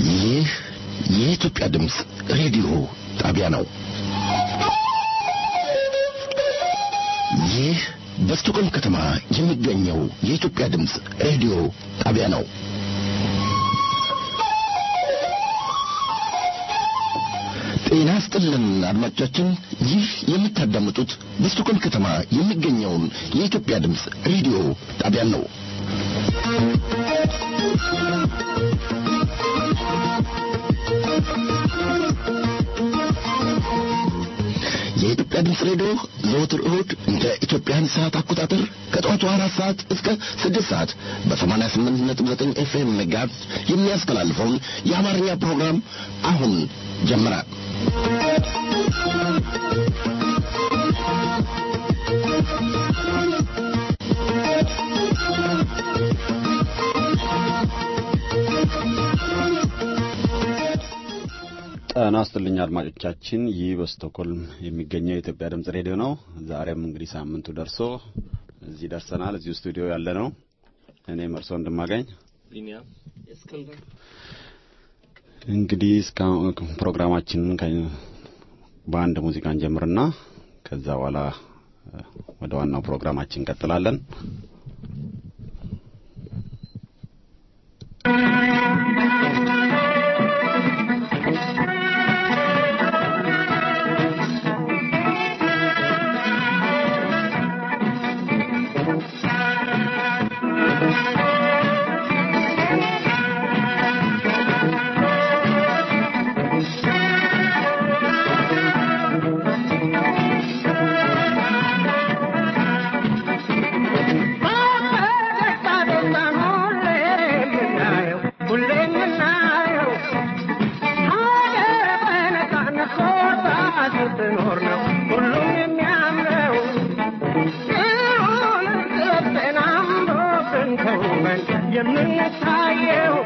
ይህ የኢትዮጵያ ድምፅ ሬዲዮ ጣቢያ ነው። ይህ በስቶኮልም ከተማ የሚገኘው የኢትዮጵያ ድምፅ ሬዲዮ ጣቢያ ነው። ጤና ስጥልን አድማጮቻችን፣ ይህ የምታዳምጡት በስቶኮልም ከተማ የሚገኘውን የኢትዮጵያ ድምፅ ሬዲዮ ጣቢያን ነው። የኢትዮጵያ ድምፅ ሬዲዮ ዘወትር እሁድ እንደ ኢትዮጵያን ሰዓት አቆጣጠር ከጠዋቱ አራት ሰዓት እስከ ስድስት ሰዓት በሰማንያ ስምንት ነጥብ ዘጠኝ ኤፍኤም ሜጋሄርዝ የሚያስተላልፈውን የአማርኛ ፕሮግራም አሁን ጀመረ። ጤና ይስጥልኝ አድማጮቻችን፣ ይህ በስቶኮልም የሚገኘው የኢትዮጵያ ድምጽ ሬዲዮ ነው። ዛሬም እንግዲህ ሳምንቱ ደርሶ እዚህ ደርሰናል። እዚሁ ስቱዲዮ ያለ ነው። እኔ መርሶ እንደማገኝ እንግዲህ እስካሁን ፕሮግራማችንን በአንድ ሙዚቃ እንጀምርና ከዛ በኋላ ወደ ዋናው ፕሮግራማችን እንቀጥላለን። የምንታየው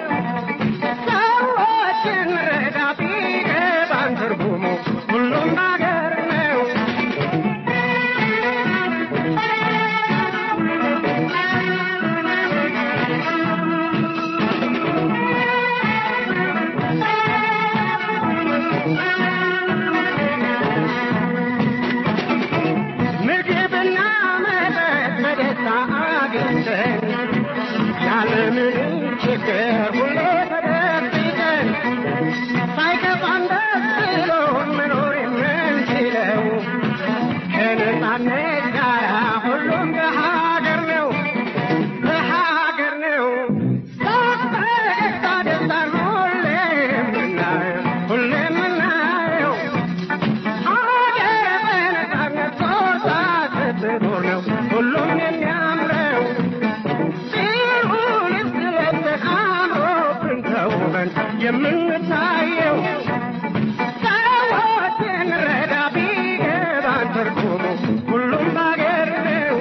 ሰዎችን ረዳ ቢገባን ትርጉሙ ሁሉም ነገር ነው። ምግብና መጠጥ በደስታ አግኝተን ያለምንም ችግር ሁሌ ተደብቀን ሳይከፋን ደስ ብሎን መኖር የምንችለው ከነጻነት ጋር ሁሉም በሀገር ነው በሀገር ነው በፈገግታ ደስታን ሁሌ የምናየው ሁሌ የምናየው ሀገር በነጻነት ጾታ ስትኖር ነው ሁሉም የሚያምረው ሲሆን ስለብሰን አምሮብን ተውበን የምንታየው ሰዎችን ረዳ ቢገባን ትርጉሙ ሁሉም ባገር ነው።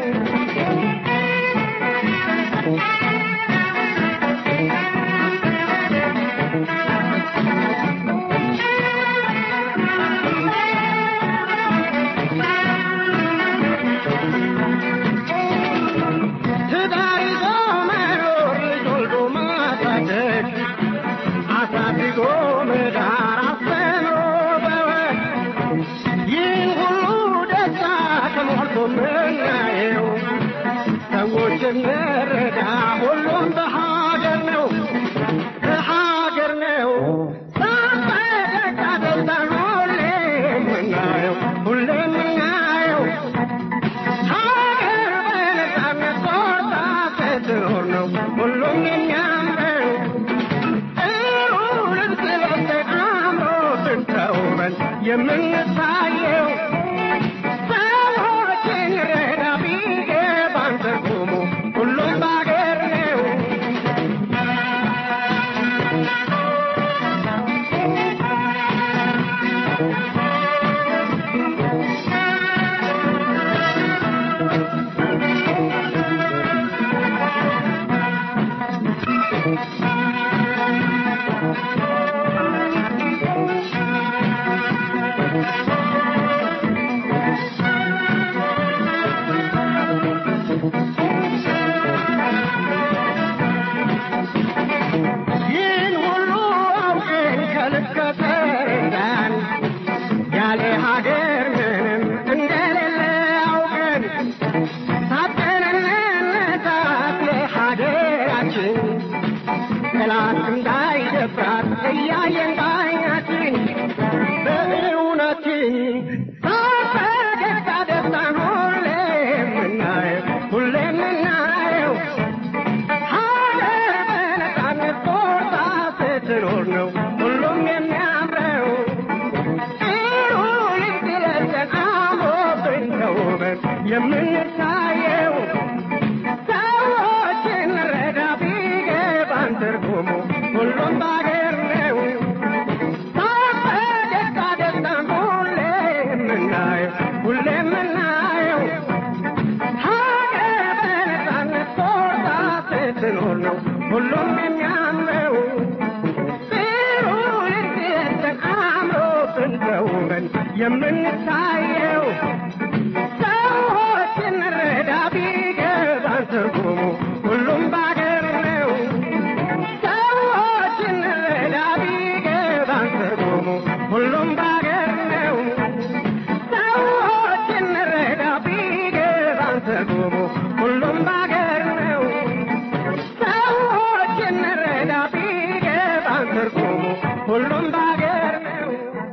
ትዳር ይዞ መኖር ልጅ ወልዶ ማሳደግ አሳድጎ መዳር አስተምሮ በወግ ይህን ሁሉ ደስታ ተሞልቶ ምናየው ሰዎች እንረዳ ሁሉም በሀገር ነው በሀገር ነው በፈገግታ ደስታን ሁሌ የምናየው ሁሌ የምናየው ሀገር በነጻነት ቆርጣ ስትኖር ነው ሁሉም የሚያምረው። ጥሩ ልብስ ለብሰን አምሮብን ተውበን የምንታየው ሰዎችን ረዳ ቢገባን ትርጉሙ ሁሉም በአገር ነው። ጋር እያየን ባይናችን በእውነትን በፈገግታ ደስታን ሁሌ የምናየው ሁሌ የምናየው ሀገር በነፃነት ቆርጣ ስትኖር ነው ሁሉም የሚያምረው ይሁን ሲለዘን አምሮብን ተውበን የምንታየው ሰዎችን ረዳ ቢገባን ትርጉሙ ሁሉም ባገር ነው በፈገግታ ደስታን ሁሌ የምናየው ሁሌ የምናየው ሀገር በነፃነት ቆርጣ ስትኖር ነው ሁሉም የሚያምረው ጥሩ ልትየተን አምሮብን ተውበን የምንታየው ሰዎችን ረዳ ቢገባን ትርጉሙ ሁሉም ባገር ነው ሰዎችን ረዳ ቢገባን ትርጉሙ ሁሉም ባገር ነው ሰዎችን ረዳ ቢገባን ትርጉሙ ሁሉም ባገር ነው ሰዎችን ረዳ ቢገባን ትርጉሙ ሁሉም ባገር ነው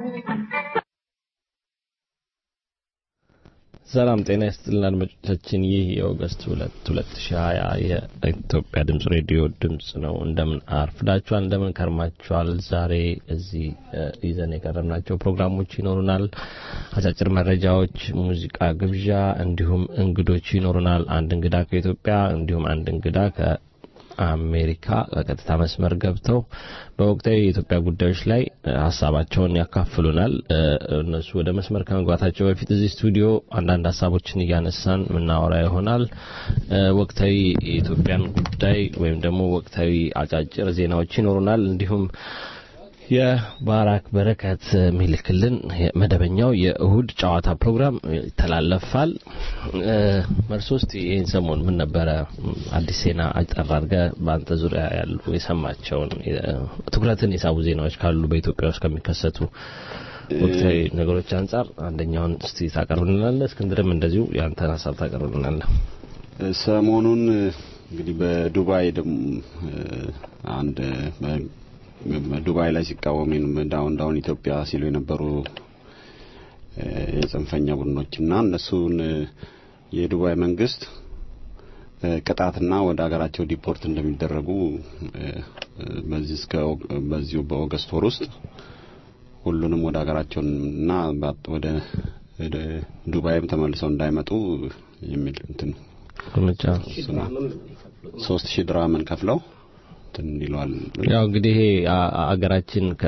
ሰላም ጤና ይስጥልን አድማጮቻችን። ይህ የኦገስት ሁለት ሁለት ሺ ሀያ የኢትዮጵያ ድምጽ ሬዲዮ ድምጽ ነው። እንደምን አርፍዳችኋል? እንደምን ከርማችኋል? ዛሬ እዚህ እ ይዘን የቀረብናቸው ፕሮግራሞች ይኖሩናል። አጫጭር መረጃዎች፣ ሙዚቃ ግብዣ፣ እንዲሁም እንግዶች ይኖሩናል። አንድ እንግዳ ከኢትዮጵያ እንዲሁም አንድ እንግዳ ከአሜሪካ በቀጥታ መስመር ገብተው በወቅታዊ የኢትዮጵያ ጉዳዮች ላይ እ ሀሳባቸውን ያካፍሉናል። እ እነሱ ወደ መስመር ከመግባታቸው በፊት እዚህ ስቱዲዮ አንዳንድ ሀሳቦችን እያነሳን የምናወራ ይሆናል። እ ወቅታዊ የኢትዮጵያን ጉዳይ ወይም ደግሞ ወቅታዊ አጫጭር ዜናዎች ይኖሩናል። እንዲሁም የባራክ በረከት የሚልክልን መደበኛው የእሁድ ጨዋታ ፕሮግራም ይተላለፋል። እ መርሶ ውስጥ ይህን ሰሞን ምን ነበረ አዲስ ዜና አጠር አድርገህ በአንተ ዙሪያ ያሉ የሰማቸውን የ- ትኩረትን የሳቡ ዜናዎች ካሉ በኢትዮጵያ ውስጥ ከሚከሰቱ ወቅታዊ ነገሮች አንጻር አንደኛውን እስቲ ታቀርብልናለህ። እስክንድርም እንደዚሁ የአንተን ሀሳብ ታቀርብልናለህ። ሰሞኑን እንግዲህ በዱባይ ደግሞ አንድ ዱባይ ላይ ሲቃወሙ ዳውን ዳውን ኢትዮጵያ ሲሉ የነበሩ የጽንፈኛ ቡድኖችና እነሱን የዱባይ መንግስት ቅጣትና ወደ ሀገራቸው ዲፖርት እንደሚደረጉ በዚህ እስከ በዚሁ በኦገስት ወር ውስጥ ሁሉንም ወደ ሀገራቸውና ወደ ወደ ዱባይም ተመልሰው እንዳይመጡ የሚል እንትን እርምጃ እሱ ነው። ሶስት ሺህ ድራምን ከፍለው እንትን ይለዋል። ያው እንግዲህ ይሄ አ- አ- አገራችን ከ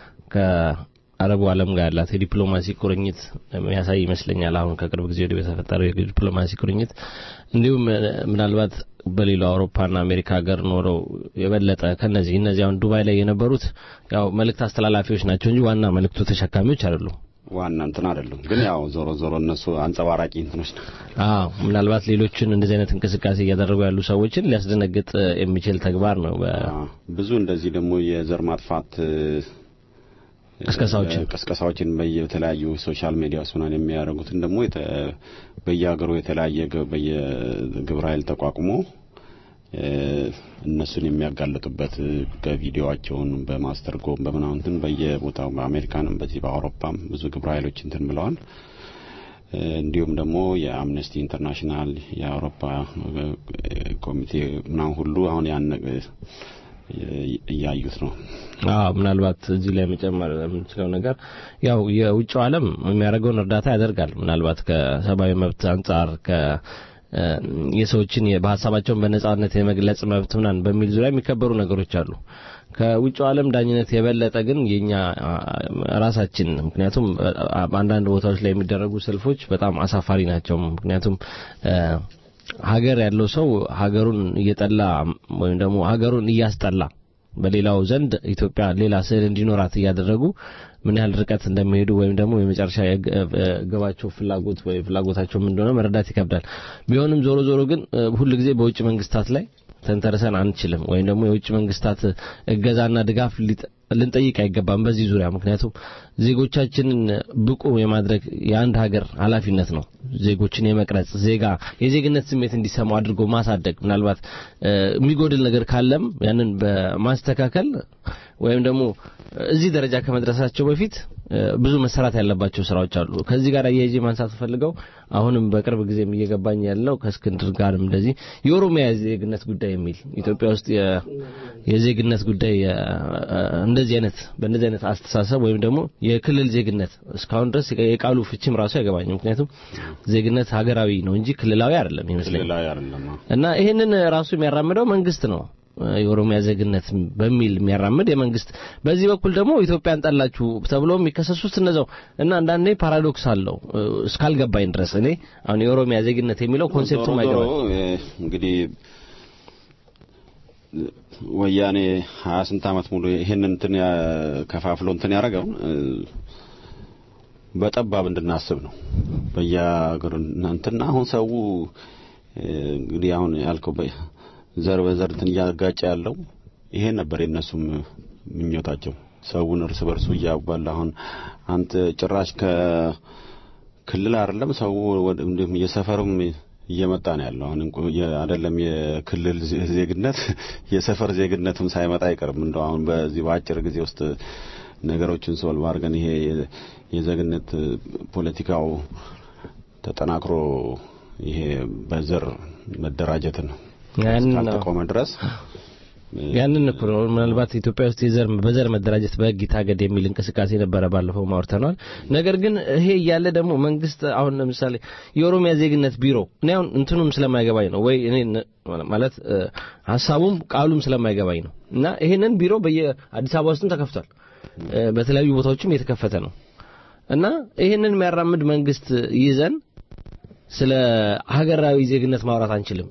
ከአረቡ ዓለም ጋር ያላት የዲፕሎማሲ ቁርኝት የሚያሳይ ይመስለኛል። አሁን ከቅርብ ጊዜ ወዲህ በተፈጠረው የዲፕሎማሲ ቁርኝት እንዲሁም እ፣ ምናልባት በሌላው አውሮፓና አሜሪካ ሀገር ኖረው የበለጠ ከነዚህ እነዚህ አሁን ዱባይ ላይ የነበሩት ያው መልእክት አስተላላፊዎች ናቸው እንጂ ዋና መልእክቱ ተሸካሚዎች አይደሉም። ዋና እንትን አይደሉም፣ ግን ያው ዞሮ ዞሮ እነሱ አንጸባራቂ እንትኖች ነው። አዎ ምናልባት ሌሎችን እንደዚህ አይነት እንቅስቃሴ እያደረጉ ያሉ ሰዎችን ሊያስደነግጥ እ፣ የሚችል ተግባር ነው። በ- አዎ፣ ብዙ እንደዚህ ደግሞ የዘር ማጥፋት እ፣ ቅስቀሳዎችን ቅስቀሳዎችን በየተለያዩ ሶሻል ሚዲያዎች ምናምን የሚያደርጉትን ደግሞ የተ- በየሀገሩ የተለያየ ግ- በየግብረ ኃይል ተቋቁሞ እ፣ እነሱን የሚያጋልጡበት እ፣ በቪዲዮዋቸውን በማስተርጎም በምናምን እንትን በየቦታው በአሜሪካንም በዚህ በአውሮፓም ብዙ ግብረ ኃይሎች እንትን ብለዋል። እ፣ እንዲሁም ደግሞ የአምነስቲ ኢንተርናሽናል የአውሮፓ እ፣ ኮሚቴ ምናምን ሁሉ አሁን ያን እ፣ እያዩት ነው። አዎ ምናልባት እዚህ ላይ መጨመር የምንችለው ነገር ያው የውጭው ዓለም የሚያደርገውን እርዳታ ያደርጋል። ምናልባት ከሰብአዊ መብት አንጻር ከ እ፣ የሰዎችን የ- በሀሳባቸውን በነጻነት የመግለጽ መብት ምናምን በሚል ዙሪያ የሚከበሩ ነገሮች አሉ። ከውጭው ዓለም ዳኝነት የበለጠ ግን የኛ አ፣ ራሳችን ምክንያቱም አ፣ በአንዳንድ ቦታዎች ላይ የሚደረጉ ሰልፎች በጣም አሳፋሪ ናቸው። ምክንያቱም እ፣ ሀገር ያለው ሰው ሀገሩን እየጠላ ወይም ደግሞ ሀገሩን እያስጠላ በሌላው ዘንድ ኢትዮጵያ ሌላ ስዕል እንዲኖራት እያደረጉ ምን ያህል ርቀት እንደሚሄዱ ወይም ደግሞ የመጨረሻ የግ- እ፣ ግባቸው ፍላጎት ወይ ፍላጎታቸው ምን እንደሆነ መረዳት ይከብዳል። ቢሆንም ዞሮ ዞሮ ግን እ፣ ሁል ጊዜ በውጭ መንግስታት ላይ ተንተርሰን አንችልም፣ ወይም ደግሞ የውጭ መንግስታት እገዛና ድጋፍ ሊጠ- ልንጠይቅ አይገባም በዚህ ዙሪያ። ምክንያቱም ዜጎቻችንን ብቁ የማድረግ የአንድ ሀገር ኃላፊነት ነው። ዜጎችን የመቅረጽ ዜጋ የዜግነት ስሜት እንዲሰማው አድርጎ ማሳደግ፣ ምናልባት እ፣ የሚጎድል ነገር ካለም ያንን በማስተካከል ወይም ደግሞ እዚህ ደረጃ ከመድረሳቸው በፊት እ፣ ብዙ መሰራት ያለባቸው ስራዎች አሉ። ከዚህ ጋር አያይዤ ማንሳት ፈልገው አሁንም በቅርብ ጊዜም እየገባኝ ያለው ከእስክንድር ጋርም እንደዚህ የኦሮሚያ የዜግነት ጉዳይ የሚል ኢትዮጵያ ውስጥ የ- የዜግነት ጉዳይ የ- እንደዚህ አይነት በእንደዚህ አይነት አስተሳሰብ ወይም ደግሞ የክልል ዜግነት እስካሁን ድረስ የቃሉ ፍቺም ራሱ አይገባኝም። ምክንያቱም ዜግነት ሀገራዊ ነው እንጂ ክልላዊ አይደለም ይመስለኛል። ክልላዊ አይደለም። አዎ። እና ይሄንን ራሱ የሚያራምደው መንግስት ነው። የኦሮሚያ ዜግነት በሚል የሚያራምድ የመንግስት በዚህ በኩል ደግሞ ኢትዮጵያን ጠላችሁ ተብሎ የሚከሰሱት እነዛው እና አንዳንዴ ፓራዶክስ አለው እ፣ እስካልገባኝ ድረስ እኔ አሁን የኦሮሚያ ዜግነት የሚለው ኮንሴፕቱም ዞሮ ዞሮ አይገባኝ እ፣ እንግዲህ ወያኔ ሀያ ስንት ዓመት ሙሉ ይሄንን እንትን ያ- ከፋፍሎ እንትን ያደረገው እ፣ በጠባብ እንድናስብ ነው። በየሀገሩ እንትና አሁን ሰው እ፣ እንግዲህ አሁን ያልከው በ- ዘር በዘር እንትን እያጋጨ ያለው ይሄ ነበር የነሱም ምኞታቸው ሰውን እርስ በርሱ እያባላ አሁን አንተ ጭራሽ ከክልል አይደለም ሰው ወደ እንዲሁም የሰፈርም እየመጣ ነው ያለው። አሁን እንኳ የ- አይደለም የክልል ዜ- ዜግነት የሰፈር ዜግነትም ሳይመጣ አይቀርም። እንደው አሁን በዚህ በአጭር ጊዜ ውስጥ ነገሮችን ሶልቭ አድርገን ይሄ የ- የዜግነት ፖለቲካው ተጠናክሮ ይሄ በዘር መደራጀትን ያንን ነው እስካልተቆመ ድረስ ያንን እኮ ነው ምናልባት ኢትዮጵያ ውስጥ የዘር በዘር መደራጀት በሕግ ይታገድ የሚል እንቅስቃሴ ነበረ። ባለፈው ማውርተናል። ነገር ግን ይሄ እያለ ደግሞ መንግስት አሁን ለምሳሌ የኦሮሚያ ዜግነት ቢሮ እኔ አሁን እንትኑም ስለማይገባኝ ነው ወይ እኔ ነ- ማለት እ፣ ሀሳቡም ቃሉም ስለማይገባኝ ነው እና ይሄንን ቢሮ በየአዲስ አበባ ውስጥም ተከፍቷል፣ እ፣ በተለያዩ ቦታዎችም የተከፈተ ነው እና ይሄንን የሚያራምድ መንግስት ይዘን ስለ ሀገራዊ ዜግነት ማውራት አንችልም።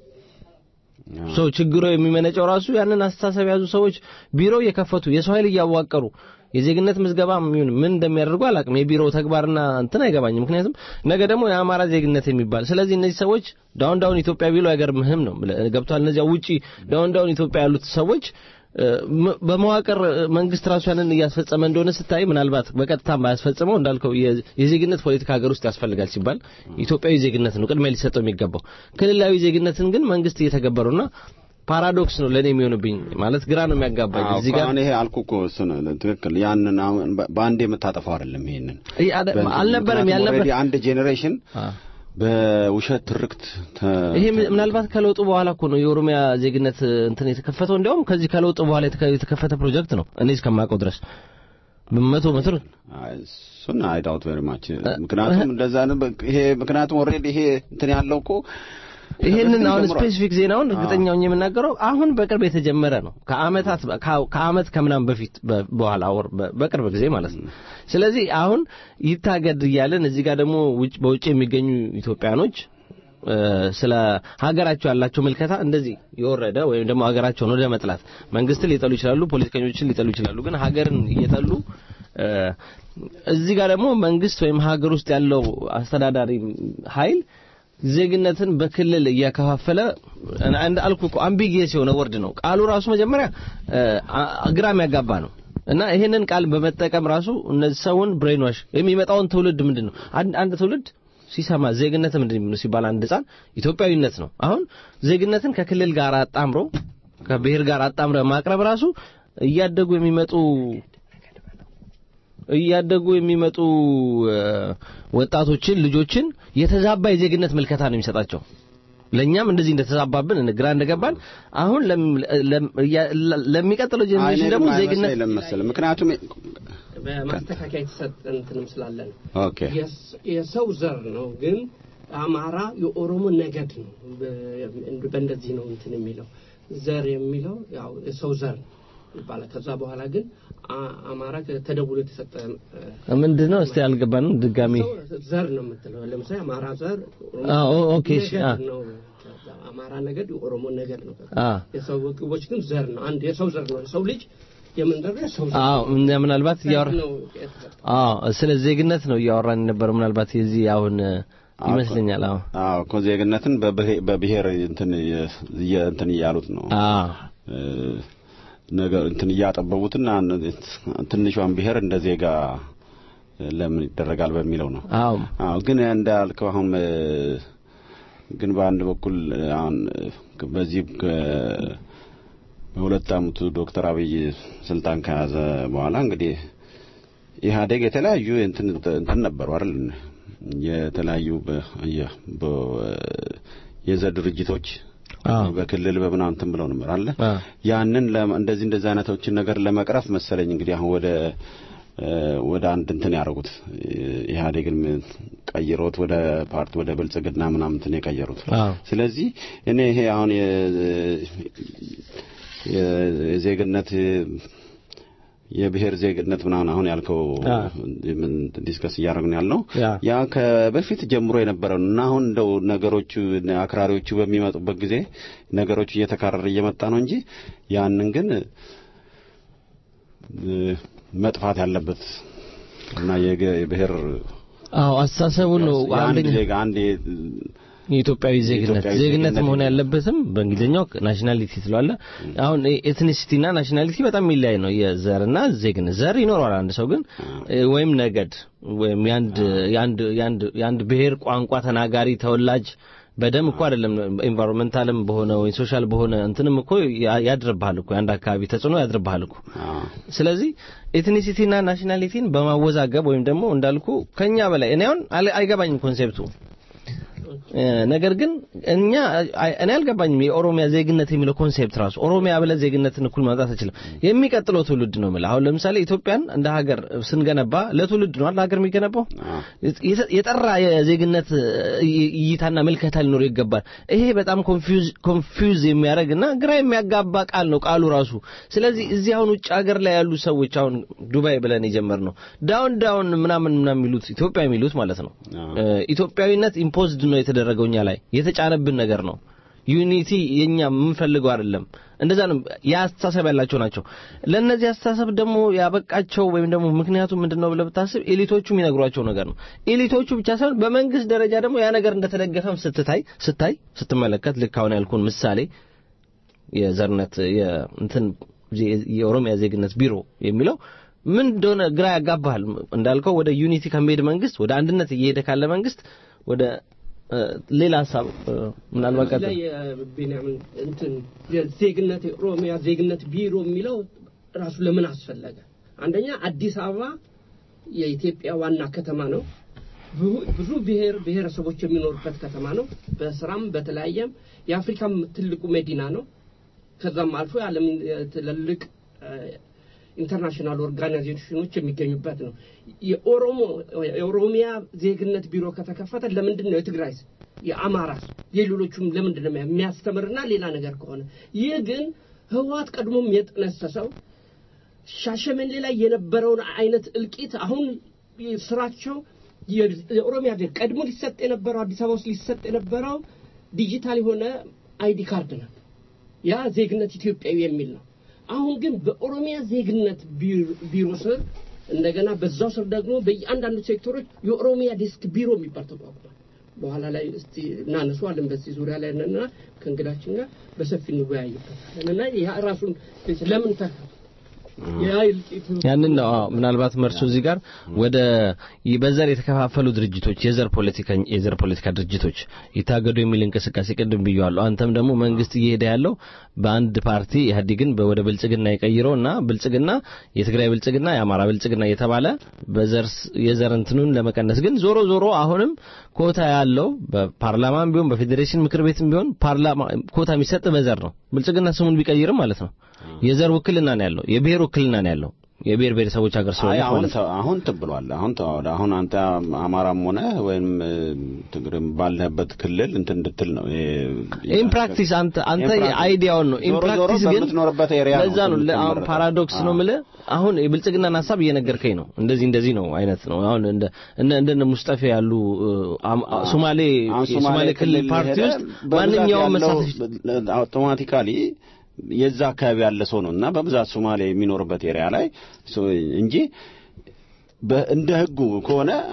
ሶ ችግሩ የሚመነጨው ራሱ ያንን አስተሳሰብ የያዙ ሰዎች ቢሮ እየከፈቱ የሰው ኃይል እያዋቀሩ የዜግነት ምዝገባ ምን ምን እንደሚያደርጉ አላውቅም። የቢሮው ተግባርና እንትን አይገባኝም። ምክንያቱም ነገ ደግሞ የአማራ ዜግነት የሚባል ስለዚህ እነዚህ ሰዎች ዳውን ዳውን ኢትዮጵያ ቢሉ አይገርምህም ነው ገብቷል። እነዚያ ውጪ ዳውን ዳውን ኢትዮጵያ ያሉት ሰዎች እ፣ ም- በመዋቅር እ፣ መንግስት ራሱ ያንን እያስፈጸመ እንደሆነ ስታይ ምናልባት በቀጥታም ባያስፈጽመው እንዳልከው የ- የዜግነት ፖለቲካ ሀገር ውስጥ ያስፈልጋል ሲባል ኢትዮጵያዊ ዜግነት ነው ቅድሚያ ሊሰጠው የሚገባው። ክልላዊ ዜግነትን ግን መንግስት እየተገበሩና ፓራዶክስ ነው ለእኔ የሚሆንብኝ ማለት ግራ ነው የሚያጋባኝ አዎ እዚህ ጋር አሁን ይሄ አልኩህ እኮ እሱ ነው ትክክል። ያንን አሁን በ- በአንዴ የምታጠፋው አይደለም። ይሄንን ይሄ አደ- በእንትን- አልነበረም ምክንያቱም ያልነበር already አንድ ጄኔሬሽን አ በውሸት ትርክት ተ- ይሄ ም- ምናልባት ከለውጡ በኋላ እኮ ነው የኦሮሚያ ዜግነት እ፣ እንትን የተከፈተው። እንዲያውም ከዚህ ከለውጡ በኋላ የተከ- የተከፈተ ፕሮጀክት ነው እኔ እስከማውቀው ድረስ በመቶ ሜትር አይ፣ እሱን አይ ዳውት ቬሪ ማች ምክንያቱም እንደዛ ነው። በ- ይሄ ምክንያቱም ኦልሬዲ ይሄ እንትን ያለው እኮ ይሄንን አሁን ጀምሯል። ስፔሲፊክ ዜናውን እርግጠኛ ሆኜ የምናገረው አሁን በቅርብ የተጀመረ ነው። ከአመታት ከ- ከአመት ከምናምን በፊት በ- በኋላ ወር በ- በቅርብ ጊዜ ማለት ነው። ስለዚህ አሁን ይታገድ እያለን እዚህ ጋር ደግሞ ውጭ በውጭ የሚገኙ ኢትዮጵያኖች እ፣ ስለ ሀገራቸው ያላቸው ምልከታ እንደዚህ የወረደ ወይም ደግሞ ሀገራቸውን ወደ መጥላት መንግስትን ሊጠሉ ይችላሉ፣ ፖለቲከኞችን ሊጠሉ ይችላሉ። ግን ሀገርን እየጠሉ እ፣ እዚህ ጋር ደግሞ መንግስት ወይም ሀገር ውስጥ ያለው አስተዳዳሪ ኃይል ዜግነትን በክልል እያከፋፈለ አንድ አልኩ እኮ አምቢጊየስ የሆነ ወርድ ነው ቃሉ ራሱ መጀመሪያ እ፣ አ- ግራ የሚያጋባ ነው እና ይሄንን ቃል በመጠቀም ራሱ እነዚህ ሰውን ብሬን ዋሽ የሚመጣውን ትውልድ ምንድን ነው አንድ አንድ ትውልድ ሲሰማ ዜግነት ምንድን ነው ሲባል አንድ ህጻን ኢትዮጵያዊነት ነው። አሁን ዜግነትን ከክልል ጋር አጣምሮ ከብሔር ጋር አጣምረ ማቅረብ ራሱ እያደጉ የሚመጡ እያደጉ የሚመጡ እ፣ ወጣቶችን ልጆችን የተዛባ የዜግነት ምልከታ ነው የሚሰጣቸው። ለእኛም እንደዚህ እንደተዛባብን ግራ እንደገባን አሁን ለም- ለም- እያ- ለሚቀጥለው ጄኔሬሽን ደግሞ ዜግነት ለመሰለ ምክንያቱም በማስተካከያ የተሰጠ እንትንም ስላለ ነው። ኦኬ የስ- የሰው ዘር ነው ግን አማራ የኦሮሞ ነገድ ነው። በ- በእንደዚህ ነው እንትን የሚለው ዘር የሚለው ያው የሰው ዘር ይባላል። ከዛ በኋላ ግን አ- አማራ ተደውሎ የተሰጠ እ፣ ምንድን ነው እስቲ አልገባንም ድጋሚ ሰው ዘር ነው የምትለው። ለምሳሌ አማራ ዘር ኦሮሞ አ፣ ኦ- ኦኬ፣ እሺ፣ አ። ነገድ ነው። አማራ ነገድ የኦሮሞ ነገድ ነው። አ የሰው ግቦች ግን ዘር ነው። አንድ የሰው ዘር ነው። የሰው ልጅ የምንጠራ የሰው ዘር አዎ እኛ ምናልባት እያወራ ነው የተሰጠው። አዎ ስለ ዜግነት ነው እያወራን የነበረው። ምናልባት የዚህ አሁን ይመስለኛል። አዎ አዎ እኮ ዜግነትን በብሄ- በብሔር እንትን የ- የ- እንትን እያሉት ነው አዎ እ፣ ነገር እንትን እያጠበቡትና ትንሿን ብሔር እንደ ዜጋ ለምን ይደረጋል በሚለው ነው። አዎ አዎ ግን እንዳልከው አሁን እ፣ ግን በአንድ በኩል አሁን እ፣ በዚህ ከ- በሁለት ዓመቱ ዶክተር አብይ ስልጣን ከያዘ በኋላ እንግዲህ ኢህአዴግ የተለያዩ እንትን እንትን ነበሩ አይደል የተለያዩ በ- የ- በ- የዘር ድርጅቶች አዎ በክልል በምናምን እንትን ብለው ነበር አለ አዎ ያንን ለመ- እንደዚህ እንደዚህ አይነቶችን ነገር ለመቅረፍ መሰለኝ እንግዲህ አሁን ወደ እ፣ ወደ አንድ እንትን ያደረጉት ኢህአዴግን ቀይሮት ወደ ፓርቲ ወደ ብልጽግና ምናምን እንትን የቀየሩት አዎ ስለዚህ እኔ ይሄ አሁን የ- የ- የዜግነት የብሔር ዜግነት ምናምን አሁን ያልከው አ። ምን ዲስከስ እያደረግን ያልነው ያ ያ ከበፊት ጀምሮ የነበረው እና አሁን እንደው ነገሮቹ አክራሪዎቹ በሚመጡበት ጊዜ ነገሮቹ እየተካረረ እየመጣ ነው እንጂ ያንን ግን እ፣ መጥፋት ያለበት እና የገ- የብሔር አዎ አስተሳሰቡ ነው የአንድ አንደኛ ዜጋ አንድ የ- የኢትዮጵያዊ ዜግነት የኢትዮጵያዊ ዜግነት ዜግነት መሆን ይላል። ያለበትም በእንግሊዝኛው ናሽናሊቲ ትለዋለ። አሁን ኤትኒሲቲና ናሽናሊቲ በጣም የሚለያይ ነው። የዘርና ዜግነት ዘር ይኖረዋል አንድ ሰው ግን እ፣ ወይም ነገድ ወይም የአንድ የአንድ የአንድ የአንድ ብሔር ቋንቋ ተናጋሪ ተወላጅ በደም እኮ አይደለም ኤንቫይሮንመንታልም በሆነ ወይ ሶሻል በሆነ እንትንም እኮ ያ- ያድርብሃል እኮ የአንድ አካባቢ ተጽዕኖ ያድርብሃል እኮ አዎ። ስለዚህ ኤትኒሲቲና ናሽናሊቲን በማወዛገብ ወይም ደግሞ እንዳልኩ ከኛ በላይ እኔ አሁን አለ- አይገባኝም ኮንሴፕቱ እ፣ ነገር ግን እኛ አይ- እኔ አልገባኝም የኦሮሚያ ዜግነት የሚለው ኮንሴፕት ራሱ ኦሮሚያ ብለህ ዜግነትን እኩል ማምጣት አይችልም። የሚቀጥለው ትውልድ ነው የምልህ። አሁን ለምሳሌ ኢትዮጵያን እንደ ሀገር ስንገነባ ለትውልድ ነው አይደል ሀገር የሚገነባው። የተ- የጠራ የዜግነት እይ- እይታና ምልከታ ሊኖር ይገባል። ይሄ በጣም ኮንፊውዝ ኮንፊውዝ የሚያደርግና ግራ የሚያጋባ ቃል ነው ቃሉ ራሱ። ስለዚህ እዚህ አሁን ውጭ ሀገር ላይ ያሉ ሰዎች አሁን ዱባይ ብለን የጀመርነው ዳውን ዳውን ምናምን ምናምን የሚሉት ኢትዮጵያ የሚሉት ማለት ነው አዎ። እ፣ ኢትዮጵያዊነት ኢምፖዝድ ነው የተደረገው እኛ ላይ የተጫነብን ነገር ነው። ዩኒቲ የኛ የምንፈልገው አይደለም። እንደዛ ነው የአስተሳሰብ ያላቸው ናቸው። ለእነዚህ አስተሳሰብ ደግሞ ያበቃቸው ወይም ደግሞ ምክንያቱ ምንድነው ብለህ ብታስብ ኤሊቶቹ የሚነግሯቸው ነገር ነው። ኤሊቶቹ ብቻ ሳይሆን በመንግስት ደረጃ ደግሞ ያ ነገር እንደተደገፈም ስትታይ ስታይ ስትመለከት ልክ አሁን ያልኩን ምሳሌ የዘርነት የእንትን የኦሮሚያ ዜግነት ቢሮ የሚለው ምን እንደሆነ ግራ ያጋባሃል። እንዳልከው ወደ ዩኒቲ ከሚሄድ መንግስት ወደ አንድነት እየሄደ ካለ መንግስት ወደ እ፣ ሌላ ሀሳብ እ፣ ምናልባት ቀጥል። ላይ የቤንያሚን እንትን የዜግነት የኦሮሚያ ዜግነት ቢሮ የሚለው ራሱ ለምን አስፈለገ? አንደኛ አዲስ አበባ የኢትዮጵያ ዋና ከተማ ነው። ብዙ- ብዙ ብሔር ብሔረሰቦች የሚኖሩበት ከተማ ነው። በስራም በተለያየም የአፍሪካም ትልቁ መዲና ነው። ከዛም አልፎ የዓለም ትልልቅ ኢንተርናሽናል ኦርጋናይዜሽኖች የሚገኙበት ነው። የኦሮሞ የኦሮሚያ ዜግነት ቢሮ ከተከፈተ ለምንድን ነው የትግራይስ የአማራስ የሌሎቹም ለምንድን ነው የሚያስተምርና ሌላ ነገር ከሆነ ይህ ግን ህወሓት ቀድሞም የጠነሰሰው ሻሸመኔ ላይ የነበረውን አይነት እልቂት አሁን ስራቸው የ- የኦሮሚያ ዜግ ቀድሞ ሊሰጥ የነበረው አዲስ አበባ ውስጥ ሊሰጥ የነበረው ዲጂታል የሆነ አይዲ ካርድ ነበር። ያ ዜግነት ኢትዮጵያዊ የሚል ነው። አሁን ግን በኦሮሚያ ዜግነት ቢሮ- ቢሮ ስር እንደገና በዛው ስር ደግሞ በየአንዳንዱ ሴክተሮች የኦሮሚያ ዴስክ ቢሮ የሚባል ተቋቁሟል። በኋላ ላይ እስቲ እናነሷለን በዚህ ዙሪያ ላይ እና ከእንግዳችን ጋር በሰፊ እንወያይበታለን እና ያ ራሱን ለምን ተ ያ እልቂቱ ያንን ነው አዎ። ምናልባት መርሶ እዚህ ጋር ወደ በዘር የተከፋፈሉ ድርጅቶች የዘር ፖለቲካ የዘር ፖለቲካ ድርጅቶች ይታገዱ የሚል እንቅስቃሴ ቅድም ብየዋለሁ። አንተም ደግሞ መንግስት እየሄደ ያለው በአንድ ፓርቲ ኢህአዴግን በ- ወደ ብልጽግና የቀይረው እና ብልጽግና የትግራይ ብልጽግና የአማራ ብልጽግና እየተባለ በዘር ስ- የዘር እንትኑን ለመቀነስ ግን ዞሮ ዞሮ አሁንም ኮታ ያለው በፓርላማም ቢሆን በፌዴሬሽን ምክር ቤትም ቢሆን ፓርላማ ኮታ የሚሰጥ በዘር ነው። ብልጽግና ስሙን ቢቀይርም ማለት ነው የዘር ውክልና ነው ያለው፣ የብሔር ውክልና ነው ያለው። የብሔር ብሔረሰቦች ሀገር አይ ስለሆነ አሁን ማለት ነው። ተ- አሁን ትብሏል። አሁን ተዋወደ። አሁን አንተ አማራም ሆነ ወይም እ፣ ትግርም ባለህበት ክልል እንትን እንድትል ነው። ይሄ- ኢን ፕራክቲስ አንተ አንተ ኢን ፕራክቲስ አይዲያውን ነው ኢን ዞሮ ዞሮ ፕራክቲስ ግን በምትኖርበት ኤሪያ ነው ለዛ ነው ለ- አሁን የምትመረጠው። ፓራዶክስ ነው አዎ። የምልህ አሁን የብልጽግናን ሀሳብ እየነገርከኝ ነው እንደዚህ እንደዚህ ነው አይነት ነው አሁን እንደ እነ እንደነ ሙስጠፌ ያሉ እ፣ አም- አ- ሶማሌ አሁን የሶማሌ ክልል ፓርቲ ሄደ ውስጥ በብዛት ማንኛውም ያለው መሳተፍ አውቶማቲካሊ የዛ አካባቢ ያለ ሰው ነው እና በብዛት ሶማሌ የሚኖርበት ኤሪያ ላይ ሶ- እንጂ በ- እንደ ህጉ ከሆነ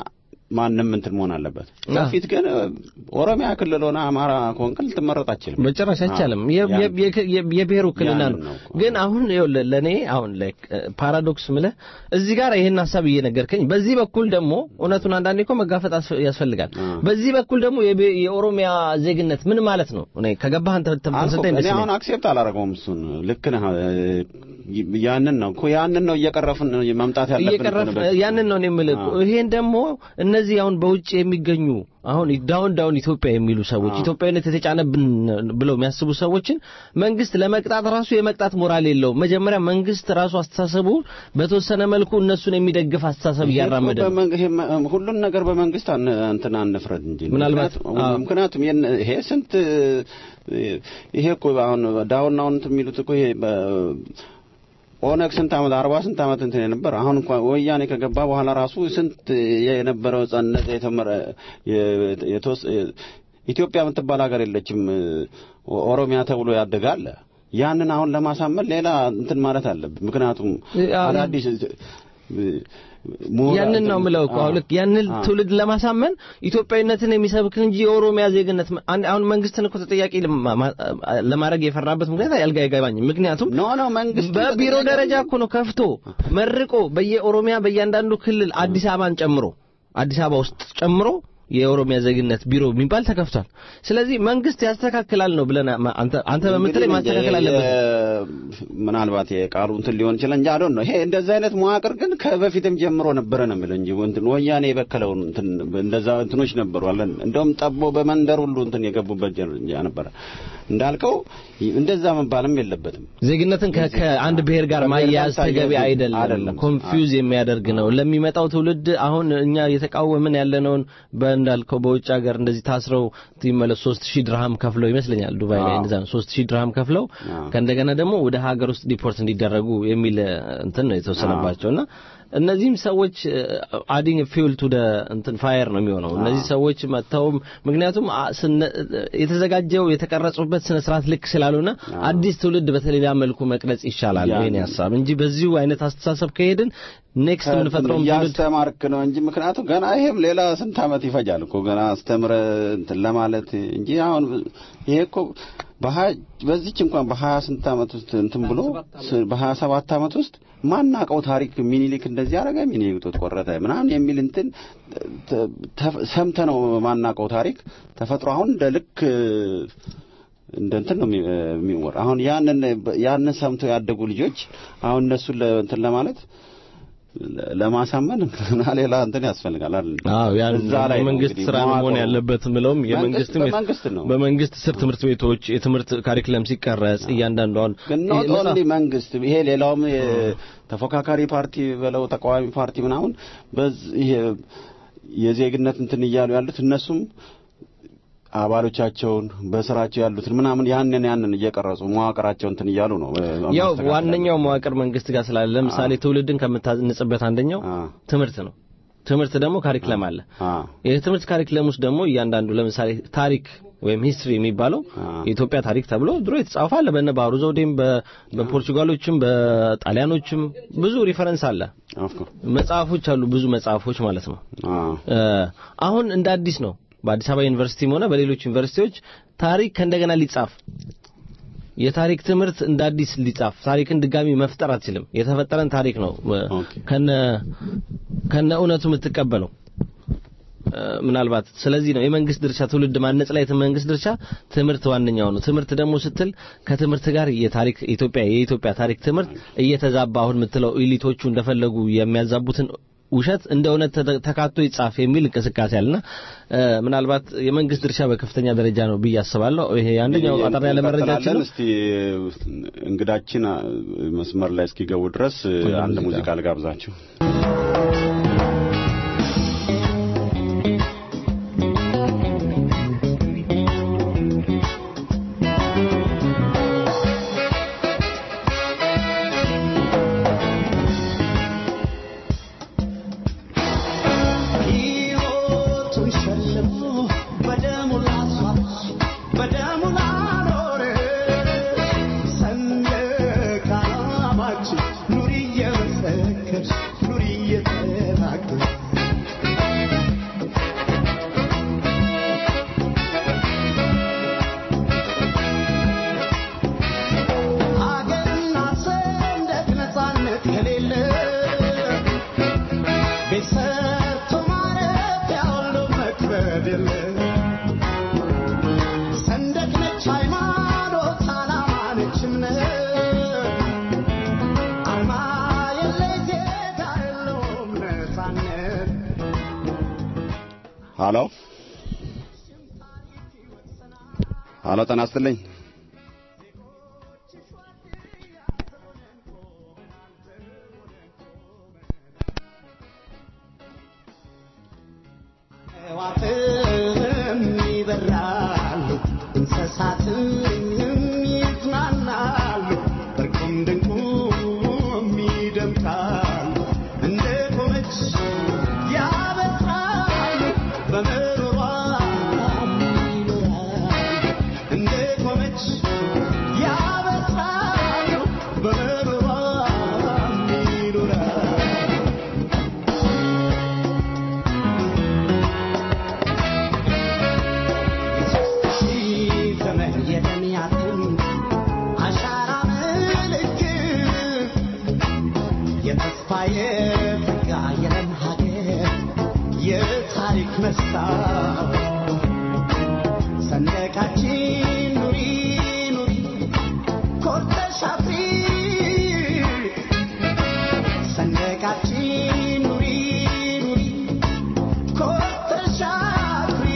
ማንም እንትን መሆን አለበት። በፊት ግን ኦሮሚያ ክልል ሆነ አማራ ከሆንክ ልትመረጥ አችልም። በጭራሽ አይቻልም። የ- የ- የ- የ- የብሔር ውክልና ያንን ነው። ነው እኮ። ግን አሁን ይኸውልህ ለእኔ አሁን ላይክ ፓራዶክስ ምልህ እዚህ ጋር ይሄን ሀሳብ እየነገርከኝ፣ በዚህ በኩል ደግሞ እውነቱን አንዳንዴ እኮ መጋፈጥ አስፈ- ያስፈልጋል። በዚህ በኩል ደግሞ የብ- የኦሮሚያ ዜግነት ምን ማለት ነው? እኔ ከገባህ አንተ አልኩህ ተመሰጠኝ እኔ ደስ አሁን ይለኛል። አክሴፕት አላደረገውም። እሱን ልክ ነህ። እ፣ ያንን ነው እኮ ያንን ነው እየቀረፍን መምጣት ያለብን እኮ እየቀረፍ ነው በፊት። ያንን ነው እኔ የምልህ እኮ። ይሄን ደግሞ እነዚህ አሁን በውጭ የሚገኙ አሁን ዳውን ዳውን ኢትዮጵያ የሚሉ ሰዎች ኢትዮጵያዊነት የተጫነብን ብለው የሚያስቡ ሰዎችን መንግስት ለመቅጣት ራሱ የመቅጣት ሞራል የለውም። መጀመሪያ መንግስት ራሱ አስተሳሰቡ በተወሰነ መልኩ እነሱን የሚደግፍ አስተሳሰብ ይሄ እኮ እያራመደ ነው። በመንግ- ይሄ መ- ሁሉን ነገር በመንግስት አን- እንትን አንፍረድ እንጂ ምናልባት- ምክንያቱም- አዎ። ምክንያቱም የነ- ይሄ ስንት ይሄ እኮ አሁን ዳውን አሁን እንትን የሚሉት እኮ ይሄ በ- ኦነግ ስንት ዓመት አርባ ስንት ዓመት እንትን የነበር አሁን እንኳን ወያኔ ከገባ በኋላ ራሱ ስንት የነበረው ጸነት የተመረ የ- የተወስ- ኢትዮጵያ የምትባል ሀገር የለችም። ኦሮሚያ ተብሎ ያደጋለ ያንን አሁን ለማሳመን ሌላ እንትን ማለት አለብን። ምክንያቱም አዎ። አዳዲስ ምሁራ- ያንን ነው የምለው እኮ አሁን ልክ ያንን አዎ። ትውልድ ለማሳመን ኢትዮጵያዊነትን የሚሰብክ እንጂ የኦሮሚያ ዜግነት አን- አሁን መንግስትን እኮ ተጠያቂ ለማ- ማ- ለማድረግ የፈራበት ምክንያት ያልጋ አይገባኝም። ምክንያቱም ኖ ኖ መንግስት በቢሮ ደረጃ እኮ ነው ከፍቶ መርቆ በየኦሮሚያ በእያንዳንዱ ክልል አዲስ አበባን ጨምሮ አዲስ አበባ ውስጥ ጨምሮ የኦሮሚያ ዜግነት ቢሮ የሚባል ተከፍቷል። ስለዚህ መንግስት ያስተካክላል ነው ብለን አንተ አንተ በምትለኝ ማስተካከል አለበት። ምናልባት የቃሉ እንትን ሊሆን ይችላል እንጂ አዶን ነው። ይሄ እንደዚህ አይነት መዋቅር ግን ከበፊትም ጀምሮ ነበረ ነው የምልህ እንጂ እንትን ወያኔ የበከለውን እንትን እንደዛ እንትኖች ነበሩ አለን። እንደውም ጠቦ በመንደር ሁሉ እንትን የገቡበት ጀ ነበረ እንዳልከው እንደዛ መባልም የለበትም። ዜግነትን ከ- ከአንድ ብሔር ጋር ማያያዝ ተገቢ አይደለም። አይደለም። ኮንፊውዝ የሚያደርግ ነው። ለሚመጣው ትውልድ አሁን እኛ እየተቃወምን ያለነውን በእንዳልከው በውጭ ሀገር እንደዚህ ታስረው ይመለሱ ሶስት ሺህ ድርሃም ከፍለው ይመስለኛል ዱባይ ላይ አዎ። እንደዛ ነው። ሶስት ሺህ ድርሃም ከፍለው አዎ። ከእንደገና ደግሞ ወደ ሀገር ውስጥ ዲፖርት እንዲደረጉ የሚል እ, እንትን ነው የተወሰነባቸው እና እነዚህም ሰዎች አዲንግ ፊውል ቱ ደ እንትን ፋየር ነው የሚሆነው። እነዚህ ሰዎች መጥተውም ምክንያቱም አ- ስነ- የተዘጋጀው የተቀረጹበት ስነ ስርዓት ልክ ስላልሆነ አዲስ ትውልድ በተሌላ መልኩ መቅረጽ ይሻላል። ያን- ይሄን ሀሳብ እንጂ በዚሁ አይነት አስተሳሰብ ከሄድን ኔክስት የምንፈጥረው ትውልድ እያስተማርክ ነው እንጂ ምክንያቱም ገና ይሄም ሌላ ስንት ዓመት ይፈጃል እኮ ገና አስተምረ እንትን ለማለት እንጂ አሁን ይሄ እኮ በሀያ በዚች እንኳን በሀያ ስንት ዓመት ውስጥ እንትን ብሎ ስ- በሀያ ሰባት ዓመት ውስጥ ማናቀው ታሪክ ሚኒሊክ እንደዚህ አደረገ ሚኒሊክ ጡት ቆረጠ ምናምን የሚል እንትን ተ- ተ- ሰምተ ነው ማናቀው ታሪክ ተፈጥሮ አሁን እንደ ልክ እንደ እንትን ነው የሚ- የሚወራ አሁን ያንን ያንን ሰምተው ያደጉ ልጆች አሁን እነሱን ለ- እንትን ለማለት ለ- ለማሳመን እና ሌላ እንትን ያስፈልጋል አይደል? አዎ ያን እዛ ላይ ነው የመንግስት እንግዲህ ስራ ነው መሆን መዋቅሩ። ያለበት ምለውም የመንግስትም በመንግስት ነው። በመንግስት ስር ትምህርት ቤቶች የትምህርት ካሪክለም ሲቀረጽ እያንዳንዷን ግን ኖት ይሄ ኦንሊ መንግስት ይሄ ሌላውም የ- ተፎካካሪ ፓርቲ በለው ተቃዋሚ ፓርቲ ምናምን በዚህ ይሄ የዜግነት እንትን እያሉ ያሉት እነሱም አባሎቻቸውን በስራቸው ያሉትን ምናምን ያንን ያንን እየቀረጹ መዋቅራቸው እንትን እያሉ ነው እ፣ ያው ማስተካከል ዋነኛው መዋቅር መንግስት ጋር ስላለ ለምሳሌ ትውልድን ከምታንጽበት አንደኛው አ ትምህርት ነው። ትምህርት ደግሞ ካሪክለም አለ። አ የትምህርት ካሪክለም ውስጥ ደግሞ እያንዳንዱ ለምሳሌ ታሪክ ወይም ሂስትሪ የሚባለው አ የኢትዮጵያ ታሪክ ተብሎ ድሮ የተጻፈ አለ። በነ ባህሩ ዘውዴም በ- በፖርቹጋሎችም በጣሊያኖችም ብዙ ሪፈረንስ አለ። ኦፍ ኮርስ መጽሐፎች አሉ፣ ብዙ መጽሐፎች ማለት ነው። አ እ፣ አሁን እንደ አዲስ ነው በአዲስ አበባ ዩኒቨርሲቲም ሆነ በሌሎች ዩኒቨርሲቲዎች ታሪክ ከእንደገና ሊጻፍ የታሪክ ትምህርት እንደ አዲስ ሊጻፍ ታሪክን ድጋሚ መፍጠር አትችልም። የተፈጠረን ታሪክ ነው እ፣ ኦኬ። ከነ ከነ እውነቱ የምትቀበለው እ፣ ምናልባት ስለዚህ ነው የመንግስት ድርሻ ትውልድ ማነጽ ላይ የመንግስት ድርሻ ትምህርት ዋነኛው ነው። ትምህርት ደግሞ ስትል ከትምህርት ጋር የታሪክ ኢትዮጵያ የኢትዮጵያ ታሪክ ትምህርት እየተዛባ አሁን የምትለው ኢሊቶቹ እንደፈለጉ የሚያዛቡትን ውሸት እንደ እውነት ተተ- ተካቶ ይጻፍ የሚል እንቅስቃሴ አለና እ፣ ምናልባት የመንግስት ድርሻ በከፍተኛ ደረጃ ነው ብዬ አስባለሁ። ይሄ አንደኛው አጠር ያለ መረጃችን ነው። እስቲ እንግዳችን አ፣ መስመር ላይ እስኪገቡ ድረስ አንድ ሙዚቃ። ሙዚቃ ልጋብዛችሁ። ሕይወቱን ሸልሞ በደሙ ላስዋች በደሙ ላኖርሽ ሰንደቅ ዓላማችን ኑሪ እየመሰከርሽ ኑሪ እየተናገርሽ ሀሎ ሀሎ፣ ጤና ይስጥልኝ። ሕዋትም ይበራሉ እንስሳትም ይዝናናሉ እርቁም ድንቁም ይደምቃሉ እንደ ቆመች ያበስራሉ በምሮሯ ይኖራሉ እንደ ቆመች ያበስራሉ በምሮሯ ይኖራሉ ሺህ ዘመን የደሚያትን አሻራ ምልክት የተስፋ የጸጋ የለም ሀገር የታሪክ መስታወት ሰንደቃችን ኑሪ ኑሪ ኮርተሽ አፍሪ ሰንደቃችን ኑሪ ኑሪ ኮርተሽ አፍሪ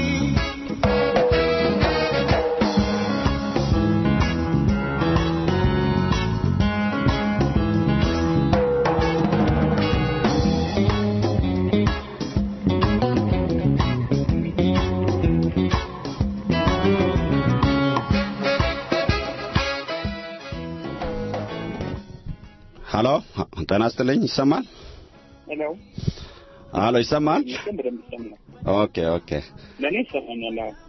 ሀሎ፣ ጤና ይስጥልኝ። ይሰማል? ሄሎ ሀሎ፣ ይሰማል? ይመስገን በደንብ ይሰማል። ኦኬ ኦኬ። ለእኔ ይሰማኛል። አዎ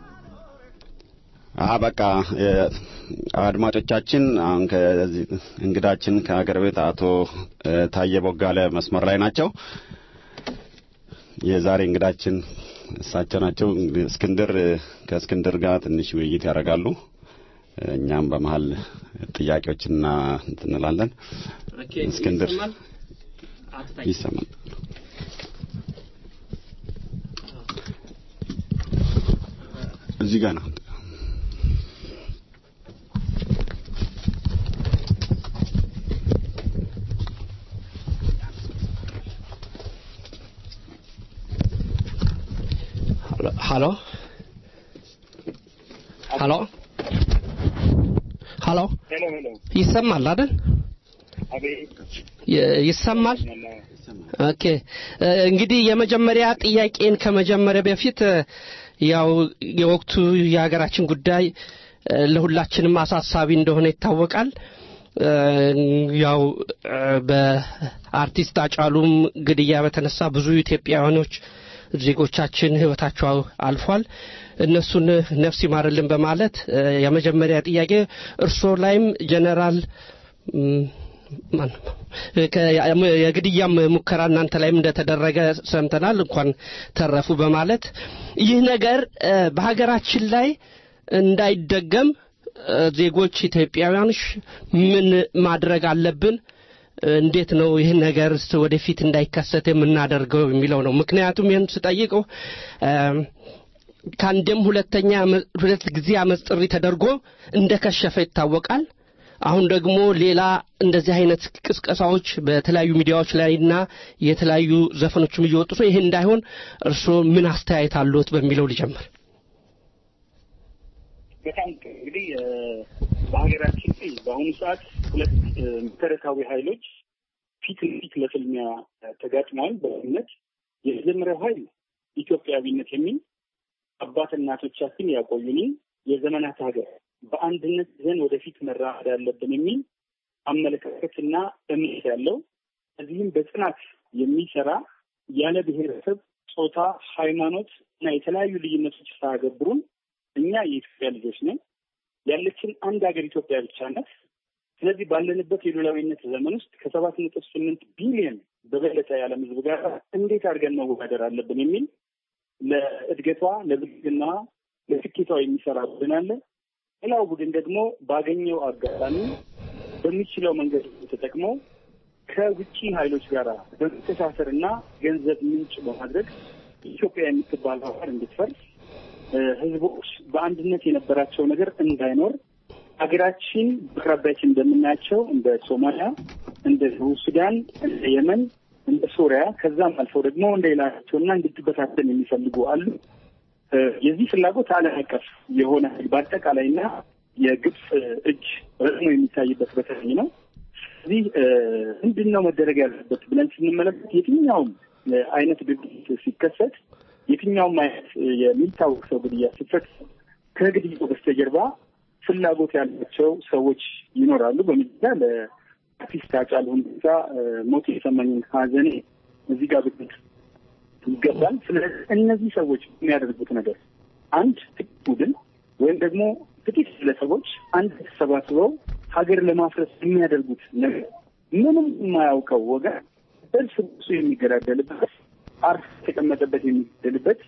አ በቃ የ- አድማጮቻችን አሁን ከዚህ እንግዳችን ከሀገር ቤት አቶ እ፣ ታየ ቦጋለ መስመር ላይ ናቸው። የዛሬ እንግዳችን እሳቸው ናቸው። እንግዲህ እስክንድር እ፣ ከእስክንድር ጋር ትንሽ ውይይት ያደርጋሉ። እ፣ እኛም በመሀል ጥያቄዎችና እንትን እንላለን። ኦኬ፣ እስክንድር ይሰማል? አቶ ታዬ። ይሰማል። እዚህ ጋር ነው። ሀሎ ሀሎ ሀሎ ሄሎ ሄሎ ይሰማል አይደል? አቤት ይ- ይሰማል። ይሰማኛል። ኦኬ እ፣ እንግዲህ የመጀመሪያ ጥያቄን ከመጀመሪያ በፊት እ፣ ያው የወቅቱ የሀገራችን ጉዳይ እ፣ ለሁላችንም አሳሳቢ እንደሆነ ይታወቃል። እ፣ ያው እ፣ በአርቲስት አጫሉም ግድያ በተነሳ ብዙ ኢትዮጵያውያኖች ዜጎቻችን ህይወታቸው አልፏል። እነሱን ነፍስ ይማርልን በማለት እ፣ የመጀመሪያ ጥያቄ እርስዎ ላይም ጀነራል ም፣ ማን ነው? ከ- የግድያም ሙከራ እናንተ ላይም እንደተደረገ ሰምተናል። እንኳን ተረፉ በማለት ይህ ነገር እ፣ በሀገራችን ላይ እንዳይደገም እ፣ ዜጎች ኢትዮጵያውያኖች ምን ማድረግ አለብን? እ፣ እንዴት ነው ይህን ነገር ወደፊት እንዳይከሰት የምናደርገው የሚለው ነው። ምክንያቱም ይህን ስጠይቀው እ፣ ከአንድም ሁለተኛ አመ- ሁለት ጊዜ አመፅ ጥሪ ተደርጎ እንደከሸፈ ይታወቃል። አሁን ደግሞ ሌላ እንደዚህ አይነት ቅስቀሳዎች በተለያዩ ሚዲያዎች ላይና የተለያዩ ዘፈኖችም እየወጡ ነው። ይሄ እንዳይሆን እርስዎ ምን አስተያየት አለዎት በሚለው ልጀምር። በጣም ጥሩ። እንግዲህ እ፣ በሀገራችን ላይ በአሁኑ ሰዓት ሁለት እ፣ መሰረታዊ ኃይሎች ፊት ለፊት ለፍልሚያ እ፣ ተጋጥመዋል በእምነት የመጀመሪያው ኃይል ኢትዮጵያዊነት የሚል አባት እናቶቻችን ያቆዩን የዘመናት ሀገር በአንድነት ይዘን ወደፊት መራመድ አለብን የሚል አመለካከትና እምነት ያለው እዚህም በጽናት የሚሰራ ያለ ብሔረሰብ፣ ጾታ፣ ሃይማኖት እና የተለያዩ ልዩነቶች ሳያገብሩን እኛ የኢትዮጵያ ልጆች ነን። ያለችን አንድ ሀገር ኢትዮጵያ ብቻ ናት። ስለዚህ ባለንበት የሉላዊነት ዘመን ውስጥ ከሰባት ነጥብ ስምንት ቢሊዮን በበለጠ የዓለም ሕዝብ ጋር እንዴት አድርገን መወዳደር አለብን የሚል ለእድገቷ፣ ለብልጽግናዋ፣ ለስኬቷ የሚሰራ ቡድን አለ። ሌላው ቡድን ደግሞ ባገኘው አጋጣሚ በሚችለው መንገድ ተጠቅሞ ከውጭ ኃይሎች ጋር በመተሳሰር እና ገንዘብ ምንጭ በማድረግ ኢትዮጵያ የምትባል ሀገር እንድትፈርስ እ፣ ህዝቦች በአንድነት የነበራቸው ነገር እንዳይኖር ሀገራችን በአቅራቢያችን እንደምናያቸው እንደ ሶማሊያ፣ እንደ ደቡብ ሱዳን፣ እንደ የመን፣ እንደ ሶሪያ ከዛም አልፈው ደግሞ እንደሌላቸውና እንድትበታተን የሚፈልጉ አሉ። እ፣ የዚህ ፍላጎት ዓለም አቀፍ የሆነ በአጠቃላይና የግብፅ እጅ ረዝሞ የሚታይበት በተለይ ነው። ስለዚህ እ፣ ምንድን ነው መደረግ ያለበት ብለን ስንመለከት የትኛውም እ፣ አይነት ድርጊት ሲከሰት የትኛውም አይነት እ፣ የሚታወቅ ሰው ግድያ ሲፈጸም ከግድያው በስተጀርባ ፍላጎት ያላቸው ሰዎች ይኖራሉ። በመጀመሪያ ለአርቲስት ሃጫሉ ሁንዴሳ እ፣ ሞት የተሰማኝን ሐዘኔ እዚህ ጋር ብትል ይገባል። ስለዚህ እነዚህ ሰዎች የሚያደርጉት ነገር አንድ ጥቂት ቡድን ወይም ደግሞ ጥቂት ግለሰቦች አንድ ተሰባስበው ሀገር ለማፍረስ የሚያደርጉት ነገር ምንም የማያውቀው ወገን እርስ በርሱ የሚገዳደልበት አርፍ የተቀመጠበት የሚገደልበት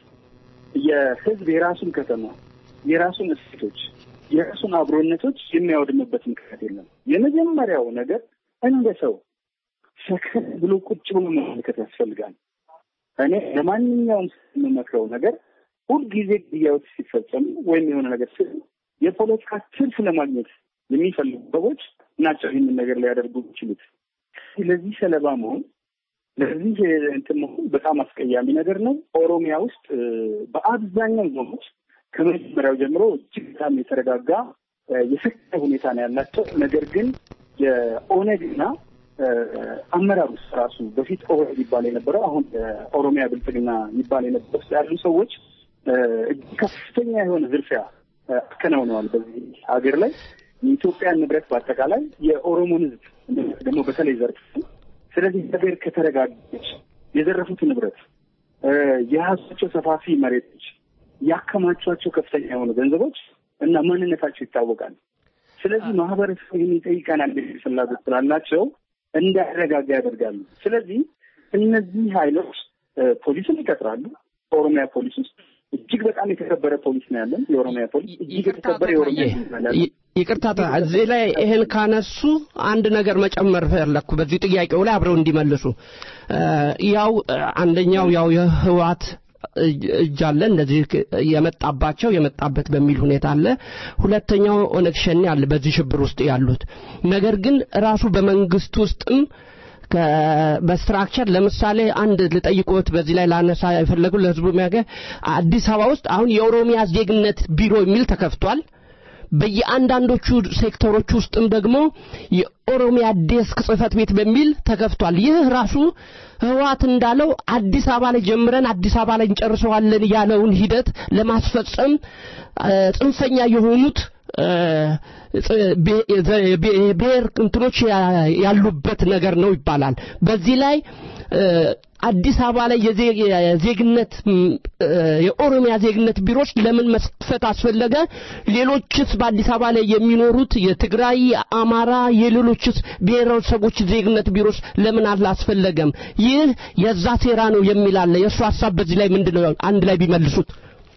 የህዝብ የራሱን ከተማ የራሱን እሴቶች የራሱን አብሮነቶች የሚያወድምበት ምክንያት የለም። የመጀመሪያው ነገር እንደ ሰው ሰከን ብሎ ቁጭ ብሎ መመልከት ያስፈልጋል። እኔ ለማንኛውም ሰው የምመክረው ነገር ሁልጊዜ ግድያዎች ሲፈጸሙ ወይም የሆነ ነገር ስ የፖለቲካ ትርፍ ለማግኘት የሚፈልጉ ሰዎች ናቸው ይህንን ነገር ሊያደርጉ የሚችሉት። ለዚህ ሰለባ መሆን ለዚህ እንትን መሆን በጣም አስቀያሚ ነገር ነው። ኦሮሚያ ውስጥ እ፣ በአብዛኛው ዞኖች ከመጀመሪያው ጀምሮ እጅግ በጣም የተረጋጋ እ፣ የሰከነ ሁኔታ ነው ያላቸው። ነገር ግን የኦነግና እ፣ አመራር ውስጥ ራሱ በፊት ኦህዴድ ይባል የነበረው አሁን ኦሮሚያ ብልጽግና ይባል የነበረው ውስጥ ያሉ ሰዎች እ፣ እጅግ ከፍተኛ የሆነ ዝርፊያ እ፣ አከናውነዋል በዚህ ሀገር ላይ የኢትዮጵያን ንብረት በአጠቃላይ የኦሮሞን ሕዝብ ደግሞ በተለይ ዘርፍ ስለዚህ ሀገር ከተረጋገች የዘረፉት ንብረት እ፣ የያዟቸው ሰፋፊ መሬቶች ያከማቿቸው ከፍተኛ የሆኑ ገንዘቦች እና ማንነታቸው ይታወቃል። ስለዚህ ማህበረሰቡ ይህን ይጠይቀናል የሚል ፍላጎት ስላላቸው እንዳይረጋጋ ያደርጋሉ። ስለዚህ እነዚህ ኃይሎች እ፣ ፖሊስን ይቀጥራሉ። ኦሮሚያ ፖሊስ ውስጥ እጅግ በጣም የተከበረ ፖሊስ ነው ያለን። የኦሮሚያ ፖሊስ እጅግ የተከበረ የኦሮሚያ ፖሊስ ነው ያለን። ይ- ይቅርታ ታ- እዚህ ላይ ይህን ካነሱ አንድ ነገር መጨመር ፈለግኩ በዚህ ጥያቄው ላይ አብረው እንዲመልሱ እ፣ ያው እ፣ አንደኛው ያው የህወሓት እጅ እጅ አለ እንደዚህ ክ- የመጣባቸው የመጣበት በሚል ሁኔታ አለ። ሁለተኛው ኦነግ ሸኔ አለ በዚህ ሽብር ውስጥ ያሉት ነገር ግን ራሱ በመንግስት ውስጥም ከ- በስትራክቸር ለምሳሌ አንድ ልጠይቆት በዚህ ላይ ላነሳ የፈለጉ ለህዝቡ የሚያገ አዲስ አበባ ውስጥ አሁን የኦሮሚያ ዜግነት ቢሮ የሚል ተከፍቷል። በየአንዳንዶቹ ሴክተሮች ውስጥም ደግሞ የኦሮሚያ ዴስክ ጽህፈት ቤት በሚል ተከፍቷል። ይህ ራሱ ህወሓት እንዳለው አዲስ አበባ ላይ ጀምረን አዲስ አበባ ላይ እንጨርሰዋለን ያለውን ሂደት ለማስፈጸም እ፣ ጽንፈኛ የሆኑት እ፣ ጽ- ብሄ- ዘ- ብሄ- ብሔር እንትኖች ያ- ያሉበት ነገር ነው ይባላል። በዚህ ላይ እ፣ አዲስ አበባ ላይ የዜ- የዜግነት ም፣ እ፣ የኦሮሚያ ዜግነት ቢሮች ለምን መስፈት አስፈለገ? ሌሎችስ በአዲስ አበባ ላይ የሚኖሩት የትግራይ፣ የአማራ፣ የሌሎችስ ብሔረሰቦች ዜግነት ቢሮች ለምን አላስፈለገም? ይህ የዛ ሴራ ነው የሚል አለ። የእሱ ሀሳብ በዚህ ላይ ምንድን ነው? አንድ ላይ ቢመልሱት።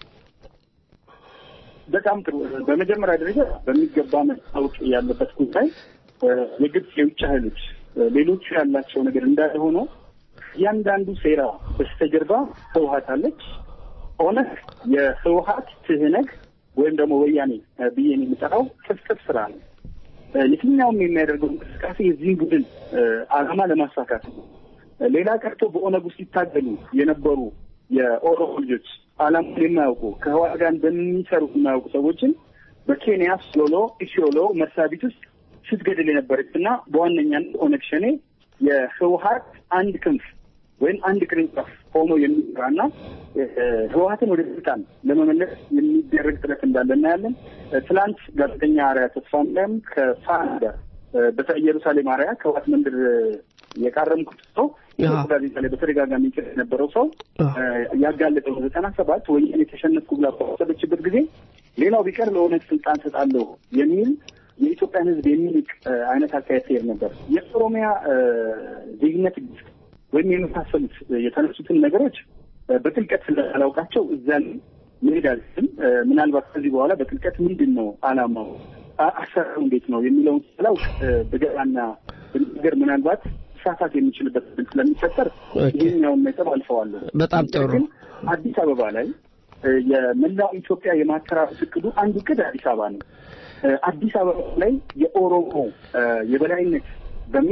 በጣም ጥሩ። በመጀመሪያ ደረጃ በሚገባ መታወቅ ያለበት ጉዳይ እ፣ የግብፅ የውጭ ኃይሎች እ፣ ሌሎቹ ያላቸው ነገር እንዳለ ሆኖ እያንዳንዱ ሴራ በስተጀርባ ህወሀት አለች። ኦነግ የህወሀት ትህነግ ወይም ደግሞ ወያኔ እ፣ ብዬ ነው የምጠራው ቅጽቅጽ ስራ ነው። እ፣ የትኛውም የሚያደርገው እንቅስቃሴ የዚህን ቡድን እ፣ ዓላማ ለማሳካት ነው። እ፣ ሌላ ቀርቶ በኦነግ ውስጥ ሲታገሉ የነበሩ የኦሮሞ ልጆች ዓላማውን የማያውቁ ከህወሓት ጋር እንደሚሰሩ የማያውቁ ሰዎችን በኬንያ ሶሎ ኢሲዮሎ መሳቢት ውስጥ ስትገድል የነበረች እና በዋነኛነት ኦነግ ሸኔ የህወሀት አንድ ክንፍ ወይም አንድ ቅርንጫፍ ሆኖ የሚሰራና እ፣ ህወሀትን ወደ ስልጣን ለመመለስ የሚደረግ ጥረት እንዳለ እናያለን። እ፣ ትላንት ጋዜጠኛ አርያ ተስፋም ከፋን ጋር እ፣ በተለይ ኢየሩሳሌም አርያ ከህወሀት መንደር እ፣ የቃረምኩት ሰው አዎ። ጋዜጣ ላይ በተደጋጋሚ ይጽፍ የነበረው ሰው አዎ። እ፣ ያጋለጠው ዘጠና ሰባት ወያኔ የተሸነፍኩ ብላ ባሰበችበት ጊዜ ሌላው ቢቀር ለኦነግ ስልጣን ሰጣለሁ የሚል የኢትዮጵያን ሕዝብ የሚንቅ እ፣ አይነት አካሄድ ሲሄድ ነበር። የኦሮሚያ እ፣ ዜግነት ሕግ ወይም የመሳሰሉት እ፣ የተነሱትን ነገሮች እ፣ በጥልቀት ስላላውቃቸው እዛ ላይ መሄድ አልችልም። እ፣ ምናልባት ከዚህ በኋላ በጥልቀት ምንድን ነው አላማው፣ አ- አሰራሩ እንዴት ነው የሚለውን ስላውቅ እ፣ ብገባና ብናገር ምናልባት ሳሳት የሚችልበት እድል ስለሚፈጠር ኦኬ። ይህኛውን ነጥብ አልፈዋለሁ። በጣም ጥሩ። ግን አዲስ አበባ ላይ እ፣ የመላው ኢትዮጵያ የማተራረስ እቅዱ አንዱ እቅድ አዲስ አበባ ነው። እ፣ አዲስ አበባ ላይ የኦሮሞ እ፣ የበላይነት በሚል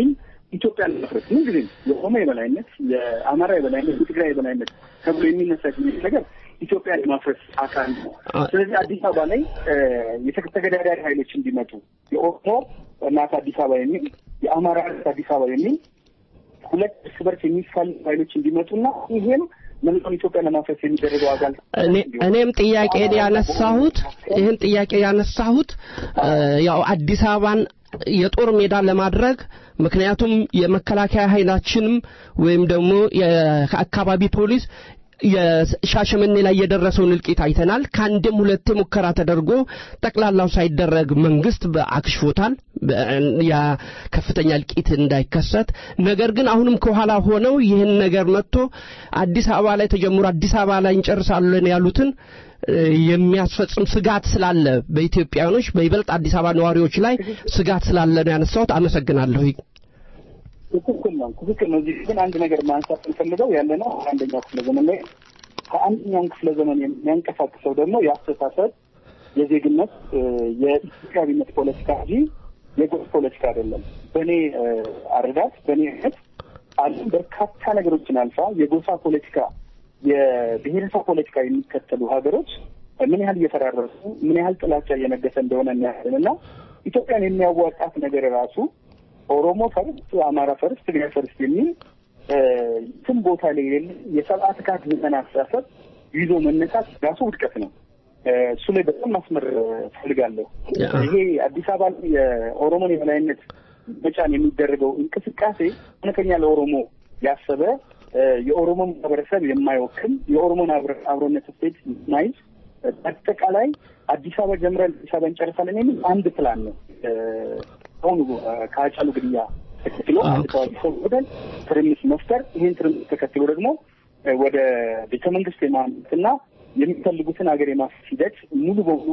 ኢትዮጵያ ለመፍረስ ምን ጊዜም የኦሮሞ የበላይነት፣ የአማራ የበላይነት፣ የትግራይ የበላይነት ተብሎ የሚነሳ ነገር ኢትዮጵያ የማፍረስ አካል ነው። ስለዚህ አዲስ አበባ ላይ የተገዳዳሪ ኃይሎች እንዲመጡ የኦሮሞ እናት አዲስ አበባ የሚል የአማራ እናት አዲስ አበባ የሚል ሁለት እርስ በርስ የሚፋሉ ኃይሎች እንዲመጡና ይሄም መላውን ኢትዮጵያ ለማፍረስ የሚደረገው አካል እኔም ጥያቄን ያነሳሁት ይህን ጥያቄ ያነሳሁት ያው አዲስ አበባን የጦር ሜዳ ለማድረግ ምክንያቱም የመከላከያ ኃይላችንም ወይም ደግሞ የአካባቢ ፖሊስ የሻሸመኔ ላይ የደረሰውን እልቂት አይተናል። ከአንድም ሁለቴ ሙከራ ተደርጎ ጠቅላላው ሳይደረግ መንግስት አክሽፎታል፣ ያ ከፍተኛ እልቂት እንዳይከሰት። ነገር ግን አሁንም ከኋላ ሆነው ይህን ነገር መጥቶ አዲስ አበባ ላይ ተጀምሮ አዲስ አበባ ላይ እንጨርሳለን ያሉትን የሚያስፈጽም ስጋት ስላለ በኢትዮጵያውያኖች በይበልጥ አዲስ አበባ ነዋሪዎች ላይ ስጋት ስላለ ነው ያነሳሁት። አመሰግናለሁ። ትክክል ነው፣ ትክክል ነው። እዚህ ግን አንድ ነገር ማንሳት እንፈልገው ያለ ነው አንደኛው ክፍለ ዘመን ላይ ከአንደኛውን ክፍለ ዘመን የሚያንቀሳቅሰው ደግሞ የአስተሳሰብ የዜግነት የኢትዮጵያዊነት ፖለቲካ እንጂ የጎጥ ፖለቲካ አይደለም። በእኔ አረዳት፣ በእኔ እምነት ዓለም በርካታ ነገሮችን አልፋ የጎሳ ፖለቲካ የብሔረሰብ ፖለቲካ የሚከተሉ ሀገሮች ምን ያህል እየፈራረሱ ምን ያህል ጥላቻ እየነገሰ እንደሆነ እናያለን እና ኢትዮጵያን የሚያዋጣት ነገር ራሱ ኦሮሞ ፈርስት፣ አማራ ፈርስት፣ ትግራይ ፈርስት የሚል የትም ቦታ ላይ የሌለ የሰብአት ካት ዘመን አስተሳሰብ ይዞ መነሳት ራሱ ውድቀት ነው። እሱ ላይ በጣም ማስመር ፈልጋለሁ። ይሄ አዲስ አበባ ላይ የኦሮሞን የበላይነት መጫን የሚደረገው እንቅስቃሴ እውነተኛ ለኦሮሞ ያሰበ የኦሮሞ ማህበረሰብ የማይወክል የኦሮሞን አብሮነት ስቴት ማይዝ በአጠቃላይ አዲስ አበባ ጀምረን አዲስ አበባ እንጨርሳለን የሚል አንድ ፕላን ነው። አሁኑ ከአጫሉ ግድያ ተከትሎ አንድ ታዋቂ ሰው ወደን ትርምስ መፍጠር፣ ይህን ትርምስ ተከትሎ ደግሞ ወደ ቤተ መንግስት የማምትና የሚፈልጉትን ሀገር የማፍረስ ሂደት ሙሉ በሙሉ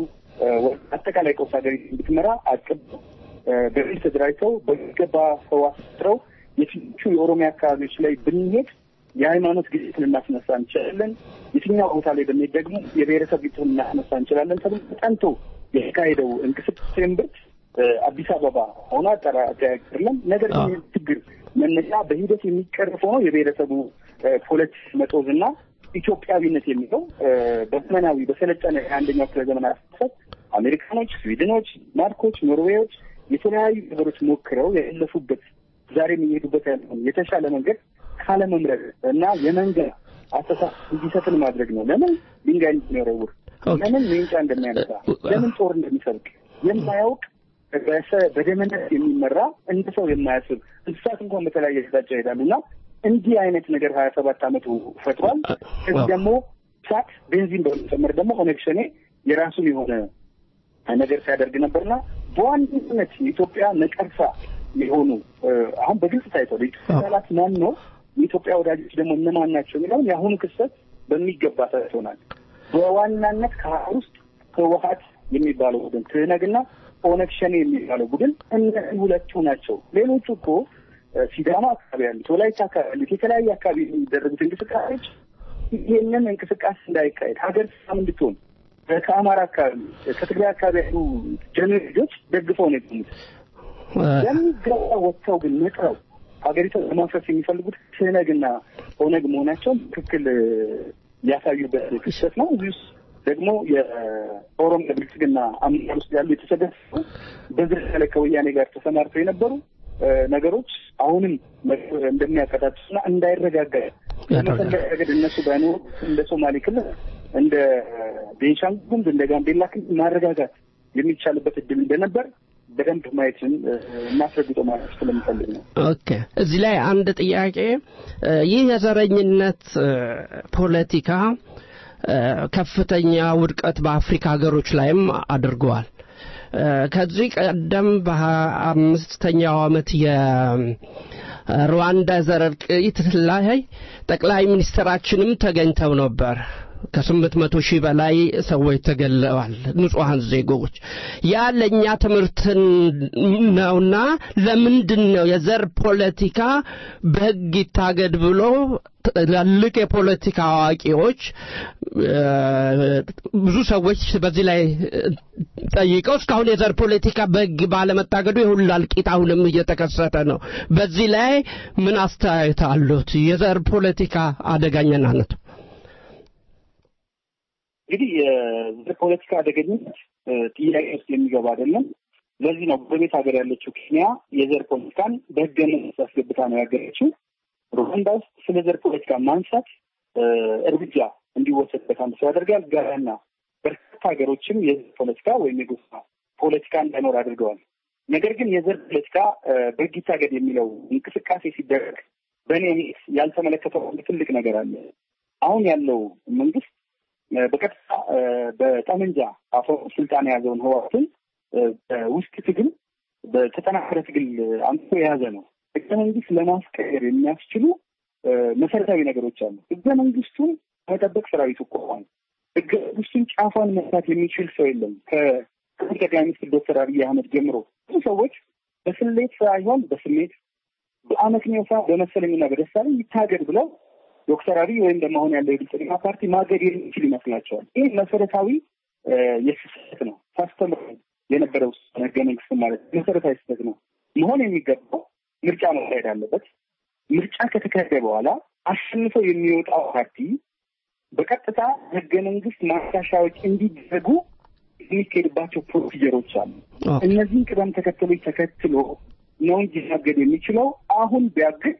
አጠቃላይ ቀውስ ሀገር እንድትመራ አቅብ በሚል ተደራጅተው በሚገባ ሰው አስጥረው የትኞቹ የኦሮሚያ አካባቢዎች ላይ ብንሄድ የሃይማኖት ግጭት ልናስነሳ እንችላለን፣ የትኛው ቦታ ላይ ብንሄድ ደግሞ የብሔረሰብ ግጭት ልናስነሳ እንችላለን ተብሎ ተጠንቶ የተካሄደው እንቅስቃሴ እምብርት አዲስ አበባ ሆኖ አጠያቅርለም። ነገር ግን ችግር መነሻ በሂደት የሚቀርፍ ሆኖ የብሔረሰቡ ፖለቲክ መጦዝ እና ኢትዮጵያዊነት የሚለው በዘመናዊ በሰለጠነ የአንደኛው ክፍለ ዘመን አስተሳሰብ አሜሪካኖች፣ ስዊድኖች፣ ማርኮች፣ ኖርዌዮች የተለያዩ ነገሮች ሞክረው ያለፉበት ዛሬ የሚሄዱበት ያለውን የተሻለ መንገድ ካለመምረጥ እና የመንገድ አስተሳሰብ እንዲሰፍን ማድረግ ነው። ለምን ድንጋይ እንደሚወረውር፣ ለምን ሜንጫ እንደሚያነሳ፣ ለምን ጦር እንደሚሰብቅ የማያውቅ በደመነት የሚመራ እንደ ሰው የማያስብ እንስሳት እንኳን በተለያየ አቅጣጫ ይሄዳሉ እና እንዲህ አይነት ነገር ሀያ ሰባት አመቱ ፈጥሯል። ከዚህ ደግሞ ሳት ቤንዚን በመጨመር ደግሞ ኦነግ ሸኔ የራሱን የሆነ ነገር ሲያደርግ ነበርና በዋነኝነት የኢትዮጵያ ነቀርሳ የሆኑ አሁን በግልጽ ታይቷል። የኢትዮጵያ ጠላት ማን ነው፣ የኢትዮጵያ ወዳጆች ደግሞ እነማን ናቸው የሚለውን የአሁኑ ክስተት በሚገባ ታይቶናል። በዋናነት ከሀገር ውስጥ ህወሀት የሚባለው ቡድን ትህነግና ኦነግ ሸኔ የሚባለው ቡድን እነዚህ ሁለቱ ናቸው። ሌሎቹ እኮ ሲዳማ አካባቢ ያሉት፣ ወላይታ አካባቢ ያሉት፣ የተለያየ አካባቢ የሚደረጉት እንቅስቃሴዎች ይህንን እንቅስቃሴ እንዳይካሄድ ሀገር ሰላም እንድትሆን ከአማራ አካባቢ ከትግራይ አካባቢ ያሉ ጀኔሬጆች ደግፈው ነው የቆሙት። የሚገባ ወጥተው ግን ነጥረው ሀገሪቷን ለማፍረስ የሚፈልጉት ትህነግና ኦነግ መሆናቸውን ትክክል ያሳዩበት ክስተት ነው። እዚህ ውስጥ ደግሞ የኦሮሚያ ብልጽግና አመራር ውስጥ ያሉ የተሰደፉ በዝርያ ላይ ከወያኔ ጋር ተሰማርተው የነበሩ ነገሮች አሁንም እንደሚያቀጣጥሱና እንዳይረጋጋ በመፈለግ ረገድ እነሱ ባይኖሩ እንደ ሶማሌ ክልል እንደ ቤንሻንጉል ጉሙዝ እንደ ጋምቤላ ክልል ማረጋጋት የሚቻልበት እድል እንደነበር በደንብ ማየትን እናስረግጦ ማለት ስለምፈልግ ነው። ኦኬ፣ እዚህ ላይ አንድ ጥያቄ ይህ የዘረኝነት ፖለቲካ ከፍተኛ ውድቀት በአፍሪካ ሀገሮች ላይም አድርገዋል። ከዚህ ቀደም በአምስተኛው ዓመት የሩዋንዳ ዘር እልቂት ላይ ጠቅላይ ሚኒስትራችንም ተገኝተው ነበር። ከስምንት መቶ ሺህ በላይ ሰዎች ተገለዋል፣ ንጹሐን ዜጎች። ያ ለእኛ ትምህርት ነውና ለምንድን ነው የዘር ፖለቲካ በሕግ ይታገድ ብሎ ትላልቅ የፖለቲካ አዋቂዎች ብዙ ሰዎች በዚህ ላይ ጠይቀው እስካሁን የዘር ፖለቲካ በሕግ ባለመታገዱ የሁሉ እልቂት አሁንም እየተከሰተ ነው። በዚህ ላይ ምን አስተያየት አሉት? የዘር ፖለቲካ አደገኛነቱ እንግዲህ የዘር ፖለቲካ አደገኝነት ጥያቄ ውስጥ የሚገባ አይደለም። ለዚህ ነው ጎረቤት ሀገር ያለችው ኬንያ የዘር ፖለቲካን በህገ መንግስት አስገብታ ነው ያገረችው። ሩዋንዳ ውስጥ ስለ ዘር ፖለቲካ ማንሳት እርምጃ እንዲወሰድበት አንድ ሰው ያደርጋል። ጋናና በርካታ ሀገሮችም የዘር ፖለቲካ ወይም የጎሳ ፖለቲካ እንዳይኖር አድርገዋል። ነገር ግን የዘር ፖለቲካ በህግ ይታገድ የሚለው እንቅስቃሴ ሲደረግ በእኔ እምነት ያልተመለከተው አንድ ትልቅ ነገር አለ። አሁን ያለው መንግስት በቀጥታ በጠመንጃ አፈ ስልጣን የያዘውን ህወሓትን በውስጥ ትግል በተጠናከረ ትግል አምጥቶ የያዘ ነው። ህገ መንግስት ለማስቀየር የሚያስችሉ መሰረታዊ ነገሮች አሉ። ህገ መንግስቱን መጠበቅ ሰራዊቱ ቆሟል። ህገ መንግስቱን ጫፏን መፍታት የሚችል ሰው የለም። ከጠቅላይ ሚኒስትር ዶክተር አብይ አህመድ ጀምሮ ብዙ ሰዎች በስሌት ሳይሆን በስሜት በአመክንዮ ሳይሆን በመሰለኝና በደሳለኝ ይታገድ ብለው ዶክተር አብይ ወይም ደግሞ አሁን ያለው የብልጽግና ፓርቲ ማገድ የሚችል ይመስላቸዋል። ይህ መሰረታዊ የስህተት ነው። ሳስተምር የነበረው ህገ መንግስት ማለት መሰረታዊ ስህተት ነው። መሆን የሚገባው ምርጫ መካሄድ አለበት። ምርጫ ከተካሄደ በኋላ አሸንፈው የሚወጣው ፓርቲ በቀጥታ ህገ መንግስት ማሻሻያዎች እንዲደረጉ የሚካሄድባቸው ፕሮሲጀሮች አሉ። እነዚህን ቅደም ተከተሎች ተከትሎ ነው እንጂ ማገድ የሚችለው አሁን ቢያግድ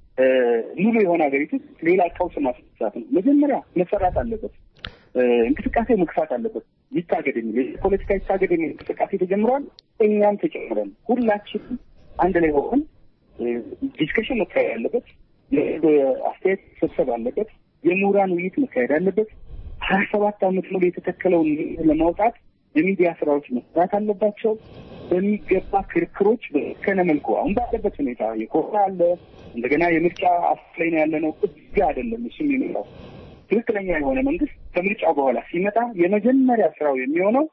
ሙሉ የሆነ ሀገሪቱ ሌላ ቀውስ ማስነሳት ነው። መጀመሪያ መሰራት አለበት። እንቅስቃሴ መግፋት አለበት። ይታገድ የሚል ፖለቲካ ይታገድ የሚል እንቅስቃሴ ተጀምሯል። እኛም ተጨምረን ሁላችንም አንድ ላይ ሆን ዲስከሽን መካሄድ አለበት። አስተያየት ሰብሰብ አለበት። የምሁራን ውይይት መካሄድ አለበት። ሀያ ሰባት ዓመት ሙሉ የተተከለውን ለማውጣት የሚዲያ ስራዎች መስራት አለባቸው። በሚገባ ክርክሮች በከነ መልኩ አሁን ባለበት ሁኔታ የኮሮና አለ እንደገና የምርጫ አስፍ ላይ ነው ያለ ነው። እዚጋ አይደለም እሱ የሚመጣው ትክክለኛ የሆነ መንግስት ከምርጫው በኋላ ሲመጣ የመጀመሪያ ስራው የሚሆነው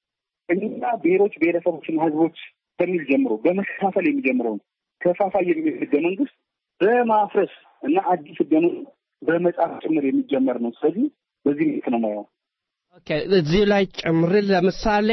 እኛ ብሔሮች ብሔረሰቦችና ህዝቦች ከሚል ጀምሮ በመከፋፈል የሚጀምረውን ከፋፋይ የሚል ህገ መንግስት በማፍረስ እና አዲስ ህገ መንግስት በመጻፍ ጭምር የሚጀመር ነው። ስለዚህ በዚህ ልክ ነው ማየው። ኦኬ እዚህ ላይ ጨምር ለምሳሌ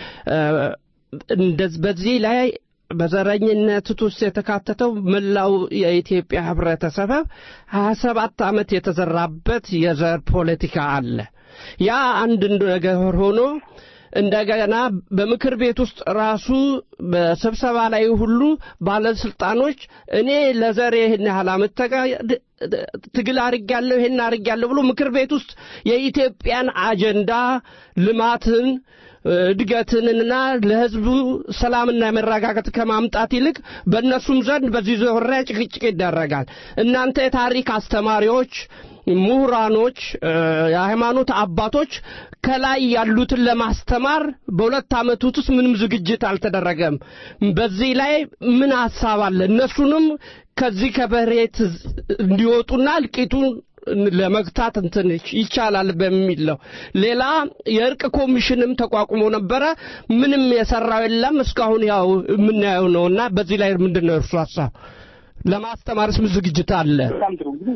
በዚህ ላይ በዘረኝነት ውስጥ የተካተተው መላው የኢትዮጵያ ህብረተሰብ ሀያ ሰባት ዓመት የተዘራበት የዘር ፖለቲካ አለ። ያ አንድ ነገር ሆኖ እንደገና በምክር ቤት ውስጥ ራሱ በስብሰባ ላይ ሁሉ ባለስልጣኖች እኔ ለዘር ይህን ያህል ዓመት ትግል አድርጌያለሁ ይህን አድርጌያለሁ ብሎ ምክር ቤት ውስጥ የኢትዮጵያን አጀንዳ ልማትን እድገትንና ለህዝቡ ሰላምና መረጋጋት ከማምጣት ይልቅ በእነሱም ዘንድ በዚህ ዙሪያ ጭቅጭቅ ይደረጋል። እናንተ የታሪክ አስተማሪዎች፣ ምሁራኖች፣ የሃይማኖት አባቶች ከላይ ያሉትን ለማስተማር በሁለት ዓመት ውስጥ ምንም ዝግጅት አልተደረገም። በዚህ ላይ ምን ሀሳብ አለ? እነሱንም ከዚህ ከበሬት እንዲወጡና እልቂቱን ለመግታት እንትን ይቻላል በሚል ነው። ሌላ የእርቅ ኮሚሽንም ተቋቁሞ ነበረ። ምንም የሰራው የለም እስካሁን ያው የምናየው ነው እና በዚህ ላይ ምንድን ነው እርሱ ሀሳብ? ለማስተማርስ ምን ዝግጅት አለ? በጣም ጥሩ እንግዲህ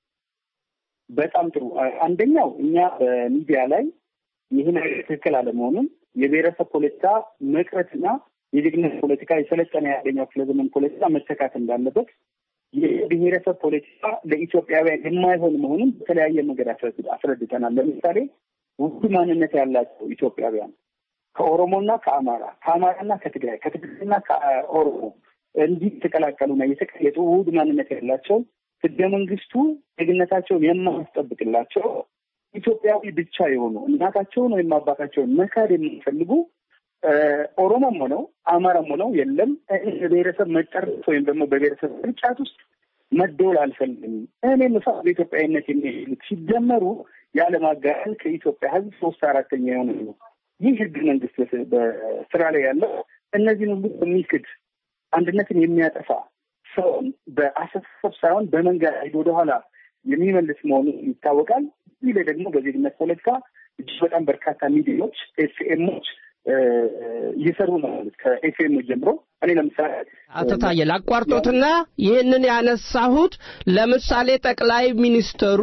በጣም ጥሩ። አንደኛው እኛ በሚዲያ ላይ ይህን ትክክል አለመሆኑን የብሔረሰብ ፖለቲካ መቅረትና የዜግነት ፖለቲካ የሰለጠነ የአንደኛው ክፍለ ዘመን ፖለቲካ መተካት እንዳለበት የብሔረሰብ ፖለቲካ ለኢትዮጵያውያን የማይሆን መሆኑን በተለያየ መንገድ አስረድተናል። ለምሳሌ ውድ ማንነት ያላቸው ኢትዮጵያውያን ከኦሮሞና ከአማራ ከአማራና ከትግራይ ከትግራይና ከኦሮሞ እንዲህ የተቀላቀሉና የተቀየጡ ውድ ማንነት ያላቸው ህገ መንግስቱ ዜግነታቸውን የማያስጠብቅላቸው ኢትዮጵያዊ ብቻ የሆኑ እናታቸውን ወይም አባታቸውን መካድ የሚፈልጉ ኦሮሞም ሆነው አማራም ሆነው የለም በብሔረሰብ መጠረት ወይም ደግሞ በብሔረሰብ ቅርጫት ውስጥ መደወል አልፈልግም። እኔ ምሳ በኢትዮጵያዊነት የሚሄዱት ሲደመሩ ያለማጋነን ከኢትዮጵያ ህዝብ ሶስት አራተኛ የሆነ ነው። ይህ ህገ መንግስት በስራ ላይ ያለው እነዚህን ሁሉ የሚክድ አንድነትን የሚያጠፋ ሰውን በአስተሳሰብ ሳይሆን በመንገድ ወደኋላ የሚመልስ መሆኑ ይታወቃል። እዚህ ላይ ደግሞ በዜግነት ፖለቲካ እጅግ በጣም በርካታ ሚዲያዎች ኤፍኤሞች እየሰሩ ነው ማለት ከኤፍኤም ጀምሮ እኔ ለምሳሌ አቶ ታዬ ላቋርጦትና ይህንን ያነሳሁት ለምሳሌ ጠቅላይ ሚኒስትሩ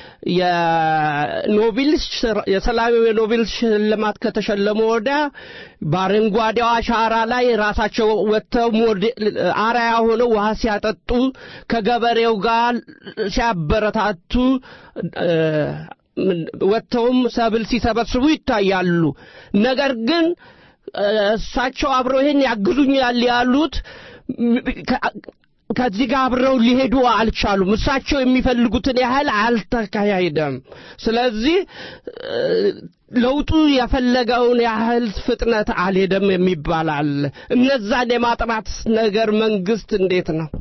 የኖቤል ሽር- የሰላም የኖቤል ሽልማት ከተሸለሙ ወዲያ በአረንጓዴው አሻራ ላይ ራሳቸው ወጥተው ሞዴል አርአያ ሆነው ውሃ ሲያጠጡ ከገበሬው ጋር ሲያበረታቱ እ፣ ምን- ወጥተውም ሰብል ሲሰበስቡ ይታያሉ። ነገር ግን እ፣ እሳቸው አብረው ይሄን ያግዙኛል ያሉት ም- ከ- ከዚህ ጋር አብረው ሊሄዱ አልቻሉም። እሳቸው የሚፈልጉትን ያህል አልተካሄደም። ስለዚህ እ፣ ለውጡ የፈለገውን ያህል ፍጥነት አልሄደም የሚባል አለ። እነዛን የማጥራት ነገር መንግስት እንዴት ነው?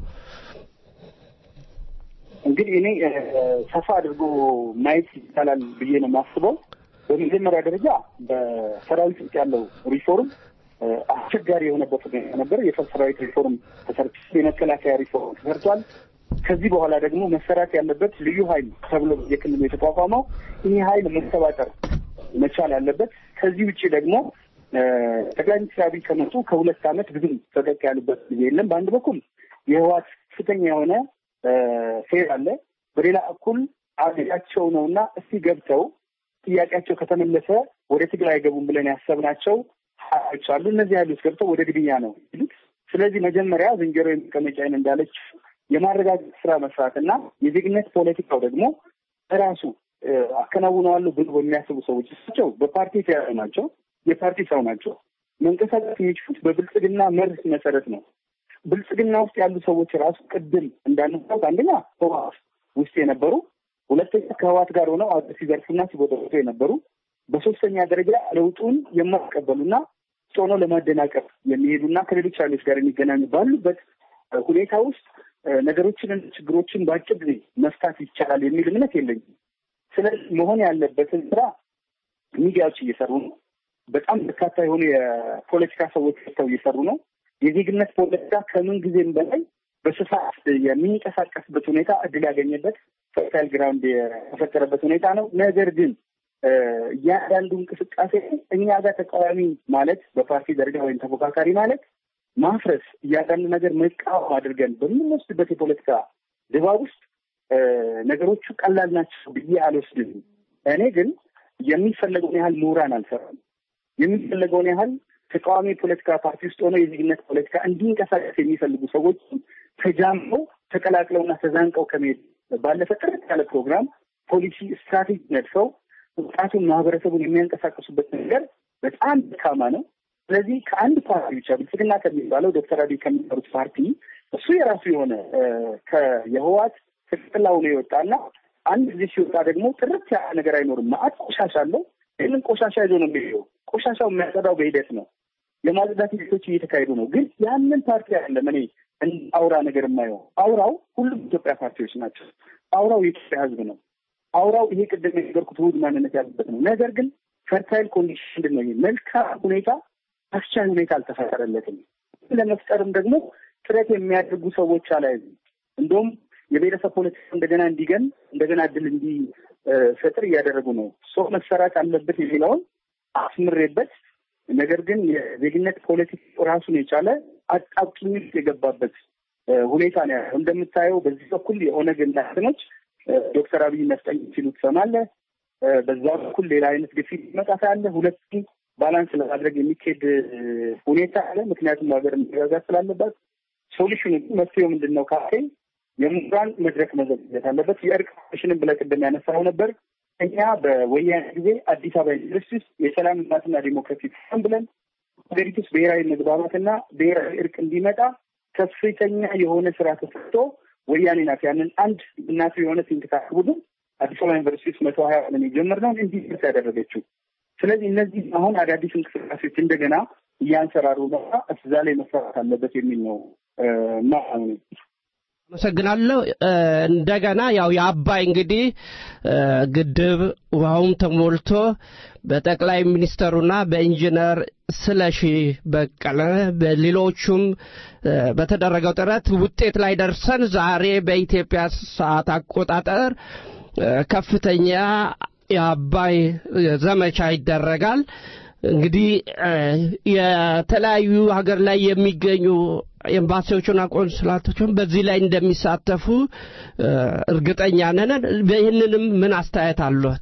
እንግዲህ እኔ እ፣ ሰፋ አድርጎ ማየት ይቻላል ብዬ ነው የማስበው። በመጀመሪያ ደረጃ በሰራዊት ውስጥ ያለው ሪፎርም እ፣ አስቸጋሪ የሆነበት ሁኔታ ነበር። የሰራዊት ሪፎርም ተሰርቷል። የመከላከያ ሪፎርም ተሰርቷል። ከዚህ በኋላ ደግሞ መሰራት ያለበት ልዩ ኃይል ተብሎ የክልሉ የተቋቋመው ይህ ኃይል መሰባጠር መቻል አለበት። ከዚህ ውጭ ደግሞ እ፣ ጠቅላይ ሚኒስትር አብይ ከመጡ ከሁለት ዓመት ብዙም ፈቀቅ ያሉበት ጊዜ የለም። በአንድ በኩል የህወሓት ከፍተኛ የሆነ እ፣ ፌር አለ። በሌላ በኩል አገዳቸው ነው እና እስቲ ገብተው ጥያቄያቸው ከተመለሰ ወደ ትግራይ አይገቡም ብለን ያሰብናቸው ኃይሎች አሉ። እነዚህ ኃይሎች ገብተው ወደ ግድያ ነው ይሉት። ስለዚህ መጀመሪያ ዝንጀሮ የመቀመጫዬን እንዳለች የማረጋገጥ ስራ መስራት እና የዜግነት ፖለቲካው ደግሞ ራሱ እ፣ አከናውነዋለሁ ብሎ በሚያስቡ ሰዎች እሳቸው በፓርቲ የተያዙ ናቸው። የፓርቲ ሰው ናቸው። መንቀሳቀስ የሚችሉት በብልጽግና መርህ መሰረት ነው። ብልጽግና ውስጥ ያሉ ሰዎች ራሱ ቅድም እንዳነሳት አንደኛ ህወሓት ውስጥ የነበሩ፣ ሁለተኛ ከህወሓት ጋር ሆነው አገር ሲዘርፉና ሲቦጠቦጡ የነበሩ፣ በሶስተኛ ደረጃ ለውጡን የማይቀበሉና ሆኖ ለማደናቀፍ የሚሄዱና ከሌሎች ኃይሎች ጋር የሚገናኙ ባሉበት እ፣ ሁኔታ ውስጥ እ፣ ነገሮችን ችግሮችን በአጭር ጊዜ መፍታት ይቻላል የሚል እምነት የለኝም። ስለዚህ መሆን ያለበትን ስራ ሚዲያዎች እየሰሩ ነው። በጣም በርካታ የሆኑ የፖለቲካ ሰዎች ወጥተው እየሰሩ ነው። የዜግነት ፖለቲካ ከምን ጊዜም በላይ በስፋት የሚንቀሳቀስበት ሁኔታ እድል ያገኘበት ፈርታይል ግራውንድ የተፈጠረበት ሁኔታ ነው። ነገር ግን እ፣ እያንዳንዱ እንቅስቃሴ እኛ ጋር ተቃዋሚ ማለት በፓርቲ ደረጃ ወይም ተፎካካሪ ማለት ማፍረስ፣ እያንዳንዱ ነገር መቃወም አድርገን በምንወስድበት የፖለቲካ ድባብ ውስጥ እ፣ ነገሮቹ ቀላል ናቸው ብዬ አልወስድም። እኔ ግን የሚፈለገውን ያህል ምሁራን አልሰራም። የሚፈለገውን ያህል ተቃዋሚ የፖለቲካ ፓርቲ ውስጥ ሆነው የዜግነት ፖለቲካ እንዲንቀሳቀስ የሚፈልጉ ሰዎች ተጃምለው ተቀላቅለውና ተዛንቀው ከመሄድ ባለፈ ጥርት ያለ ፕሮግራም፣ ፖሊሲ፣ ስትራቴጂ ነድፈው ወጣቱን ማህበረሰቡን የሚያንቀሳቀሱበት ነገር በጣም ደካማ ነው። ስለዚህ ከአንድ ፓርቲ ብቻ ብልጽግና ከሚባለው ዶክተር አብይ ከሚባሉት ፓርቲ እሱ የራሱ የሆነ እ፣ ከየህወሓት ትክክል ሆኖ የወጣና አንድ ጊዜ ሲወጣ ደግሞ ጥርት ያለ ነገር አይኖርም። ማአት ቆሻሻ አለው። ይህንን ቆሻሻ ይዞ ነው የሚሄደው። ቆሻሻው የሚያጸዳው በሂደት ነው። የማጽዳት ሂደቶች እየተካሄዱ ነው። ግን ያንን ፓርቲ አይደለም እኔ እንደ አውራ ነገር የማየው። አውራው ሁሉም ኢትዮጵያ ፓርቲዎች ናቸው። አውራው የኢትዮጵያ ሕዝብ ነው። አውራው ይሄ ቅድም የነገርኩት ውህድ ማንነት ያለበት ነው። ነገር ግን ፈርታይል ኮንዲሽን ምንድን ነው? ይሄ መልካም ሁኔታ አስቻይ ሁኔታ አልተፈጠረለትም። ለመፍጠርም ደግሞ ጥረት የሚያደርጉ ሰዎች አላይም። እንደውም የብሔረሰብ ፖለቲካ እንደገና እንዲገን እንደገና እድል እንዲፈጥር እያደረጉ ነው። ሰው መሰራት አለበት የሚለውን አስምሬበት ነገር ግን የዜግነት ፖለቲካ ራሱን የቻለ አጣብቂኝ ውስጥ የገባበት እ፣ ሁኔታ ነው ያለው። እንደምታየው በዚህ በኩል የኦነግ እንትኖች እ፣ ዶክተር አብይ ነፍጠኝ ሲሉ ትሰማለህ። እ፣ በዛ በኩል ሌላ አይነት ግፊት ይመጣ አለ። ሁለቱም ባላንስ ለማድረግ የሚካሄድ እ፣ ሁኔታ አለ። ምክንያቱም ሀገር መረጋጋት ስላለባት ሶሉሽኑ መፍትሄው ምንድን ነው ካልከኝ የምሁራን መድረክ መዘጋጀት አለበት። የእርቅ ኮሚሽንን ብለህ ቅድም ያነሳው ነበር። እኛ በወያኔ ጊዜ አዲስ አበባ ዩኒቨርሲቲ ውስጥ የሰላም ልማትና ዲሞክራሲ ፎረም ብለን ሀገሪቱ ውስጥ ብሔራዊ መግባባትና ብሔራዊ እርቅ እንዲመጣ ከፍተኛ የሆነ ስራ ተሰርቶ ወያኔ ናት ያንን አንድ እናቱ የሆነ ሲንክታክ ቡድን አዲስ አበባ ዩኒቨርሲቲ ውስጥ መቶ ሀያ ምን የጀመርነውን እንዲደርስ ያደረገችው። ስለዚህ እነዚህ አሁን አዳዲስ እንቅስቃሴዎች እንደገና እያንሰራሩ ነውና እዛ ላይ መሰራት አለበት የሚል ነው እና አመሰግናለሁ። እ፣ እንደገና ያው የአባይ እንግዲህ እ፣ ግድብ ውሃውም ተሞልቶ በጠቅላይ ሚኒስተሩና በኢንጂነር ስለሺ በቀለ በሌሎቹም እ፣ በተደረገው ጥረት ውጤት ላይ ደርሰን ዛሬ በኢትዮጵያ ሰዓት አቆጣጠር ከፍተኛ የአባይ ዘመቻ ይደረጋል። እንግዲህ የተለያዩ ሀገር ላይ የሚገኙ ኤምባሲዎችና ቆንስላቶችን በዚህ ላይ እንደሚሳተፉ እርግጠኛ ነን። ይህንንም ምን አስተያየት አለት?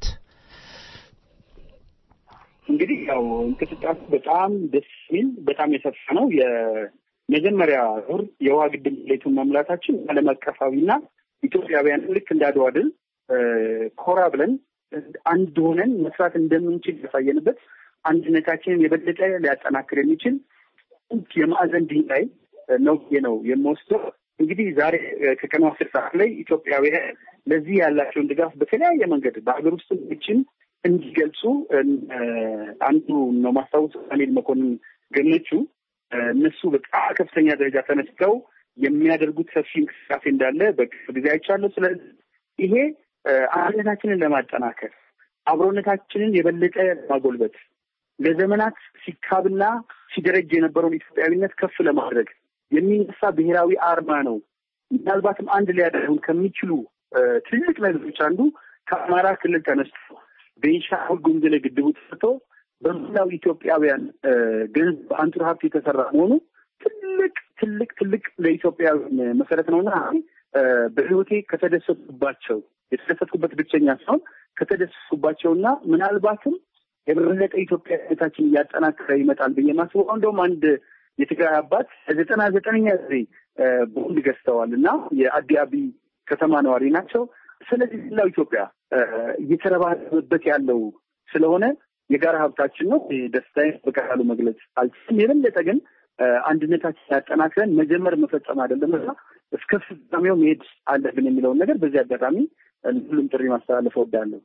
እንግዲህ ያው እንቅስቃሴ በጣም ደስ የሚል በጣም የሰፋ ነው። የመጀመሪያ ዙር የውሃ ግድብ ሙሌቱን መሙላታችን ዓለም አቀፋዊና ኢትዮጵያውያን ልክ እንደ አድዋ ድል ኮራ ብለን አንድ ሆነን መስራት እንደምንችል ያሳየንበት አንድነታችንን የበለጠ ሊያጠናክር የሚችል የማዕዘን ድንጋይ ነው ብዬ ነው የምወስደው። እንግዲህ ዛሬ ከቀኑ አስር ሰዓት ላይ ኢትዮጵያውያን ለዚህ ያላቸውን ድጋፍ በተለያየ መንገድ በሀገር ውስጥ ችን እንዲገልጹ አንዱ ነው ማስታወስ ዳንኤል መኮንን ገመቹ እነሱ በጣም ከፍተኛ ደረጃ ተነስተው የሚያደርጉት ሰፊ እንቅስቃሴ እንዳለ በቅርብ ጊዜ አይቻለሁ። ስለዚህ ይሄ አንድነታችንን ለማጠናከር አብሮነታችንን የበለጠ ለማጎልበት ለዘመናት ሲካብና ሲደረጅ የነበረውን ኢትዮጵያዊነት ከፍ ለማድረግ የሚነሳ ብሔራዊ አርማ ነው። ምናልባትም አንድ ሊያደርጉን ከሚችሉ ትልቅ ነገሮች አንዱ ከአማራ ክልል ተነስቶ ቤንሻንጉል ጉሙዝ ላይ ግድቡ ተሰርቶ በመላው ኢትዮጵያውያን ገንዘብ አንጡር ሀብት የተሰራ መሆኑ ትልቅ ትልቅ ትልቅ ለኢትዮጵያውያን መሰረት ነውና በሕይወቴ ከተደሰቱባቸው የተደሰትኩበት ብቸኛ ሳይሆን ከተደሰትኩባቸውና ምናልባትም የበለጠ ኢትዮጵያዊነታችን እያጠናከረ ይመጣል ብዬ ማስበው እንደውም አንድ የትግራይ አባት ዘጠና ዘጠነኛ ጊዜ ቦንድ ገዝተዋል እና የአዲ አቢ ከተማ ነዋሪ ናቸው። ስለዚህ ሌላው ኢትዮጵያ እየተረባረበበት ያለው ስለሆነ የጋራ ሀብታችን ነው። ደስታዬን በቀላሉ መግለጽ አልችልም። የበለጠ ግን አንድነታችን ያጠናክረን መጀመር መፈጸም አይደለም እና እስከ ፍጻሜው መሄድ አለብን የሚለውን ነገር በዚህ አጋጣሚ ሁሉም ጥሪ ማስተላለፍ እወዳለሁ።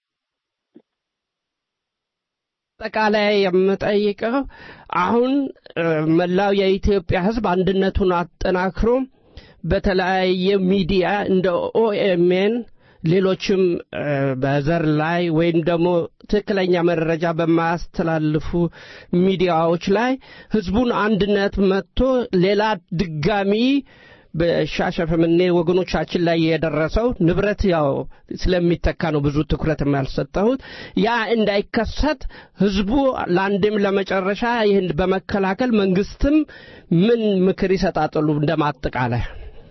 አጠቃላይ የምጠይቀው አሁን መላው የኢትዮጵያ ሕዝብ አንድነቱን አጠናክሮ በተለያየ ሚዲያ እንደ ኦኤምኤን ሌሎችም በዘር ላይ ወይም ደግሞ ትክክለኛ መረጃ በማያስተላልፉ ሚዲያዎች ላይ ህዝቡን አንድነት መጥቶ ሌላ ድጋሚ በሻሸመኔ ወገኖቻችን ላይ የደረሰው ንብረት ያው ስለሚተካ ነው ብዙ ትኩረት ያልሰጠሁት። ያ እንዳይከሰት ህዝቡ ለአንድም ለመጨረሻ ይህን በመከላከል መንግስትም ምን ምክር ይሰጣጥሉ እንደማጠቃላይ?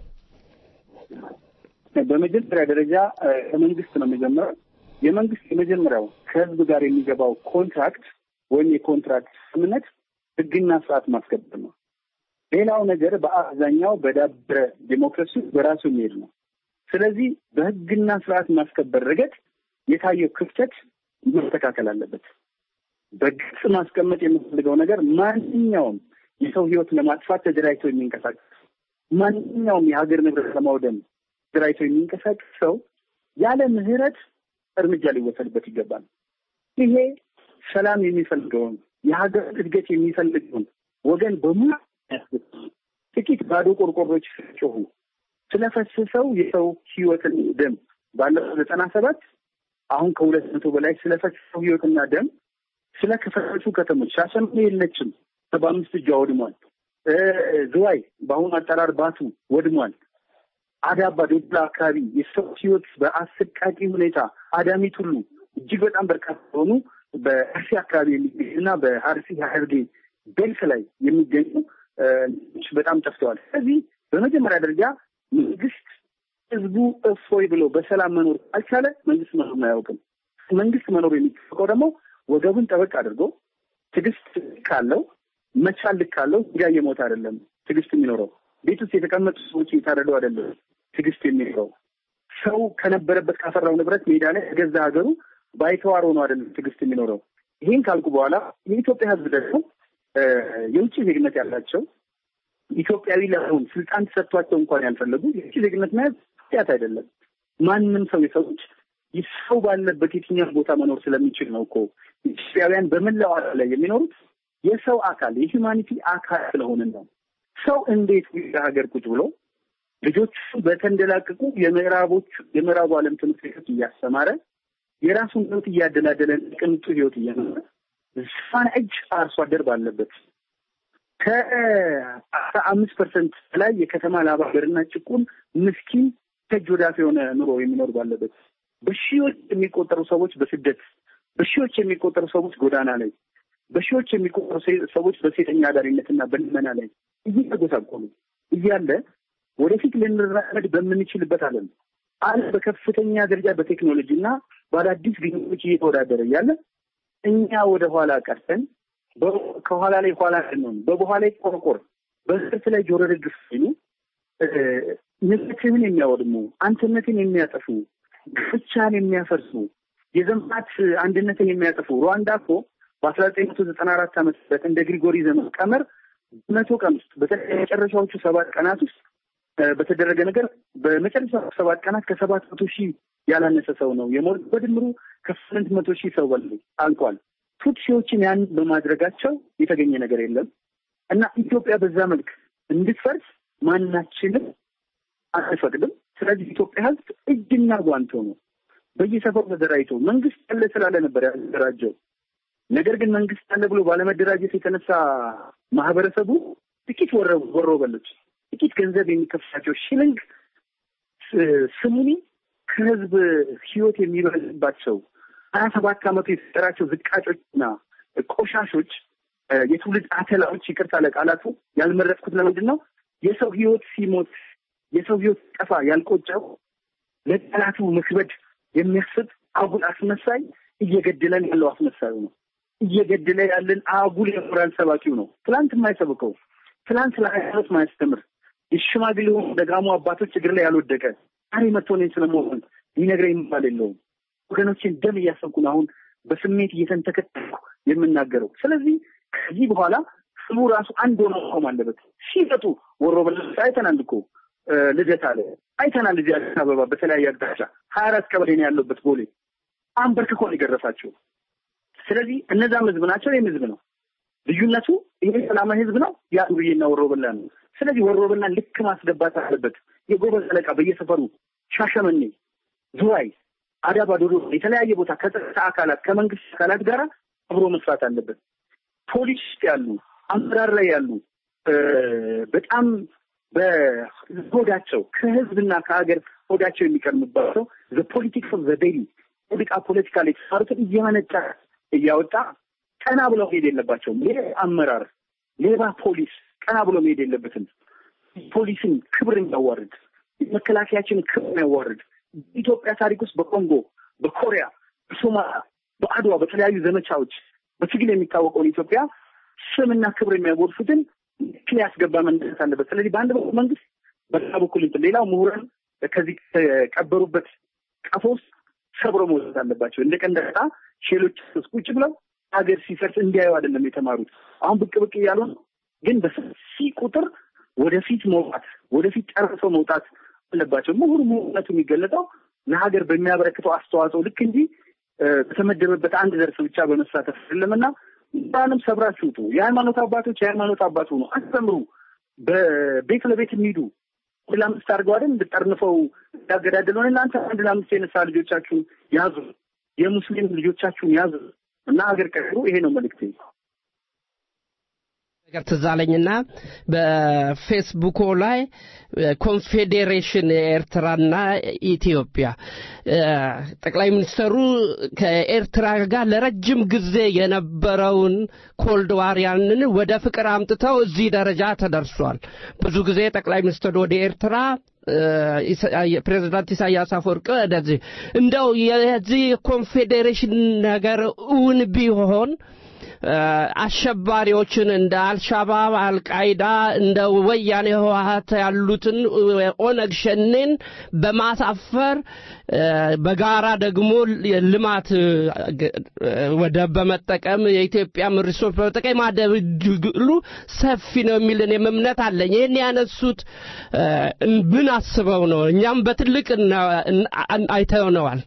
በመጀመሪያ ደረጃ ከመንግስት ነው የሚጀምረው። የመንግስት የመጀመሪያው ከህዝብ ጋር የሚገባው ኮንትራክት ወይም የኮንትራክት ስምምነት ህግና ስርዓት ማስከበር ነው። ሌላው ነገር በአብዛኛው በዳበረ ዴሞክራሲ በራሱ የሚሄድ ነው። ስለዚህ በህግና ስርዓት ማስከበር ረገድ የታየው ክፍተት መስተካከል አለበት። በግልጽ ማስቀመጥ የምፈልገው ነገር ማንኛውም የሰው ህይወት ለማጥፋት ተደራጅቶ የሚንቀሳቀስ ማንኛውም የሀገር ንብረት ለማውደም ተደራጅቶ የሚንቀሳቀስ ሰው ያለ ምህረት እርምጃ ሊወሰድበት ይገባል። ይሄ ሰላም የሚፈልገውን የሀገር እድገት የሚፈልገውን ወገን በሙሉ ጥቂት ባዶ ቆርቆሮች ሲጮሁ ስለፈሰሰው የሰው ህይወትን ደም ባለፈው ዘጠና ሰባት አሁን ከሁለት መቶ በላይ ስለፈሰሰው ህይወትና ደም ስለ ከፈረሱ ከተሞች ሻሸመኔ የለችም፣ ሰባ አምስት እጇ ወድሟል። ዝዋይ በአሁኑ አጠራር ባቱ ወድሟል። አዳባ ዶዶላ አካባቢ የሰው ህይወት በአሰቃቂ ሁኔታ አዳሚት ሁሉ እጅግ በጣም በርካታ የሆኑ በአርሲ አካባቢ የሚገኙና በአርሲ ሀረርጌ ቤልት ላይ የሚገኙ በጣም ጠፍተዋል። ስለዚህ በመጀመሪያ ደረጃ መንግስት ህዝቡ እፎይ ብሎ በሰላም መኖር ካልቻለ መንግስት መኖር አያውቅም። መንግስት መኖር የሚጠበቀው ደግሞ ወገቡን ጠበቅ አድርጎ ትዕግስት ካለው መቻል ልክ ካለው ድንጋይ እየሞተ አይደለም ትዕግስት የሚኖረው ቤት ውስጥ የተቀመጡ ሰዎች እየታረዱ አይደለም ትዕግስት የሚኖረው ሰው ከነበረበት ካፈራው ንብረት ሜዳ ላይ የገዛ ሀገሩ ባይተዋር ሆኖ አይደለም ትዕግስት የሚኖረው። ይህን ካልኩ በኋላ የኢትዮጵያ ህዝብ ደግሞ የውጭ ዜግነት ያላቸው ኢትዮጵያዊ ለመሆን ስልጣን ተሰጥቷቸው እንኳን ያልፈለጉ የውጭ ዜግነት መያዝ ኃጢአት አይደለም። ማንም ሰው የሰው ልጅ ሰው ባለበት የትኛው ቦታ መኖር ስለሚችል ነው እኮ ኢትዮጵያውያን በመላው ዓለም ላይ የሚኖሩት የሰው አካል የሂውማኒቲ አካል ስለሆንን ነው። ሰው እንዴት ሀገር ቁጭ ብሎ ልጆቹ በተንደላቀቁ የምዕራቦች የምዕራቡ ዓለም ትምህርት ቤቶች እያስተማረ የራሱን ህይወት እያደላደለ ቅንጡ ህይወት እየኖረ ዛን እጅ አርሶ አደር ባለበት ከአስራ አምስት ፐርሰንት በላይ የከተማ ላብ አደርና ጭቁን ምስኪን ከእጅ ወዳፍ የሆነ ኑሮ የሚኖር ባለበት በሺዎች የሚቆጠሩ ሰዎች በስደት በሺዎች የሚቆጠሩ ሰዎች ጎዳና ላይ በሺዎች የሚቆጠሩ ሴ- ሰዎች በሴተኛ አዳሪነትና በልመና ላይ እየተጎሳቆሉ እያለ ወደፊት ልንራመድ በምንችልበት ዓለም ዓለም በከፍተኛ ደረጃ በቴክኖሎጂ እና በአዳዲስ ግኝቶች እየተወዳደረ እያለ እኛ ወደ ኋላ ቀርተን በ- ከኋላ ላይ ኋላ ነው በበኋላ ላይ ቆርቆር በስርት ላይ ጆሮ ደግፍ ሲሉ እ፣ ንብረትህን የሚያወድሙ አንድነትን የሚያጠፉ ብቻን የሚያፈርሱ የዘመናት አንድነትን የሚያጠፉ ሩዋንዳ እኮ በአስራ ዘጠኝ መቶ ዘጠና አራት ዓመተ ምህረት እንደ ግሪጎሪ ዘመን ቀመር መቶ ቀን ውስጥ በተለይ የመጨረሻዎቹ ሰባት ቀናት ውስጥ እ፣ በተደረገ ነገር በመጨረሻ ሰባት ቀናት ከሰባት መቶ ሺህ ያላነሰ ሰው ነው የሞት በድምሩ ከስምንት መቶ ሺህ ሰው በላይ አልቋል። ቱትሲዎችን ያን በማድረጋቸው የተገኘ ነገር የለም እና ኢትዮጵያ በዛ መልክ እንድትፈርስ ማናችንም አንፈቅድም። ስለዚህ ኢትዮጵያ ሕዝብ እጅና ጓንቶ ነው በየሰፈሩ ተደራጅቶ መንግስት ያለ ስላለ ነበር ያደራጀው። ነገር ግን መንግስት ያለ ብሎ ባለመደራጀት የተነሳ ማህበረሰቡ ጥቂት ወረ ወሮ በሎች ጥቂት ገንዘብ የሚከፍላቸው ሽልንግ ስ- ስሙኒ ከህዝብ ህይወት የሚበልባቸው ሀያ ሰባት ዓመቱ የተጠራቸው ዝቃጮችና ቆሻሾች እ፣ የትውልድ አተላዎች ይቅርታ ለቃላቱ ያልመረጥኩት ለምንድን ነው የሰው ህይወት ሲሞት የሰው ህይወት ጠፋ ያልቆጨው ለጠላቱ መክበድ የሚያስብ አጉል አስመሳይ እየገደለን ያለው አስመሳዩ ነው። እየገደለ ያለን አጉል የሞራል ሰባኪው ነው። ትላንት የማይሰብከው ትላንት ስለ ሃይማኖት ማያስተምር የሽማግሌ ደጋሞ አባቶች እግር ላይ ያልወደቀ ዛሬ መጥቶ እኔን ስለመሆን ሊነግረኝ የሚባል የለውም። ወገኖችን ደም እያሰብኩ ነው አሁን በስሜት እየተንተከተኩ የምናገረው። ስለዚህ ከዚህ በኋላ ስሙ ራሱ አንድ ሆኖ መቆም አለበት። ሲመጡ ወሮ በለስ አይተናል እኮ እ፣ ልደት አለ አይተናል። እዚህ አዲስ አበባ በተለያየ አቅጣጫ ሀያ አራት ቀበሌ ነው ያለበት ቦሌ አንበርክኮ ነው የገረፋቸው። ስለዚህ እነዛም ህዝብ ናቸው፣ ይህም ህዝብ ነው። ልዩነቱ ይሄ ሰላማዊ ህዝብ ነው፣ ያ ዱርዬና ወሮ በላ ነው። ስለዚህ ወሮ በላን ልክ ማስገባት አለበት። የጎበዝ አለቃ በየሰፈሩ ሻሸመኔ፣ ዝዋይ፣ አዳባ፣ ዶዶ የተለያየ ቦታ ከጸጥታ አካላት ከመንግስት አካላት ጋር አብሮ መስራት አለበት። ፖሊስ ውስጥ ያሉ አመራር ላይ ያሉ እ፣ በጣም በሆዳቸው ከህዝብና ከሀገር ሆዳቸው የሚቀርምባቸው ፖለቲክስ ኦፍ ዘ ዴይሊ ፖለቲካ ፖለቲካ ላይ የተሰሩትን እየመነጫ እያወጣ ቀና ብለው መሄድ የለባቸውም። ሌባ አመራር፣ ሌባ ፖሊስ ቀና ብሎ መሄድ የለበትም። ፖሊስን ክብር የሚያዋርድ መከላከያችንን ክብር የሚያዋርድ ኢትዮጵያ ታሪክ ውስጥ በኮንጎ፣ በኮሪያ፣ በሶማሊያ፣ በአድዋ በተለያዩ ዘመቻዎች በትግል የሚታወቀውን ኢትዮጵያ ስምና ክብር የሚያጎድፉትን ልክ ሊያስገባ መንደስ አለበት። ስለዚህ በአንድ በኩል መንግስት፣ በሌላ በኩል እንትን ሌላው ምሁራን ከዚህ ከቀበሩበት ቀፎ ውስጥ ሰብሮ መውጣት አለባቸው። እንደ ቀንደጣ ሼሎች ውስጥ ቁጭ ብለው ሀገር ሲፈርስ እንዲያዩ አይደለም የተማሩት። አሁን ብቅ ብቅ እያሉ ነው። ግን በሰፊ ቁጥር ወደፊት መውጣት ወደፊት ጨርሰው መውጣት አለባቸው። ምሁር ምሁርነቱ የሚገለጠው ለሀገር በሚያበረክተው አስተዋጽኦ ልክ እንጂ እ፣ በተመደበበት አንድ ዘርፍ ብቻ በመሳተፍ አይደለምና ምሁራንም ሰብራችሁ ውጡ። የሃይማኖት አባቶች የሃይማኖት አባት ሆኑ፣ አስተምሩ። በቤት ለቤት የሚሄዱ አንድ ለአምስት አድርገው አይደል እንድጠርንፈው ያገዳደሉን። እናንተ አንድ ለአምስት የነሳ ልጆቻችሁን ያዙ፣ የሙስሊም ልጆቻችሁን ያዙ እና ሀገር ቀይሩ። ይሄ ነው መልእክቴ። ነገር ትዝ አለኝና በፌስቡኮ ላይ ኮንፌዴሬሽን ኤርትራና ኢትዮጵያ እ፣ ጠቅላይ ሚኒስትሩ ከኤርትራ ጋር ለረጅም ጊዜ የነበረውን ኮልድ ዋር ያንን ወደ ፍቅር አምጥተው እዚህ ደረጃ ተደርሷል። ብዙ ጊዜ ጠቅላይ ሚኒስትሩ ወደ ኤርትራ እ፣ ኢሳ- ፕሬዝዳንት ኢሳያስ አፈወርቅ ወደዚህ እንደው የዚህ ኮንፌዴሬሽን ነገር እውን ቢሆን እ፣ አሸባሪዎችን እንደ አልሻባብ፣ አልቃይዳ፣ እንደ ወያኔ ህወሀት ያሉትን እ፣ ኦነግ ሸኔን በማሳፈር እ፣ በጋራ ደግሞ ልማት እ፣ ግ- እ፣ ወደብ በመጠቀም የኢትዮጵያ ሪሶርስ በመጠቀም የማደብ ድሉ ሰፊ ነው የሚልን እምነት አለኝ። ይህን ያነሱት እ፣ ምን አስበው ነው? እኛም በትልቅ እና- እና- አይተነዋል።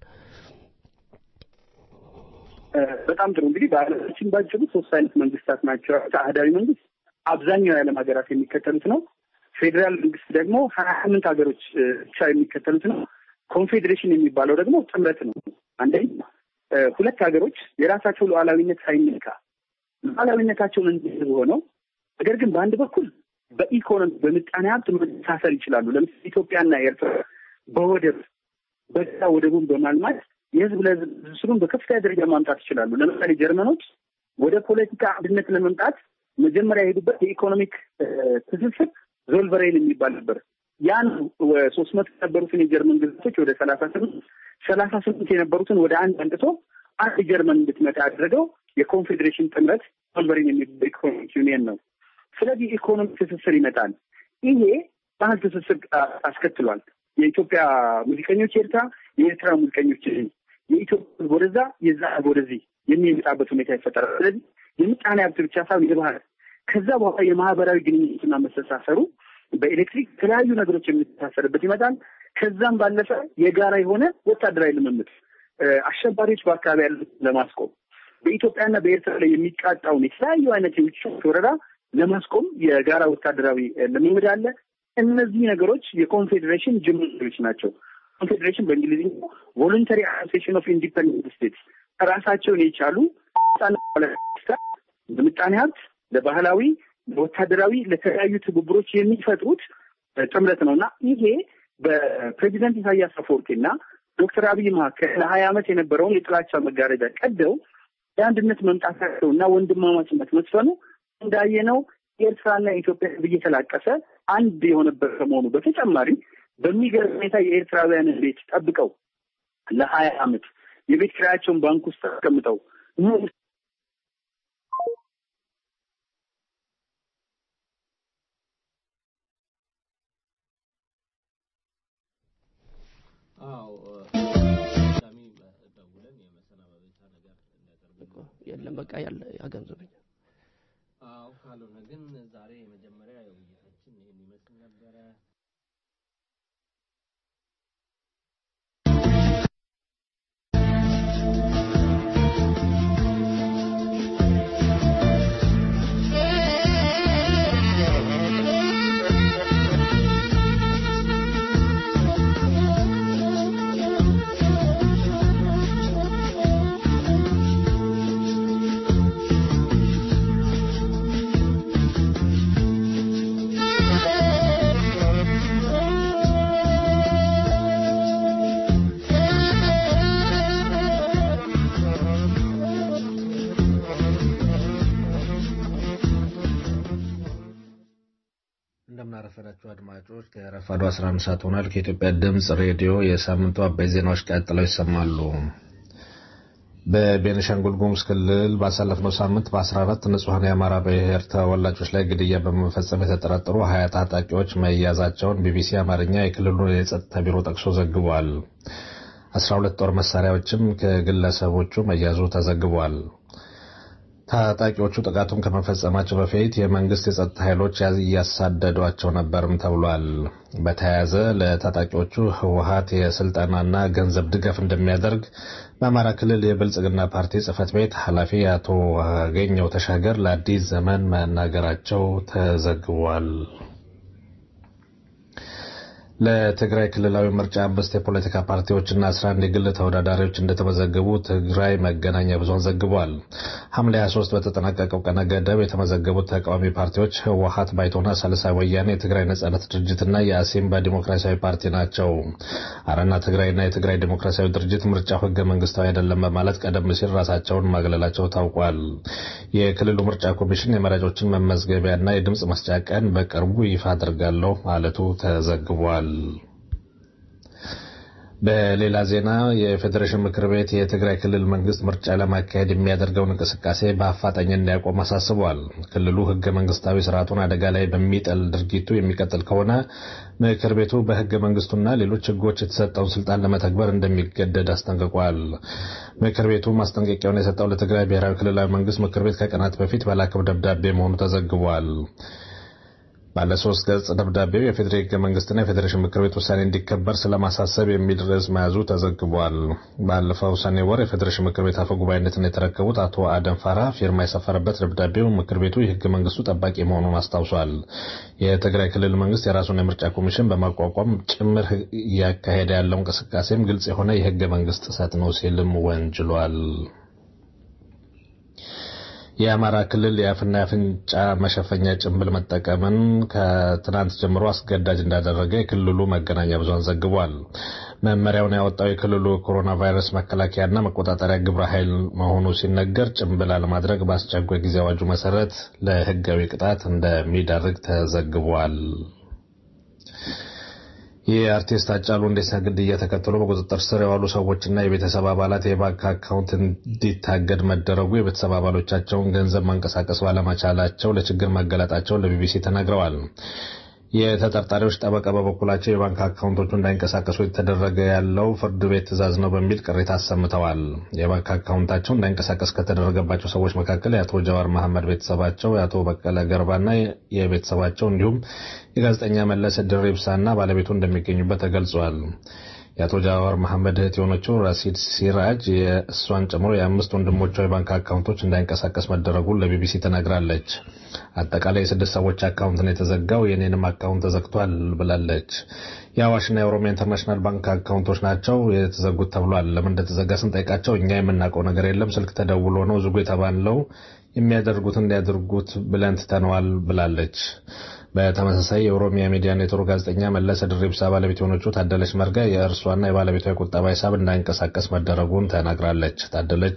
በጣም ጥሩ እንግዲህ በዓለማችን ባጭሩ ሶስት አይነት መንግስታት ናቸው። አህዳዊ መንግስት አብዛኛው የዓለም ሀገራት የሚከተሉት ነው። ፌዴራል መንግስት ደግሞ ሀያ ስምንት ሀገሮች እ፣ ብቻ የሚከተሉት ነው። ኮንፌዴሬሽን የሚባለው ደግሞ ጥምረት ነው። አንደኛ እ፣ ሁለት ሀገሮች የራሳቸው ሉዓላዊነት ሳይነካ ሉዓላዊነታቸውን እንዲህ ሆነው ነገር ግን በአንድ በኩል በኢኮኖሚ በምጣኔ ሀብት መተሳሰር ይችላሉ። ለምሳሌ ኢትዮጵያና ኤርትራ በወደብ በጋራ ወደቡን በማልማት የህዝብ ለህዝብ ትስስሩን በከፍተኛ ደረጃ ማምጣት ይችላሉ። ለምሳሌ ጀርመኖች ወደ ፖለቲካ አንድነት ለመምጣት መጀመሪያ የሄዱበት የኢኮኖሚክ ትስስር ዞልቨሬን የሚባል ነበር። ያን ሶስት መቶ የነበሩትን የጀርመን ግዛቶች ወደ ሰላሳ ስምንት ሰላሳ ስምንት የነበሩትን ወደ አንድ አንጥቶ አንድ ጀርመን እንድትመጣ ያደረገው የኮንፌዴሬሽን ጥምረት ዞልቨሬን የሚባል ኢኮኖሚክ ዩኒየን ነው። ስለዚህ ኢኮኖሚ ትስስር ይመጣል። ይሄ ባህል ትስስር አስከትሏል። የኢትዮጵያ ሙዚቀኞች ኤርትራ፣ የኤርትራ ሙዚቀኞች የኢትዮጵያ ወደዛ የዛ ወደዚህ የሚመጣበት ሁኔታ ይፈጠራል። ስለዚህ የምጣኔ ሀብት ብቻ ሳይሆን የባህል ከዛ በኋላ የማህበራዊ ግንኙነትና መስተሳሰሩ በኤሌክትሪክ የተለያዩ ነገሮች የሚተሳሰርበት ይመጣል። ከዛም ባለፈ የጋራ የሆነ ወታደራዊ ልምምድ አሸባሪዎች በአካባቢ ያሉት ለማስቆም በኢትዮጵያና በኤርትራ ላይ የሚቃጣውን የተለያዩ አይነት የውጭ ወረራ ለማስቆም የጋራ ወታደራዊ ልምምድ አለ። እነዚህ ነገሮች የኮንፌዴሬሽን ጅምሮች ናቸው። ኮንፌዴሬሽን በእንግሊዝኛ ቮሉንተሪ አሶሲዬሽን ኦፍ ኢንዲፐንደንት ስቴትስ ራሳቸውን የቻሉ በምጣኔ ሀብት፣ ለባህላዊ፣ ለወታደራዊ፣ ለተለያዩ ትብብሮች የሚፈጥሩት ጥምረት ነው እና ይሄ በፕሬዚደንት ኢሳያስ አፈወርቂና ዶክተር አብይ መካከል ለሀያ ዓመት የነበረውን የጥላቻ መጋረጃ ቀደው የአንድነት መምጣታቸው እና ወንድማማችነት መስፈኑ እንዳየነው ኤርትራና ኢትዮጵያ እየተላቀሰ አንድ የሆነበት ከመሆኑ በተጨማሪ በሚገርም ሁኔታ የኤርትራውያንን ቤት ጠብቀው ለሀያ ዓመት የቤት ኪራያቸውን ባንክ ውስጥ አስቀምጠው የለም በቃ ያለ ያገንዘበኝ አዎ ካልሆነ ግን ዛሬ የመጀመሪያ የውይይታችን ይህን ይመስል ነበረ። እንደምናረፈዳችሁ አድማጮች ከረፋዱ 11 ሰዓት ሆኗል። ከኢትዮጵያ ድምፅ ሬዲዮ የሳምንቱ አበይ ዜናዎች ቀጥለው ይሰማሉ። በቤኒሻንጉል ጉሙዝ ክልል ባሳለፍነው ሳምንት በ14 ንጹሐን የአማራ ብሔር ተወላጆች ላይ ግድያ በመፈጸም የተጠረጠሩ ሀያ ታጣቂዎች መያዛቸውን ቢቢሲ አማርኛ የክልሉን የጸጥታ ቢሮ ጠቅሶ ዘግቧል። 12 ጦር መሳሪያዎችም ከግለሰቦቹ መያዙ ተዘግቧል። ታጣቂዎቹ ጥቃቱን ከመፈጸማቸው በፊት የመንግስት የጸጥታ ኃይሎች እያሳደዷቸው ነበርም ተብሏል። በተያያዘ ለታጣቂዎቹ ህወሀት የስልጠናና ገንዘብ ድጋፍ እንደሚያደርግ በአማራ ክልል የብልጽግና ፓርቲ ጽህፈት ቤት ኃላፊ አቶ አገኘው ተሻገር ለአዲስ ዘመን መናገራቸው ተዘግቧል። ለትግራይ ክልላዊ ምርጫ አምስት የፖለቲካ ፓርቲዎችና አስራ አንድ የግል ተወዳዳሪዎች እንደተመዘገቡ ትግራይ መገናኛ ብዙኃን ዘግቧል። ሐምሌ 23 በተጠናቀቀው ቀነ ገደብ የተመዘገቡት ተቃዋሚ ፓርቲዎች ህወሀት፣ ባይቶና፣ ሳልሳይ ወያኔ፣ የትግራይ ነጻነት ድርጅትና የአሲምባ ዲሞክራሲያዊ ፓርቲ ናቸው። አረና ትግራይና የትግራይ ዲሞክራሲያዊ ድርጅት ምርጫው ህገ መንግስታዊ አይደለም በማለት ቀደም ሲል ራሳቸውን ማግለላቸው ታውቋል። የክልሉ ምርጫ ኮሚሽን የመራጮችን መመዝገቢያና የድምፅ መስጫ ቀን በቅርቡ ይፋ አድርጋለሁ ማለቱ ተዘግቧል። በሌላ ዜና የፌዴሬሽን ምክር ቤት የትግራይ ክልል መንግስት ምርጫ ለማካሄድ የሚያደርገውን እንቅስቃሴ በአፋጣኝ እንዲያቆም አሳስቧል። ክልሉ ህገ መንግስታዊ ስርዓቱን አደጋ ላይ በሚጥል ድርጊቱ የሚቀጥል ከሆነ ምክር ቤቱ በህገ መንግስቱና ሌሎች ህጎች የተሰጠውን ስልጣን ለመተግበር እንደሚገደድ አስጠንቅቋል። ምክር ቤቱ ማስጠንቀቂያውን የሰጠው ለትግራይ ብሔራዊ ክልላዊ መንግስት ምክር ቤት ከቀናት በፊት በላከው ደብዳቤ መሆኑ ተዘግቧል። ባለ ሶስት ገጽ ደብዳቤው የፌዴራል ህገ መንግስትና የፌዴሬሽን ምክር ቤት ውሳኔ እንዲከበር ስለማሳሰብ የሚል ርዕስ መያዙ ተዘግቧል። ባለፈው ሰኔ ወር የፌዴሬሽን ምክር ቤት አፈ ጉባኤነትን የተረከቡት አቶ አደም ፋራ ፊርማ የሰፈረበት ደብዳቤው ምክር ቤቱ የህገ መንግስቱ ጠባቂ መሆኑን አስታውሷል። የትግራይ ክልል መንግስት የራሱን የምርጫ ኮሚሽን በማቋቋም ጭምር እያካሄደ ያለው እንቅስቃሴም ግልጽ የሆነ የህገ መንግስት ጥሰት ነው ሲልም ወንጅሏል። የአማራ ክልል የአፍና የአፍንጫ መሸፈኛ ጭንብል መጠቀምን ከትናንት ጀምሮ አስገዳጅ እንዳደረገ የክልሉ መገናኛ ብዙሃን ዘግቧል። መመሪያውን ያወጣው የክልሉ ኮሮና ቫይረስ መከላከያና መቆጣጠሪያ ግብረ ኃይል መሆኑ ሲነገር ጭንብል አለማድረግ በአስቸኳይ ጊዜ አዋጁ መሰረት ለሕጋዊ ቅጣት እንደሚዳርግ ተዘግቧል። የአርቲስት ሃጫሉ ሁንዴሳ ግድያ ተከትሎ በቁጥጥር ስር የዋሉ ሰዎችና የቤተሰብ አባላት የባንክ አካውንት እንዲታገድ መደረጉ የቤተሰብ አባሎቻቸውን ገንዘብ ማንቀሳቀስ ባለመቻላቸው ለችግር መገለጣቸውን ለቢቢሲ ተናግረዋል። የተጠርጣሪዎች ጠበቃ በበኩላቸው የባንክ አካውንቶቹ እንዳይንቀሳቀሱ የተደረገ ያለው ፍርድ ቤት ትዕዛዝ ነው በሚል ቅሬታ አሰምተዋል። የባንክ አካውንታቸው እንዳይንቀሳቀስ ከተደረገባቸው ሰዎች መካከል የአቶ ጀዋር መሐመድ ቤተሰባቸው፣ የአቶ በቀለ ገርባና የቤተሰባቸው እንዲሁም የጋዜጠኛ መለስ ድሪብሳና ባለቤቱ እንደሚገኙበት ተገልጿል። የአቶ ጃዋር መሐመድ እህት የሆነችው ራሲድ ሲራጅ የእሷን ጨምሮ የአምስት ወንድሞቿ የባንክ አካውንቶች እንዳይንቀሳቀስ መደረጉን ለቢቢሲ ተናግራለች። አጠቃላይ የስድስት ሰዎች አካውንት ነው የተዘጋው፣ የኔንም አካውንት ተዘግቷል ብላለች። የአዋሽና የኦሮሚያ ኢንተርናሽናል ባንክ አካውንቶች ናቸው የተዘጉት ተብሏል። ለምን እንደተዘጋ ስንጠይቃቸው እኛ የምናውቀው ነገር የለም፣ ስልክ ተደውሎ ነው ዝጉ የተባለው፣ የሚያደርጉት እንዲያደርጉት ብለን ትተነዋል ብላለች። በተመሳሳይ የኦሮሚያ ሚዲያ ኔትወርክ ጋዜጠኛ መለሰ ድሪብሳ ባለቤት የሆነችው ታደለች መርጋ የእርሷና የባለቤቷ የቁጠባ ሂሳብ እንዳይንቀሳቀስ መደረጉን ተናግራለች። ታደለች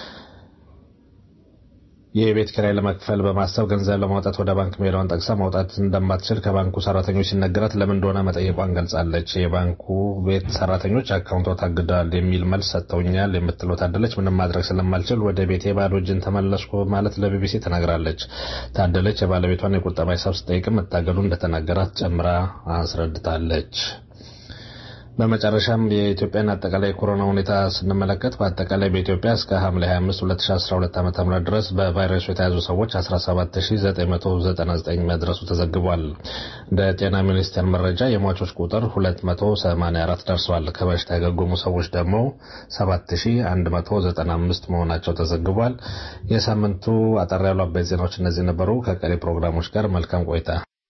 የቤት ኪራይ ለመክፈል በማሰብ ገንዘብ ለማውጣት ወደ ባንክ መሄዷን ጠቅሳ ማውጣት እንደማትችል ከባንኩ ሰራተኞች ሲነገራት ለምን እንደሆነ መጠየቋን ገልጻለች። የባንኩ ቤት ሰራተኞች አካውንቷ ታግደዋል የሚል መልስ ሰጥተውኛል የምትለው ታደለች ምንም ማድረግ ስለማልችል ወደ ቤቴ ባዶ እጅን ተመለስኩ ማለት ለቢቢሲ ተናግራለች። ታደለች የባለቤቷን የቁጠባ ሂሳብ ስጠይቅም መታገዱ እንደተናገራት ጨምራ አስረድታለች። በመጨረሻም የኢትዮጵያን አጠቃላይ ኮሮና ሁኔታ ስንመለከት በአጠቃላይ በኢትዮጵያ እስከ ሐምሌ 25 2012 ዓ.ም ድረስ በቫይረሱ የተያዙ ሰዎች 17999 መድረሱ ተዘግቧል። እንደ ጤና ሚኒስቴር መረጃ የሟቾች ቁጥር 284 ደርሷል። ከበሽታ ያገገሙ ሰዎች ደግሞ 7195 መሆናቸው ተዘግቧል። የሳምንቱ አጠር ያሉ አበይት ዜናዎች እነዚህ ነበሩ። ከቀሪ ፕሮግራሞች ጋር መልካም ቆይታ።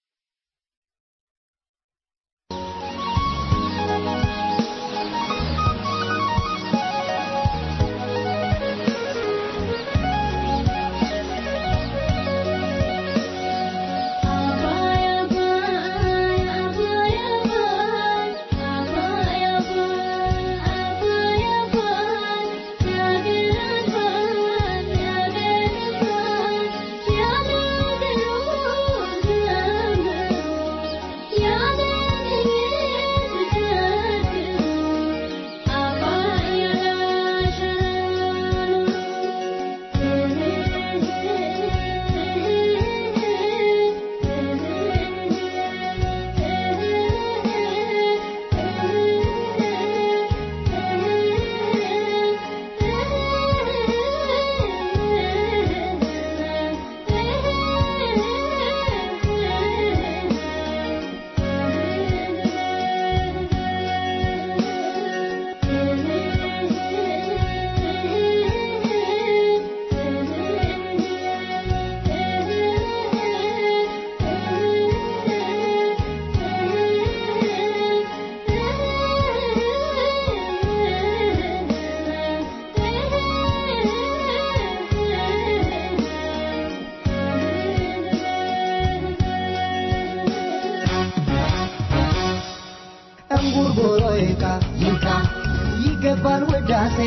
እንጉርጉሮ ይካ ይካ ይገባል ውዳሴ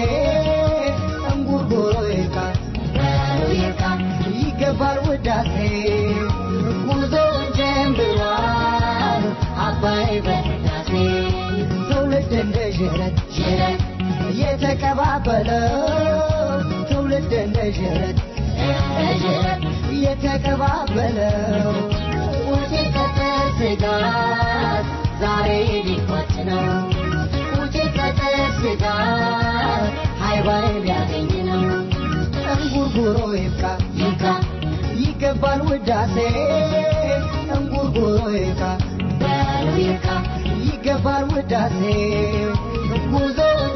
እንጉርጉሮ ይካ ይካ ይገባል ውዳሴ ጉዞውን ጀምሯል አባይ በህዳሴ ትውልድ እንደ ዥረት ዥረት የተቀባበለው ትውልድ እንደ ዥረት እንደ ዥረት የተቀባበለው ውጭ ከጥር ስጋት ዛሬ ሊቆጭ ነው ውጭ ከጥር ስጋት ሃይባይ ሊያገኝ ነው እንጉርጉሮ ይብቃ ይብቃ ይገባል ውዳሴ እንጉርጉሮ ይብቃ በለው ይብቃ ይገባል ውዳሴ ጉዞውን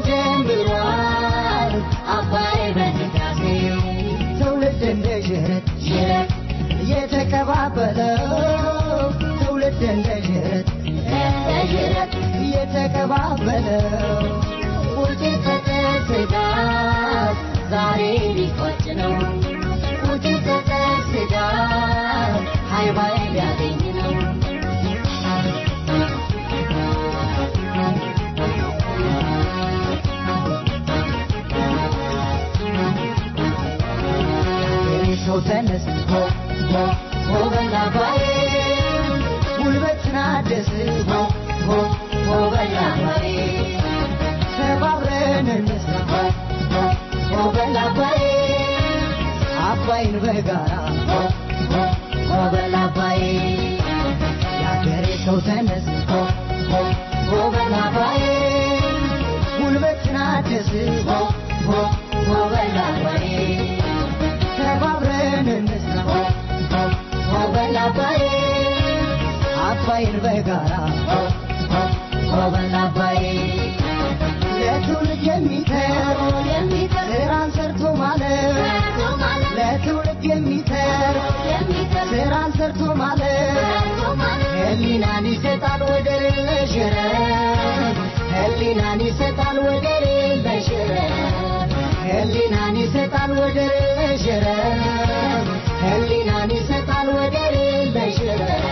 ጀምሯል አባይ በህዳሴ ትውልድ እንደ ዥረት ዥረት የተቀባበለው ትውልድ እንደ ዥረት እንደ ዥረት የተቀባበለው ውጭ ከጥር ስጋት ዛሬ ሊቆጭ ነው ውጭ ሰው ተነስ ሆ ሆ ሆ በል አባዬ ጉልበትን አድስ ሆ ሆ ሆ በል አባዬ ተባብረን እንስራ ሆ ሆ ሆ በል አባዬ አባይን በጋራ ሆ ሆ ሆ በል አባዬ የአገሬ ሰው ተነስ ሆ ሆ ሆ በል አባዬ ጉልበትን አድስ ሆ ሆ ሆ በል አባዬ ተባብረን እንስራ ሆ ሆ ሆ በል አባዬ አባይን በጋራ ሆ ሆ ሆ በል አባዬ ለትውልድ የሚተር ስራን ሰርቶ ማለት ለትውልድ የሚተር ስራን ሰርቶ ማለት ህሊናን ይሰጣል ወደር የለሽ ረብ ህሊናን ይሰጣል ወደር የለሽ ረብ ህሊናን ይሰጣል ወደር የለሽ ረብ ህሊናን ይሰጣል ወደር የለሽ ረብ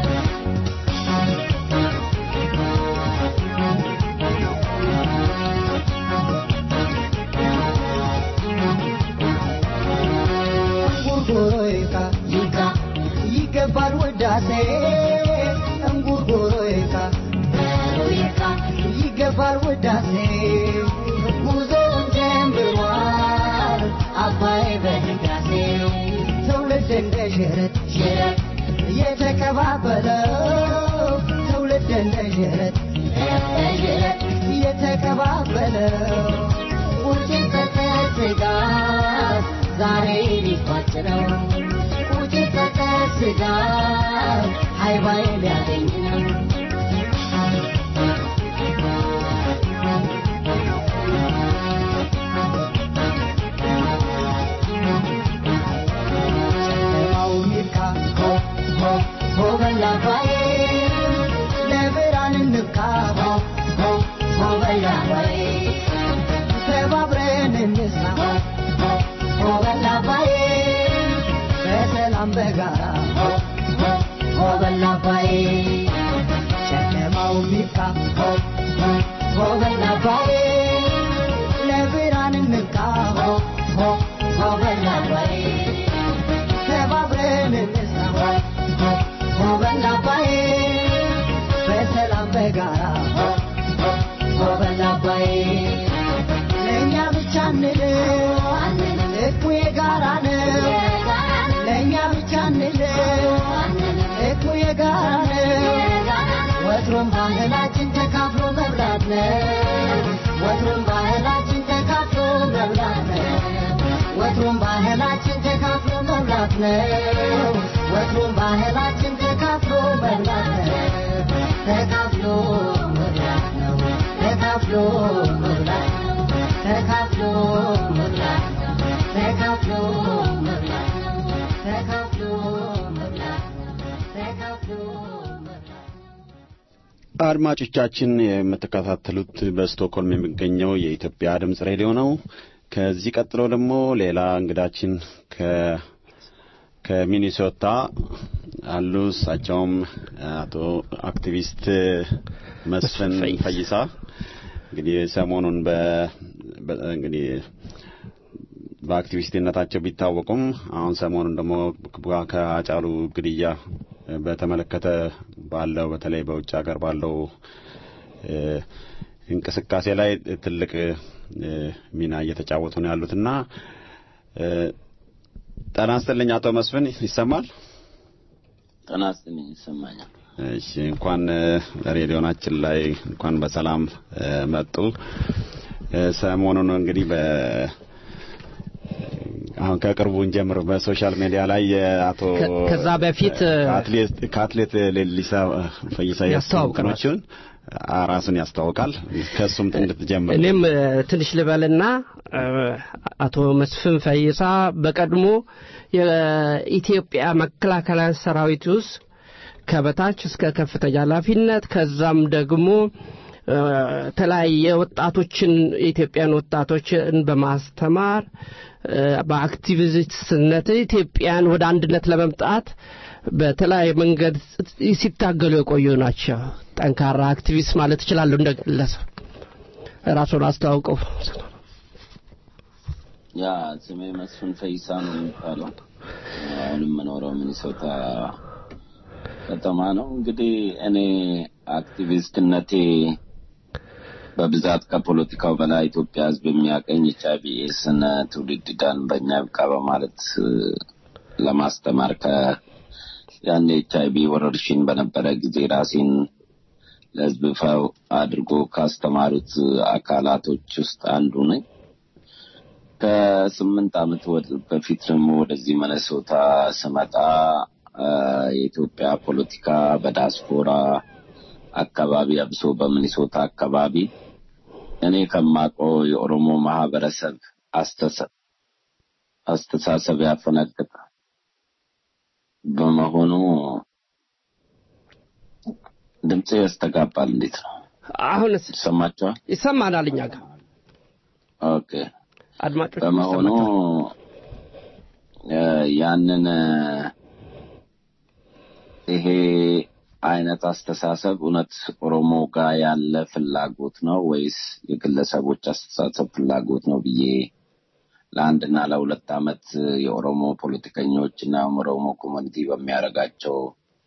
እንጉርጉሮ ይካ ይካ ይገባል ውዳሴ እንጉርጉሮ ይካ ይካ ይገባል ውዳሴ ጉዞውን ጀምሯል አባይ በድጋሴ ትውልድ እንደ ሽረት ሽረት የተቀባበለው ትውልድ እንደ ሽረት ሽረት የተቀባበለው ቁጭት በተስጋት ዛሬ ሊቋጭ ነው ቁጭት በተስጋት ሃይባይ ሊያገኝ ነው ጨለማው ይብቃ ሆ ሆ ሆ በል አባዬ ለብርሃን እንብቃ ሆ ሆ ሆ በል አባዬ ተባብረን እንስራ ሆ ሆ ሆ በል አባዬ በሰላም በጋራ ሆ ሆ ሆ በል አባዬ ጨለማው ይብቃ ሆ ሆ ሆ በል አባዬ ለብርሃን እንብቃ ሆ ሆ ሆ በል አባዬ ተባብረን እንስራ ሆ ሆ ሆ በል አባዬ በሰላም በጋራ ሆ ሆ ሆ በል አባዬ ለእኛ ብቻ እንልም እኩ የጋራ ነው ለእኛ ብቻ እንልም እኩ የጋራ ነው ወትሮም ባህላችን ተካፍሎ መብላት ነው ወትሮም ባህላችን ተካፍሎ መብላት ነው ወትሮም ባህላችን ተካፍሎ መብላት ነው ወትሮም ባህላችን ተካፍሎ መብላት ነው ተካፍሎ መብላት ነው ተካፍሎ መብላት ነው ተካፍሎ መብላት ነው ተካፍሎ መብላት ነው ተካፍሎ መብላት ነው ተካፍሎ መብላት አድማጮቻችን የምትከታተሉት በስቶክሆልም የሚገኘው የኢትዮጵያ ድምጽ ሬዲዮ ነው። ከዚህ ቀጥሎ ደግሞ ሌላ እንግዳችን ከ ከሚኒሶታ አሉ። እሳቸውም አቶ አክቲቪስት መስፍን ፈይሳ እንግዲህ ሰሞኑን በ በ- እንግዲህ በአክቲቪስትነታቸው ቢታወቁም አሁን ሰሞኑን ደግሞ ከአጫሉ ግድያ በተመለከተ ባለው በተለይ በውጭ ሀገር ባለው እ፣ እንቅስቃሴ ላይ ትልቅ እ፣ ሚና እየተጫወቱ ነው ያሉትና እ፣ ጤና ይስጥልኝ አቶ መስፍን ይሰማል? ጤና ይስጥልኝ ይሰማኛል። እሺ እንኳን እ፣ ሬዲዮናችን ላይ እንኳን በሰላም እ፣ መጡ። እ፣ ሰሞኑን እንግዲህ በ አሁን ከቅርቡ እንጀምር። በሶሻል ሚዲያ ላይ የአቶ ከ- ከዛ በፊት እ፣ ከአትሌት ከአትሌት ሌሊሳ ፈይሳ ያስተዋውቅ ነው። ያስተዋወቅኖችን ራሱን ያስታውቃል። ከእሱም እንድትጀምር እኔም እ፣ ትንሽ ልበልና እ፣ አቶ መስፍን ፈይሳ በቀድሞ የኢትዮጵያ መከላከያ ሰራዊት ውስጥ ከበታች እስከ ከፍተኛ ኃላፊነት ከዛም ደግሞ እ፣ የተለያየ ወጣቶችን የኢትዮጵያን ወጣቶችን በማስተማር እ፣ በአክቲቪስትነት ኢትዮጵያን ወደ አንድነት ለመምጣት በተለያየ መንገድ ሲታገሉ የቆዩ ናቸው። ጠንካራ አክቲቪስት ማለት እችላለሁ እንደ ግለሰብ። ራሱን አስተዋውቀው። ያ ስሜ መስፍን ፈይሳ ነው የሚባለው። አሁንም የምኖረው ሚኒሶታ ከተማ ነው። እንግዲህ እኔ አክቲቪስትነቴ በብዛት ከፖለቲካው በላይ ኢትዮጵያ ሕዝብ የሚያቀኝ ኤች አይ ቪ ኤድስን ትውልድ ዳን በእኛ ይብቃ በማለት እ፣ ለማስተማር ከ ያን ኤች አይ ቪ ወረርሽኝ በነበረ ጊዜ ራሴን ለሕዝብ ይፋ አድርጎ ካስተማሩት አካላቶች ውስጥ አንዱ ነኝ። ከስምንት ዓመት ወደ- በፊት ደግሞ ወደዚህ መነሶታ ስመጣ አ፣ የኢትዮጵያ ፖለቲካ በዳስፖራ አካባቢ አብሶ በሚኒሶታ አካባቢ እኔ ከማውቀው የኦሮሞ ማህበረሰብ አስተሳ- አስተሳሰብ ያፈነገጠ በመሆኑ ድምፄ ያስተጋባል። እንዴት ነው አሁንስ ይሰማቸዋል? ይሰማናል እኛ ጋር ኦኬ። አድማጮች በመሆኑ እ፣ ያንን እ፣ ይሄ አይነት አስተሳሰብ እውነት ኦሮሞ ጋር ያለ ፍላጎት ነው ወይስ የግለሰቦች አስተሳሰብ ፍላጎት ነው ብዬ ለአንድና ለሁለት ዓመት የኦሮሞ ፖለቲከኞች እና ኦሮሞ ኮሚኒቲ በሚያደርጋቸው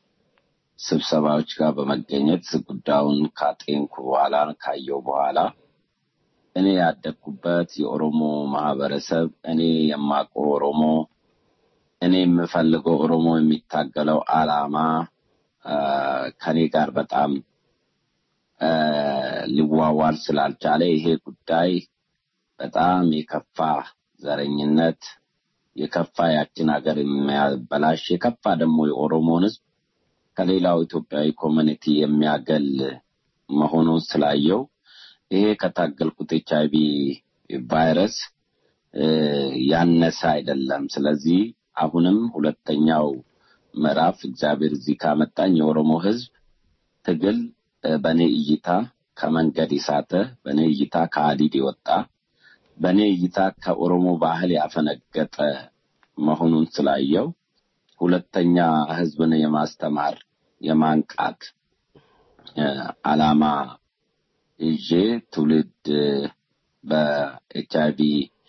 ስብሰባዎች ጋር በመገኘት ጉዳዩን ካጤንኩ በኋላ ካየው በኋላ እኔ ያደግኩበት የኦሮሞ ማህበረሰብ እኔ የማውቀው ኦሮሞ እኔ የምፈልገው ኦሮሞ የሚታገለው አላማ አ፣ ከኔ ጋር በጣም አ፣ ሊዋዋል ስላልቻለ ይሄ ጉዳይ በጣም የከፋ ዘረኝነት የከፋ ያችን ሀገር የሚያበላሽ የከፋ ደግሞ የኦሮሞን ሕዝብ ከሌላው ኢትዮጵያዊ ኮሚኒቲ የሚያገል መሆኑን ስላየው ይሄ ከታገልኩት ኤች አይቪ ቫይረስ እ፣ ያነሰ አይደለም። ስለዚህ አሁንም ሁለተኛው ምዕራፍ እግዚአብሔር እዚህ ካመጣኝ የኦሮሞ ሕዝብ ትግል እ፣ በእኔ እይታ ከመንገድ የሳተ በእኔ እይታ ከሀዲድ የወጣ በእኔ እይታ ከኦሮሞ ባህል ያፈነገጠ መሆኑን ስላየው ሁለተኛ ሕዝብን የማስተማር የማንቃት እ፣ ዓላማ ይዤ ትውልድ በኤች አይቪ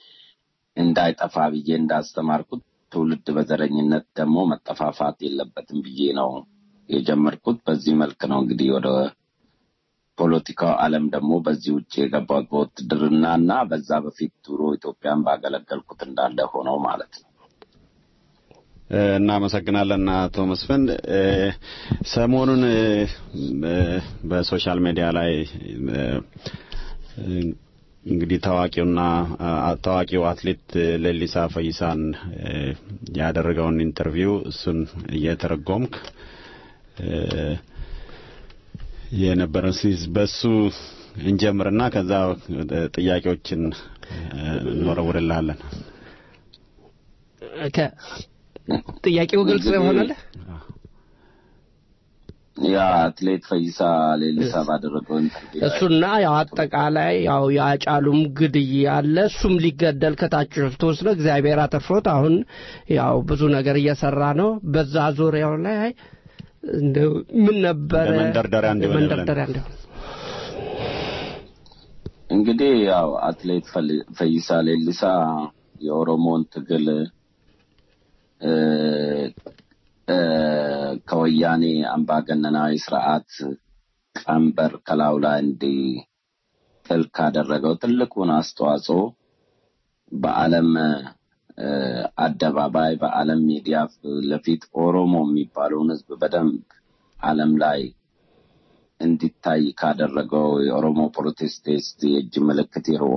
እንዳይጠፋ ብዬ እንዳስተማርኩት ትውልድ በዘረኝነት ደግሞ መጠፋፋት የለበትም ብዬ ነው የጀመርኩት። በዚህ መልክ ነው እንግዲህ ወደ ፖለቲካው ዓለም ደግሞ በዚህ ውጭ የገባሁት በውትድርና እና በዛ በፊት ድሮ ኢትዮጵያን ባገለገልኩት እንዳለ ሆነው ማለት ነው። እ፣ እናመሰግናለን አቶ መስፍን። እ፣ ሰሞኑን እ፣ እ፣ በሶሻል ሚዲያ ላይ እ፣ እ፣ እንግዲህ ታዋቂውና አ- ታዋቂው አትሌት ሌሊሳ ፈይሳን እ፣ ያደረገውን ኢንተርቪው እሱን እየተረጎምክ እ፣ የነበረን ሲዝ በሱ እንጀምርና ከዛ ወደ ጥያቄዎችን እ፣ እንወረውርልሃለን። ከ- ጥያቄው ግልጽ ሆነልህ? ያ አትሌት ፈይሳ ሌሊሳ ባደረገው ኢንተርቪው ላይ እሱና ያው አጠቃላይ ያው የአጫሉም ግድያ አለ። እሱም ሊገደል ከታች ተወስዶ እግዚአብሔር አተርፎት አሁን ያው ብዙ ነገር እየሰራ ነው። በዛ ዙሪያው ላይ እንደው ምን ነበረ ለመንደርደሪያ እንዲሆን ብለን። መንደርደሪያ እንዲሆን እንግዲህ ያው አትሌት ፈል- ፈይሳ ሌሊሳ የኦሮሞን ትግል እ፣ እ፣ ከወያኔ አምባገነናዊ ስርዓት ቀንበር ከላዩ ላይ እንዲጥል ካደረገው ትልቁን አስተዋጽኦ በዓለም እ፣ አደባባይ በዓለም ሚዲያ ለፊት ኦሮሞ የሚባለውን ሕዝብ በደንብ ዓለም ላይ እንዲታይ ካደረገው የኦሮሞ ፕሮቴስቴስት የእጅ ምልክት የርኦ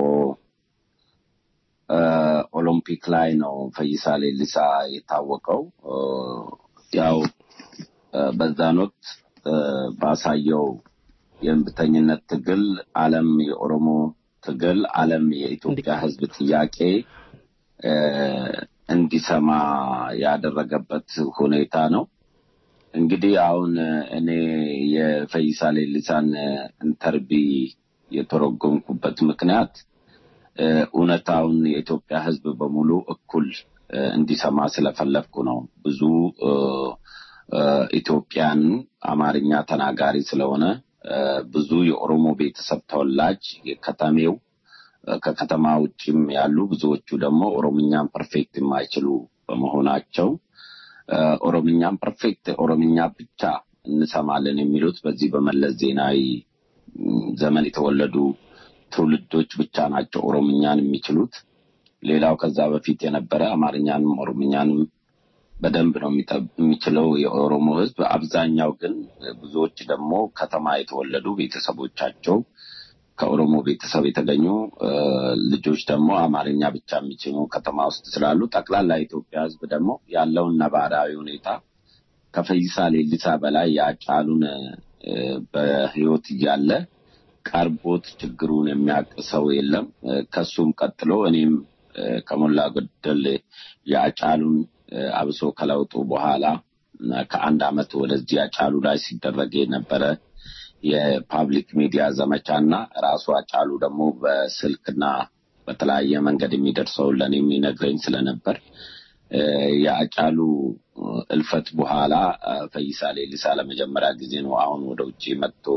ኦሎምፒክ ላይ ነው ፈይሳ ሌሊሳ የታወቀው። እ፣ ያው እ፣ በዛን ወቅት እ፣ ባሳየው የእምቢተኝነት ትግል ዓለም የኦሮሞ ትግል ዓለም የኢትዮጵያ ሕዝብ ጥያቄ እ፣ እንዲሰማ ያደረገበት ሁኔታ ነው። እንግዲህ አሁን እኔ የፈይሳ ሌሊሳን ኢንተርቪ የተረጎምኩበት ምክንያት እ፣ እውነታውን የኢትዮጵያ ሕዝብ በሙሉ እኩል እ፣ እንዲሰማ ስለፈለግኩ ነው። ብዙ እ፣ እ፣ ኢትዮጵያን አማርኛ ተናጋሪ ስለሆነ እ፣ ብዙ የኦሮሞ ቤተሰብ ተወላጅ የከተሜው እ፣ ከከተማ ውጭም ያሉ ብዙዎቹ ደግሞ ኦሮምኛን ፐርፌክት የማይችሉ በመሆናቸው ኦሮምኛም ፐርፌክት ኦሮምኛ ብቻ እንሰማለን የሚሉት በዚህ በመለስ ዜናዊ ዘመን የተወለዱ ትውልዶች ብቻ ናቸው ኦሮምኛን የሚችሉት። ሌላው ከዛ በፊት የነበረ አማርኛንም ኦሮምኛንም በደንብ ነው የሚችለው የኦሮሞ ሕዝብ። አብዛኛው ግን ብዙዎች ደግሞ ከተማ የተወለዱ ቤተሰቦቻቸው ከኦሮሞ ቤተሰብ የተገኙ ልጆች ደግሞ አማርኛ ብቻ የሚችሉ ከተማ ውስጥ ስላሉ ጠቅላላ የኢትዮጵያ ሕዝብ ደግሞ ያለውን ነባራዊ ሁኔታ ከፈይሳ ሌሊሳ በላይ የአጫሉን በህይወት እያለ ቀርቦት ችግሩን የሚያውቅ ሰው የለም። ከሱም ቀጥሎ እኔም ከሞላ ጎደል የአጫሉን አብሶ ከለውጡ በኋላ ከአንድ አመት ወደዚህ አጫሉ ላይ ሲደረግ የነበረ የፓብሊክ ሚዲያ ዘመቻ እና ራሱ አጫሉ ደግሞ በስልክና በተለያየ መንገድ የሚደርሰውን ለእኔ የሚነግረኝ ስለነበር የአጫሉ እልፈት በኋላ ፈይሳ ሌሊሳ ለመጀመሪያ ጊዜ ነው አሁን ወደ ውጭ መጥቶ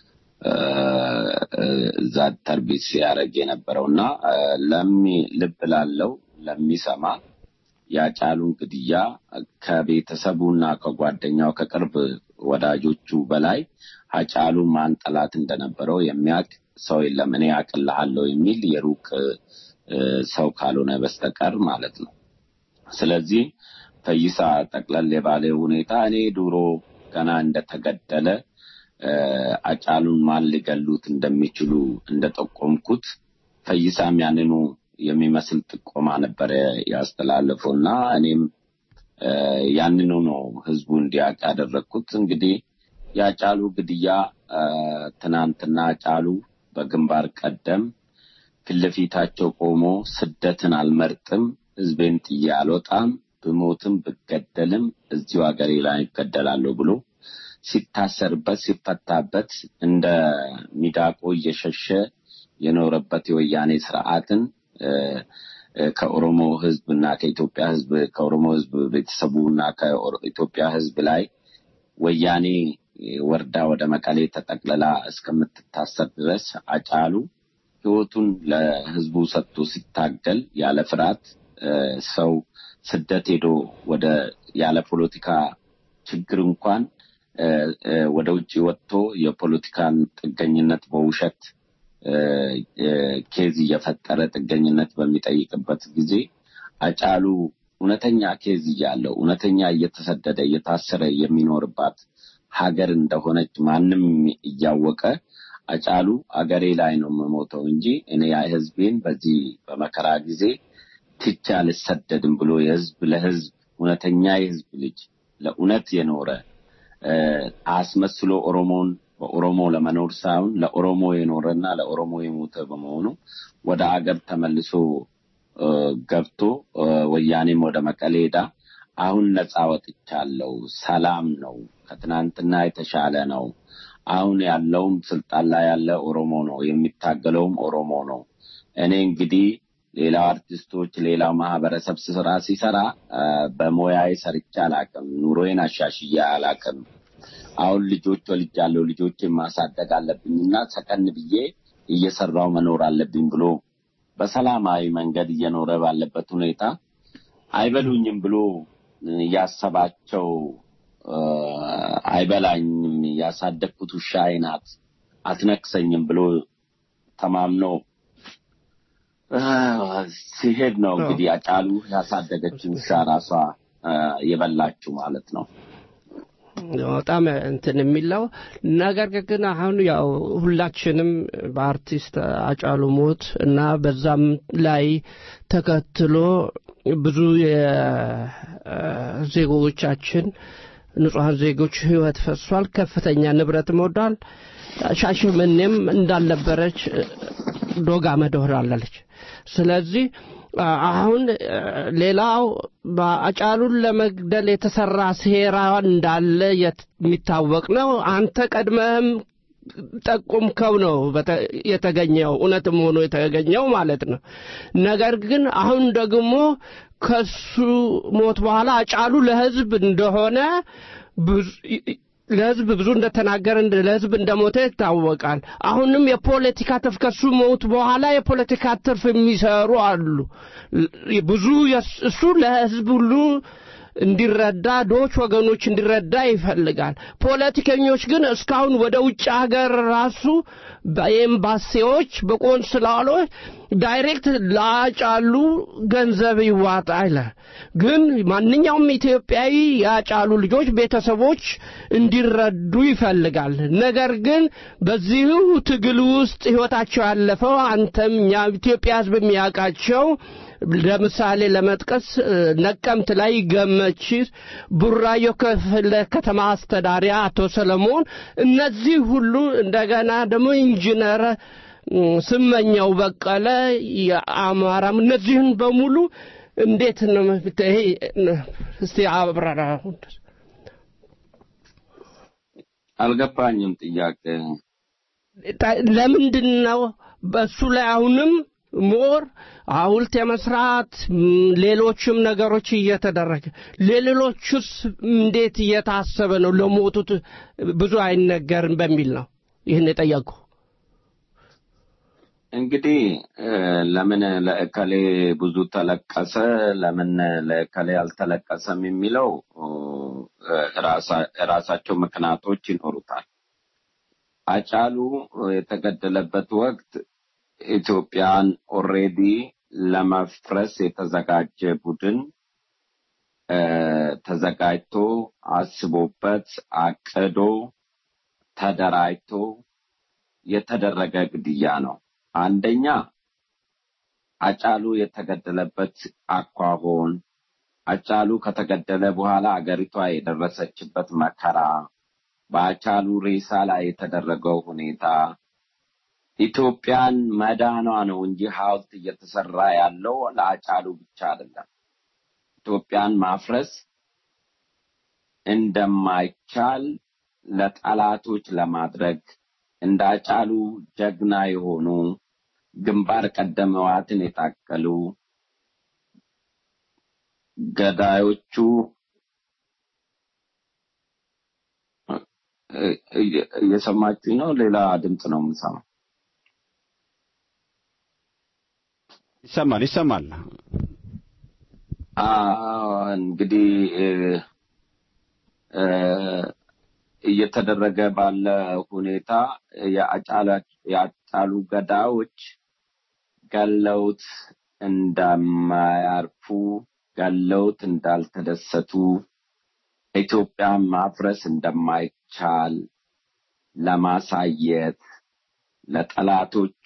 እዛ ተርቢት ሲያደርግ የነበረው እና ለሚ ልብ ላለው ለሚሰማ የአጫሉን ግድያ ከቤተሰቡና ከጓደኛው ከቅርብ ወዳጆቹ በላይ አጫሉ ማን ጠላት እንደነበረው የሚያውቅ ሰው የለም። እኔ አቅልሃለሁ የሚል የሩቅ ሰው ካልሆነ በስተቀር ማለት ነው። ስለዚህ ፈይሳ ጠቅለል የባለ ሁኔታ እኔ ድሮ ገና እንደተገደለ አጫሉን ማን ሊገሉት እንደሚችሉ እንደጠቆምኩት ፈይሳም ያንኑ የሚመስል ጥቆማ ነበረ ያስተላለፈው እና እኔም ያንኑ ነው ህዝቡ እንዲያውቅ ያደረግኩት። እንግዲህ የአጫሉ ግድያ ትናንትና አጫሉ በግንባር ቀደም ፊት ለፊታቸው ቆሞ ስደትን አልመርጥም፣ ህዝቤን ጥዬ አልወጣም፣ ብሞትም ብገደልም እዚሁ ሀገሬ ላይ እገደላለሁ ብሎ ሲታሰርበት ሲፈታበት እንደ ሚዳቆ እየሸሸ የኖረበት የወያኔ ስርዓትን ከኦሮሞ ህዝብ እና ከኢትዮጵያ ህዝብ ከኦሮሞ ህዝብ ቤተሰቡ እና ከኢትዮጵያ ህዝብ ላይ ወያኔ ወርዳ ወደ መቀሌ ተጠቅልላ እስከምትታሰር ድረስ አጫሉ ህይወቱን ለህዝቡ ሰጥቶ ሲታገል ያለ ፍርሃት ሰው ስደት ሄዶ ወደ ያለ ፖለቲካ ችግር እንኳን ወደ ውጭ ወጥቶ የፖለቲካን ጥገኝነት በውሸት ኬዝ እየፈጠረ ጥገኝነት በሚጠይቅበት ጊዜ አጫሉ እውነተኛ ኬዝ እያለው እውነተኛ እየተሰደደ እየታሰረ የሚኖርባት ሀገር እንደሆነች ማንም እያወቀ አጫሉ አገሬ ላይ ነው የምሞተው እንጂ እኔ ህዝቤን በዚህ በመከራ ጊዜ ትቼ አልሰደድም ብሎ የህዝብ ለህዝብ እውነተኛ የህዝብ ልጅ ለእውነት የኖረ አስመስሎ ኦሮሞን በኦሮሞ ለመኖር ሳይሆን ለኦሮሞ የኖረና ለኦሮሞ የሞተ በመሆኑ ወደ አገር ተመልሶ ገብቶ ወያኔም ወደ መቀሌ ሄዳ አሁን ነፃ ወጥቻለሁ፣ ሰላም ነው፣ ከትናንትና የተሻለ ነው። አሁን ያለውም ስልጣን ላይ ያለ ኦሮሞ ነው፣ የሚታገለውም ኦሮሞ ነው። እኔ እንግዲህ ሌላው አርቲስቶች ሌላው ማህበረሰብ ስራ ሲሰራ በሙያዬ ሰርቼ አላቅም፣ ኑሮዬን አሻሽዬ አላቅም። አሁን ልጆች ወልጃለሁ፣ ልጆችን ማሳደግ አለብኝና ሰከን ብዬ እየሰራው መኖር አለብኝ ብሎ በሰላማዊ መንገድ እየኖረ ባለበት ሁኔታ አይበሉኝም ብሎ ያሰባቸው አይበላኝም፣ ያሳደግኩት ውሻዬ ናት፣ አትነክሰኝም ብሎ ተማምኖ ሲሄድ ነው እንግዲህ አጫሉ ያሳደገችው ውሻ ራሷ የበላችው ማለት ነው። በጣም እንትን የሚለው ነገር ግን አሁን ያው ሁላችንም በአርቲስት አጫሉ ሞት እና በዛም ላይ ተከትሎ ብዙ የዜጎቻችን ንጹሐን ዜጎች ህይወት ፈሷል። ከፍተኛ ንብረት ወድሟል። ሻሸመኔም እንዳልነበረች ዶጋ መደሆራለች። ስለዚህ አሁን ሌላው አጫሉን ለመግደል የተሰራ ሴራ እንዳለ የሚታወቅ ነው። አንተ ቀድመህም ጠቁምከው ነው የተገኘው እውነትም ሆኖ የተገኘው ማለት ነው። ነገር ግን አሁን ደግሞ ከሱ ሞት በኋላ አጫሉ ለህዝብ እንደሆነ ለህዝብ ብዙ እንደተናገረ እንደ- ለህዝብ እንደሞተ ይታወቃል። አሁንም የፖለቲካ ትርፍ ከሱ ሞት በኋላ የፖለቲካ ትርፍ የሚሰሩ አሉ። ል- ብዙ የስ- እሱ ለህዝብ ሁሉ እንዲረዳ ዶች ወገኖች እንዲረዳ ይፈልጋል። ፖለቲከኞች ግን እስካሁን ወደ ውጭ ሀገር ራሱ በኤምባሲዎች በቆንስላሎች ዳይሬክት ላጫሉ ገንዘብ ይዋጣ ይላል። ግን ማንኛውም ኢትዮጵያዊ ያጫሉ ልጆች ቤተሰቦች እንዲረዱ ይፈልጋል። ነገር ግን በዚሁ ትግል ውስጥ ህይወታቸው ያለፈው አንተም እኛ ኢትዮጵያ ህዝብ የሚያውቃቸው ለምሳሌ ለመጥቀስ እ፣ ነቀምት ላይ ገመቺስ፣ ቡራዮ ክፍለ ከተማ አስተዳዳሪ አቶ ሰለሞን እነዚህ ሁሉ እንደገና ደግሞ ኢንጂነር እ፣ ስመኘው በቀለ የአማራም እነዚህን በሙሉ እንዴት ነው መፍት- ይሄ እ፣ እስቲ አብራራ አልገባኝም ጥያቄ ታ- ለምንድን ነው በእሱ ላይ አሁንም ሞር ሐውልት የመስራት ም፣ ሌሎችም ነገሮች እየተደረገ ለሌሎቹስ እንዴት እየታሰበ ነው? ለሞቱት ብዙ አይነገርም በሚል ነው ይህን የጠየቁ። እንግዲህ እ፣ ለምን ለእከሌ ብዙ ተለቀሰ፣ ለምን ለእከሌ አልተለቀሰም የሚለው እ፣ ራሳ- ራሳቸው ምክንያቶች ይኖሩታል። አጫሉ የተገደለበት ወቅት ኢትዮጵያን ኦሬዲ ለመፍረስ የተዘጋጀ ቡድን እ፣ ተዘጋጅቶ አስቦበት አቅዶ ተደራጅቶ የተደረገ ግድያ ነው። አንደኛ አጫሉ የተገደለበት አኳሆን፣ አጫሉ ከተገደለ በኋላ አገሪቷ የደረሰችበት መከራ፣ በአጫሉ ሬሳ ላይ የተደረገው ሁኔታ ኢትዮጵያን መዳኗ ነው እንጂ ሐውልት እየተሰራ ያለው ለአጫሉ ብቻ አይደለም። ኢትዮጵያን ማፍረስ እንደማይቻል ለጠላቶች ለማድረግ እንደ አጫሉ ጀግና የሆኑ ግንባር ቀደም ህወሓትን የታቀሉ ገዳዮቹ እ- እ- እየሰማችሁኝ ነው? ሌላ ድምፅ ነው የምሰማው። ይሰማል ይሰማል። አዎ፣ እንግዲህ እ፣ እ፣ እየተደረገ ባለ ሁኔታ የአጫላ- የአጫሉ ገዳዮች ገለውት እንደማያርፉ ገለውት እንዳልተደሰቱ ኢትዮጵያን ማፍረስ እንደማይቻል ለማሳየት ለጠላቶቹ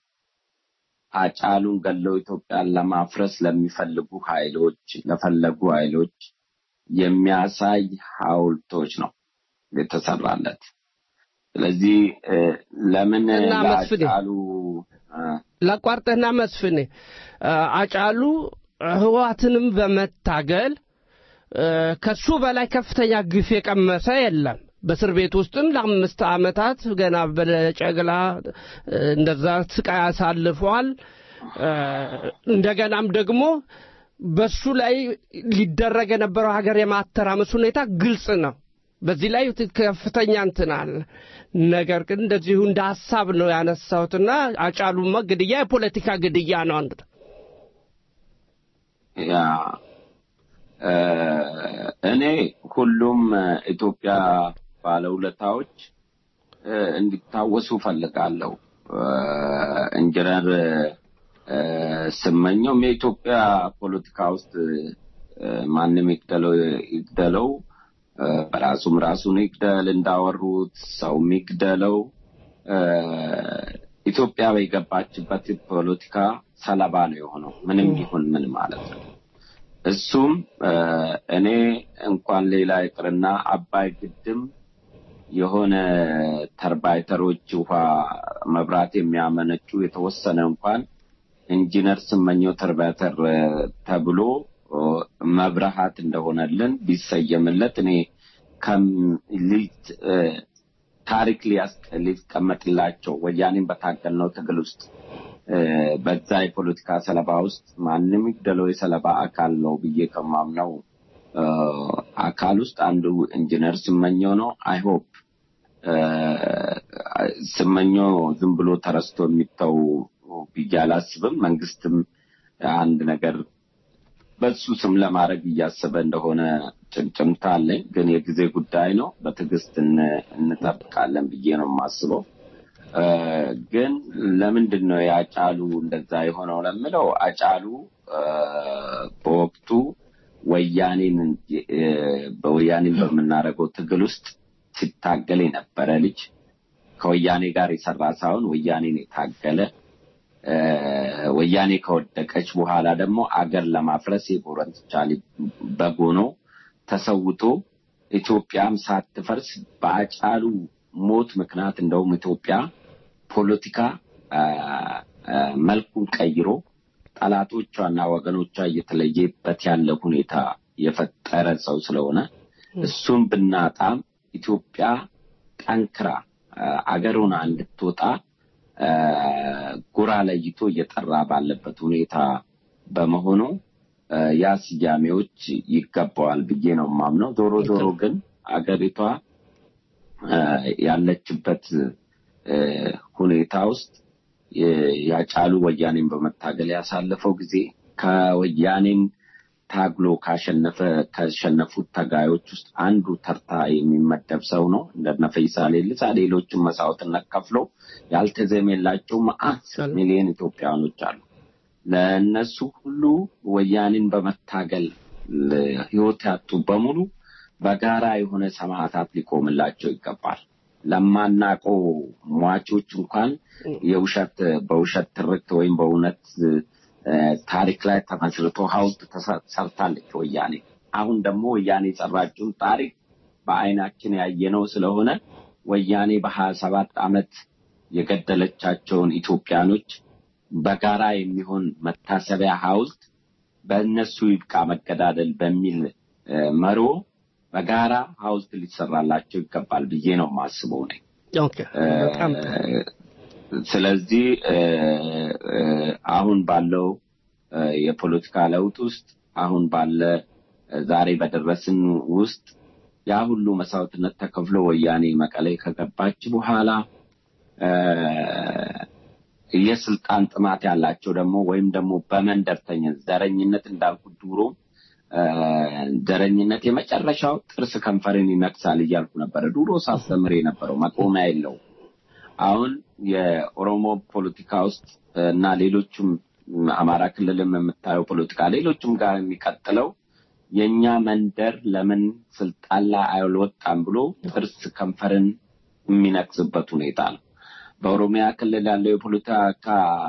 አጫሉን ገለው ኢትዮጵያን ለማፍረስ ለሚፈልጉ ኃይሎች ለፈለጉ ኃይሎች የሚያሳይ ሐውልቶች ነው የተሰራለት። ስለዚህ እ፣ ለምን እና መስፍኔ ለአጫሉ እ፣ ላቋርጠህና መስፍኔ አ፣ አጫሉ ህወሓትንም በመታገል እ፣ ከሱ በላይ ከፍተኛ ግፍ የቀመሰ የለም። በእስር ቤት ውስጥም ለአምስት ዓመታት ገና በጨግላ እ፣ እንደዛ ስቃይ አሳልፏል። እ፣ እንደገናም ደግሞ በሱ ላይ ሊደረግ የነበረው ሀገር የማተራመስ ሁኔታ ግልጽ ነው። በዚህ ላይ ከፍተኛ እንትን አለ። ነገር ግን እንደዚሁ እንደ ሀሳብ ነው ያነሳሁትና አጫሉማ ግድያ የፖለቲካ ግድያ ነው። አንድ ያ እ፣ እኔ ሁሉም እ፣ ኢትዮጵያ ባለውለታዎች እ፣ እንዲታወሱ ፈልጋለሁ። ኢንጂነር እ፣ ስመኘውም የኢትዮጵያ ፖለቲካ ውስጥ እ፣ ማንም ይግደለው ይግደለው እ፣ በራሱም ራሱን ይግደል እንዳወሩት ሰውም ይግደለው እ፣ ኢትዮጵያ የገባችበት ፖለቲካ ሰለባ ነው የሆነው ምንም ይሁን ምን ማለት ነው። እሱም እ፣ እኔ እንኳን ሌላ ይቅርና አባይ ግድም የሆነ ተርባይተሮች ውሃ መብራት የሚያመነጩ የተወሰነ እንኳን ኢንጂነር ስመኘው ተርባይተር እ፣ ተብሎ እ፣ መብረሃት እንደሆነልን ቢሰየምለት እኔ ከም ሊት እ፣ ታሪክ ሊያስ- ሊቀመጥላቸው ወያኔን በታገልነው ትግል ውስጥ እ፣ በዛ የፖለቲካ ሰለባ ውስጥ ማንም ይግደለው የሰለባ አካል ነው ብዬ ከማምነው እ፣ አካል ውስጥ አንዱ ኢንጂነር ስመኘው ነው። አይ ሆፕ ስመኘው ዝም ብሎ ተረስቶ የሚተው ብዬ አላስብም። መንግስትም አንድ ነገር በሱ ስም ለማድረግ እያሰበ እንደሆነ ጭምጭምታ አለኝ። ግን የጊዜ ጉዳይ ነው። በትዕግስት እን- እንጠብቃለን ብዬ ነው የማስበው። እ፣ ግን ለምንድን ነው የአጫሉ እንደዛ የሆነው ለምለው አጫሉ እ፣ በወቅቱ ወያኔን እ፣ በወያኔን በምናደርገው ትግል ውስጥ ሲታገል የነበረ ልጅ ከወያኔ ጋር የሰራ ሳይሆን ወያኔን የታገለ እ፣ ወያኔ ከወደቀች በኋላ ደግሞ አገር ለማፍረስ የጎረንትቻ ልጅ በግ ሆኖ ተሰውቶ ኢትዮጵያም ሳትፈርስ በአጫሉ ሞት ምክንያት እንደውም ኢትዮጵያ ፖለቲካ አ፣ አ፣ መልኩን ቀይሮ ጠላቶቿና ወገኖቿ እየተለየበት ያለ ሁኔታ የፈጠረ ሰው ስለሆነ እሱን ብናጣም ኢትዮጵያ ጠንክራ አ፣ አገሩን እንድትወጣ አ፣ ጎራ ለይቶ እየጠራ ባለበት ሁኔታ በመሆኑ አ፣ ያ ስያሜዎች ይገባዋል ብዬ ነው የማምነው። ዞሮ ዞሮ ግን አገሪቷ አ፣ ያለችበት አ፣ ሁኔታ ውስጥ የ- ያጫሉ ወያኔን በመታገል ያሳለፈው ጊዜ ከወያኔን ታግሎ ካሸነፈ ካሸነፉት ተጋዮች ውስጥ አንዱ ተርታ የሚመደብ ሰው ነው። እንደነ ፈይሳ ሌሊሳ ሌሎችም መስዋዕትነት ከፍሎ ያልተዘሜላቸው መዓት ሚሊዮን ኢትዮጵያውያኖች አሉ። ለእነሱ ሁሉ ወያኔን በመታገል ለ- ህይወት ያጡ በሙሉ በጋራ የሆነ ሰማዕታት ሊቆምላቸው ይገባል። ለማናቀው ሟቾች እንኳን የውሸት በውሸት ትርክት ወይም በእውነት እ፣ ታሪክ ላይ ተመስርቶ ሀውልት ተሰ- ሰርታለች ወያኔ። አሁን ደግሞ ወያኔ የሰራችውን ታሪክ በአይናችን ያየነው ስለሆነ ወያኔ በሀያ ሰባት ዓመት የገደለቻቸውን ኢትዮጵያኖች በጋራ የሚሆን መታሰቢያ ሀውልት በእነሱ ይብቃ መገዳደል በሚል እ፣ መሮ በጋራ ሀውልት ሊሰራላቸው ይገባል ብዬ ነው የማስበው ነኝ። ኦኬ በጣም ጥሩ። ስለዚህ እ፣ እ፣ አሁን ባለው እ፣ የፖለቲካ ለውጥ ውስጥ አሁን ባለ እ፣ ዛሬ በደረስን ውስጥ ያ ሁሉ መስዋዕትነት ተከፍሎ ወያኔ መቀሌ ከገባች በኋላ እ፣ የስልጣን ጥማት ያላቸው ደግሞ ወይም ደግሞ በመንደርተኝነት ዘረኝነት እንዳልኩት ድሮ እ፣ ዘረኝነት የመጨረሻው ጥርስ ከንፈርን ይነክሳል እያልኩ ነበረ ድሮ ሳስተምር የነበረው መቆሚያ የለውም። አሁን የኦሮሞ ፖለቲካ ውስጥ እና ሌሎችም አማራ ክልልም የምታየው ፖለቲካ ሌሎችም ጋር የሚቀጥለው የእኛ መንደር ለምን ስልጣን ላይ አልወጣም ብሎ ጥርስ ከንፈርን የሚነክስበት ሁኔታ ነው። በኦሮሚያ ክልል ያለው የፖለቲካ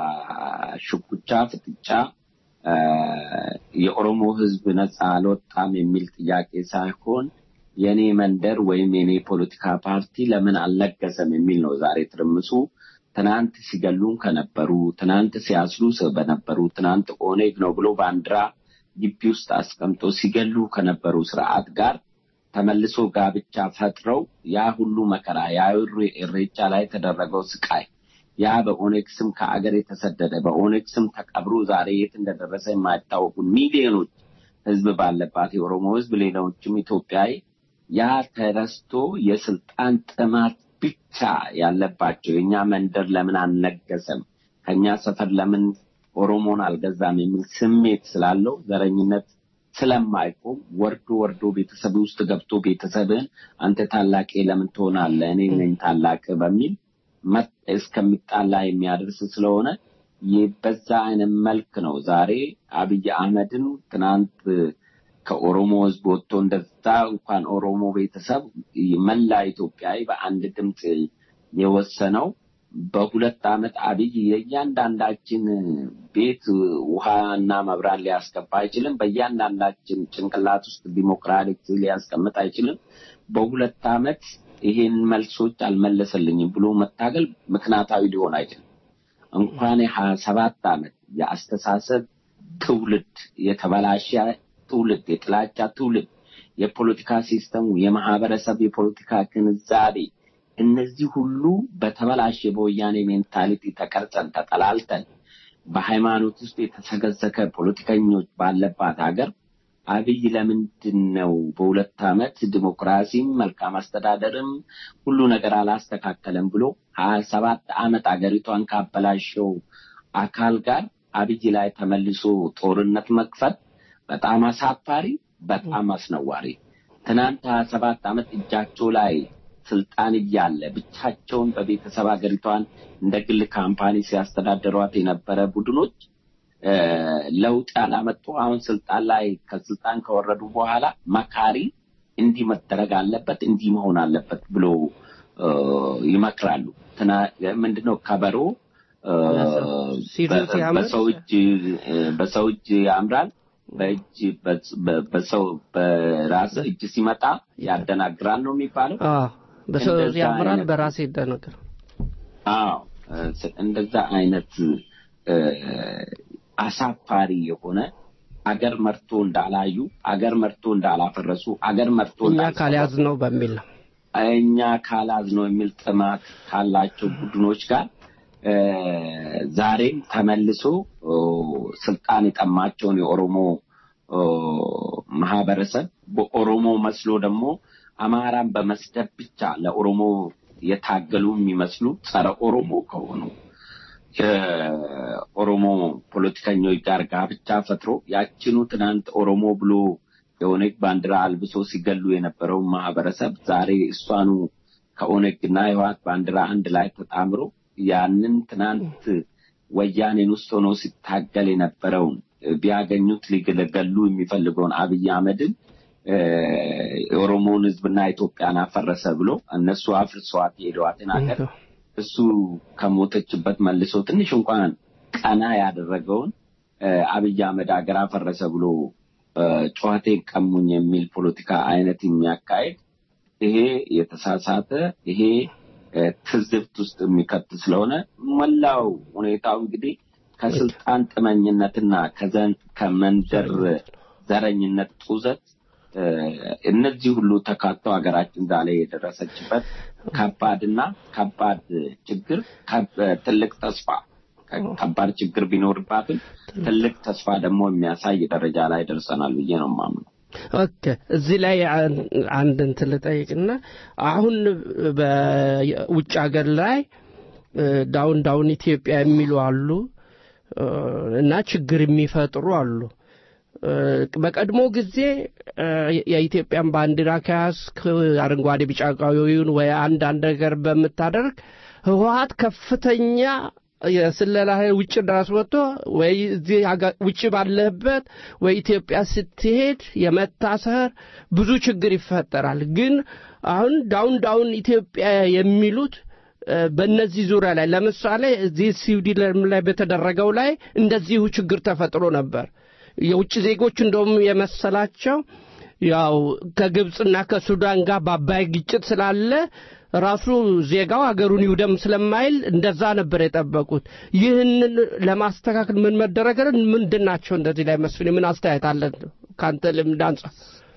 ሽኩቻ፣ ፍጥጫ አ፣ የኦሮሞ ሕዝብ ነፃ አልወጣም የሚል ጥያቄ ሳይሆን የኔ መንደር ወይም የኔ ፖለቲካ ፓርቲ ለምን አልነገሰም የሚል ነው ዛሬ ትርምሱ። ትናንት ሲገሉን ከነበሩ፣ ትናንት ሲያስሩ በነበሩ፣ ትናንት ኦኔግ ነው ብሎ ባንዲራ ግቢ ውስጥ አስቀምጦ ሲገሉ ከነበሩ ስርዓት ጋር ተመልሶ ጋብቻ ፈጥረው ያ ሁሉ መከራ ያ እሬ- እሬቻ ላይ የተደረገው ስቃይ ያ በኦኔግ ስም ከአገር የተሰደደ በኦኔግ ስም ተቀብሮ ዛሬ የት እንደደረሰ የማይታወቁ ሚሊዮኖች ህዝብ ባለባት የኦሮሞ ህዝብ ሌላዎችም ኢትዮጵያዊ ያ ተረስቶ የስልጣን ጥማት ብቻ ያለባቸው የእኛ መንደር ለምን አልነገሰም፣ ከኛ ሰፈር ለምን ኦሮሞን አልገዛም የሚል ስሜት ስላለው ዘረኝነት ስለማይቆም ወርዶ ወርዶ ቤተሰብ ውስጥ ገብቶ ቤተሰብህን አንተ ታላቄ ለምን ትሆናለህ እኔ ነኝ ታላቅ በሚል መጥ- እስከሚጣላ የሚያደርስ ስለሆነ ይህ በዛ አይነት መልክ ነው ዛሬ አብይ አህመድን ትናንት ከኦሮሞ ህዝብ ወጥቶ እንደዛ እንኳን ኦሮሞ ቤተሰብ መላ ኢትዮጵያዊ በአንድ ድምፅ የወሰነው በሁለት ዓመት አብይ የእያንዳንዳችን ቤት ውሃና መብራት ሊያስገባ አይችልም። በእያንዳንዳችን ጭንቅላት ውስጥ ዲሞክራቲክ ሊያስቀምጥ አይችልም። በሁለት ዓመት ይሄን መልሶች አልመለሰልኝም ብሎ መታገል ምክንያታዊ ሊሆን አይችልም። እንኳን የሀያ ሰባት ዓመት የአስተሳሰብ ትውልድ የተበላሸ ትውልድ የጥላቻ ትውልድ የፖለቲካ ሲስተሙ የማህበረሰብ የፖለቲካ ግንዛቤ እነዚህ ሁሉ በተበላሸ በወያኔ ሜንታሊቲ ተቀርጸን ተጠላልተን በሃይማኖት ውስጥ የተሰገሰከ ፖለቲከኞች ባለባት ሀገር አብይ ለምንድን ነው በሁለት ዓመት ዲሞክራሲም መልካም አስተዳደርም ሁሉ ነገር አላስተካከለም ብሎ ሀያ ሰባት ዓመት አገሪቷን ካበላሸው አካል ጋር አብይ ላይ ተመልሶ ጦርነት መክፈት በጣም አሳፋሪ፣ በጣም አስነዋሪ። ትናንት ሀያ ሰባት ዓመት እጃቸው ላይ ስልጣን እያለ ብቻቸውን በቤተሰብ ሀገሪቷን እንደ ግል ካምፓኒ ሲያስተዳድሯት የነበረ ቡድኖች ለውጥ ያላመጡ አሁን ስልጣን ላይ ከስልጣን ከወረዱ በኋላ መካሪ እንዲህ መደረግ አለበት እንዲህ መሆን አለበት ብሎ ይመክራሉ። ምንድነው ከበሮ በሰው እጅ በሰው እጅ ያምራል፣ በእጅ በሰው በራስ እጅ ሲመጣ ያደናግራል ነው የሚባለው። በሰው ያምራል፣ በራስ ይደነግር። አዎ እንደዛ አይነት አሳፋሪ የሆነ አገር መርቶ እንዳላዩ አገር መርቶ እንዳላፈረሱ አገር መርቶ እኛ ካልያዝ ነው በሚል ነው እኛ ካላዝ ነው የሚል ጥማት ካላቸው ቡድኖች ጋር ዛሬም ተመልሶ ስልጣን የጠማቸውን የኦሮሞ ማህበረሰብ በኦሮሞ መስሎ ደግሞ አማራን በመስደብ ብቻ ለኦሮሞ የታገሉ የሚመስሉ ጸረ ኦሮሞ ከሆኑ የኦሮሞ ፖለቲከኞች ጋር ጋብቻ ፈጥሮ ያችኑ ትናንት ኦሮሞ ብሎ የኦነግ ባንዲራ አልብሶ ሲገሉ የነበረውን ማህበረሰብ ዛሬ እሷኑ ከኦነግና የህወሓት ባንዲራ አንድ ላይ ተጣምሮ ያንን ትናንት ወያኔን ውስጥ ሆኖ ሲታገል የነበረውን ቢያገኙት ሊገለገሉ የሚፈልገውን አብይ አህመድን የኦሮሞውን ህዝብና ኢትዮጵያን አፈረሰ ብሎ እነሱ አፍርሰዋት የሄደዋትን ሀገር እሱ ከሞተችበት መልሶ ትንሽ እንኳን ቀና ያደረገውን አብይ አህመድ ሀገር አፈረሰ ብሎ ጨዋቴን ቀሙኝ የሚል ፖለቲካ አይነት የሚያካሄድ ይሄ የተሳሳተ ይሄ ትዝብት ውስጥ የሚከት ስለሆነ መላው ሁኔታው እንግዲህ ከስልጣን ጥመኝነትና ከመንደር ዘረኝነት ጡዘት እነዚህ ሁሉ ተካተው ሀገራችን ዛሬ የደረሰችበት ከባድና ከባድ ችግር ትልቅ ተስፋ ከባድ ችግር ቢኖርባትም ትልቅ ተስፋ ደግሞ የሚያሳይ ደረጃ ላይ ደርሰናል ብዬ ነው የማምነው። ኦኬ እዚህ ላይ አንድ እንትን ልጠይቅና አሁን በውጭ ሀገር ላይ ዳውን ዳውን ኢትዮጵያ የሚሉ አሉ እና ችግር የሚፈጥሩ አሉ። በቀድሞ ጊዜ የኢትዮጵያን ባንዲራ ከያዝክ አረንጓዴ፣ ቢጫ፣ ቀዩን ወይ አንዳንድ ነገር በምታደርግ ህወሀት ከፍተኛ የስለላ ውጭ ድረስ ወጥቶ ወይ እዚህ ውጭ ባለህበት ወይ ኢትዮጵያ ስትሄድ የመታሰር ብዙ ችግር ይፈጠራል። ግን አሁን ዳውን ዳውን ኢትዮጵያ የሚሉት በእነዚህ ዙሪያ ላይ ለምሳሌ እዚህ ስዊድን ላይ በተደረገው ላይ እንደዚሁ ችግር ተፈጥሮ ነበር። የውጭ ዜጎች እንደውም የመሰላቸው ያው ከግብፅና ከሱዳን ጋር በአባይ ግጭት ስላለ ራሱ ዜጋው ሀገሩን ይውደም ስለማይል እንደዛ ነበር የጠበቁት። ይህንን ለማስተካከል ምን መደረግ ምንድን ናቸው? እንደዚህ ላይ መስፍን ምን አስተያየት አለን ከአንተ ልምድ አንጻር?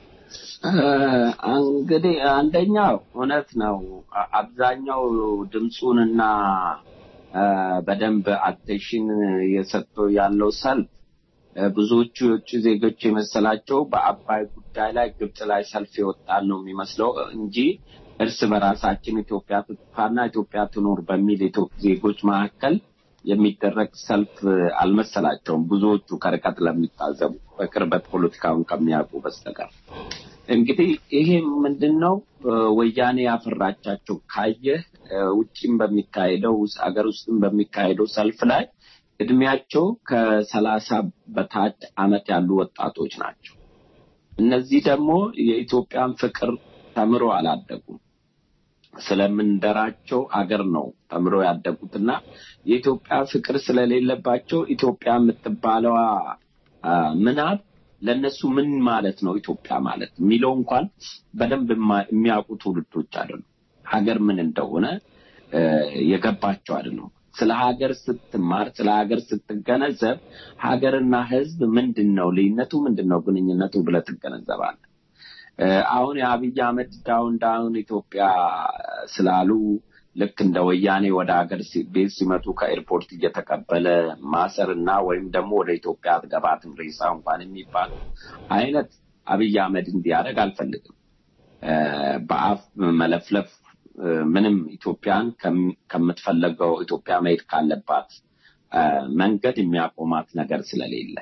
እንግዲህ አንደኛው እውነት ነው። አብዛኛው ድምፁንና በደንብ አቴንሽን የሰጠው ያለው ሰልፍ ብዙዎቹ የውጭ ዜጎች የመሰላቸው በአባይ ጉዳይ ላይ ግብፅ ላይ ሰልፍ የወጣን ነው የሚመስለው እንጂ እርስ በራሳችን ኢትዮጵያ ትጥፋና ኢትዮጵያ ትኖር በሚል ዜጎች መካከል የሚደረግ ሰልፍ አልመሰላቸውም። ብዙዎቹ ከርቀት ለሚታዘቡ በቅርበት ፖለቲካውን ከሚያውቁ በስተቀር እንግዲህ ይሄ ምንድን ነው ወያኔ ያፈራቻቸው ካየህ ውጭም በሚካሄደው ሀገር ውስጥም በሚካሄደው ሰልፍ ላይ እድሜያቸው ከሰላሳ በታች አመት ያሉ ወጣቶች ናቸው። እነዚህ ደግሞ የኢትዮጵያን ፍቅር ተምሮ አላደጉም። ስለምንደራቸው አገር ነው ተምሮ ያደጉትና የኢትዮጵያ ፍቅር ስለሌለባቸው ኢትዮጵያ የምትባለዋ ምናብ ለእነሱ ምን ማለት ነው ኢትዮጵያ ማለት የሚለው እንኳን በደንብ የሚያውቁ ትውልዶች አይደሉም። ሀገር ምን እንደሆነ የገባቸው አይደሉም። ስለ ሀገር ስትማር ስለ ሀገር ስትገነዘብ ሀገርና ሕዝብ ምንድን ነው ልዩነቱ ምንድን ነው ግንኙነቱ ብለህ ትገነዘባለህ። አሁን የአብይ አህመድ ዳውን ዳውን ኢትዮጵያ ስላሉ ልክ እንደ ወያኔ ወደ ሀገር ቤት ሲመጡ ከኤርፖርት እየተቀበለ ማሰርና ወይም ደግሞ ወደ ኢትዮጵያ አትገባትም ሬሳ እንኳን የሚባለው አይነት አብይ አህመድ እንዲያደርግ አልፈልግም። እ፣ በአፍ መለፍለፍ እ፣ ምንም ኢትዮጵያን ከም- ከምትፈለገው ኢትዮጵያ መሄድ ካለባት እ፣ መንገድ የሚያቆማት ነገር ስለሌለ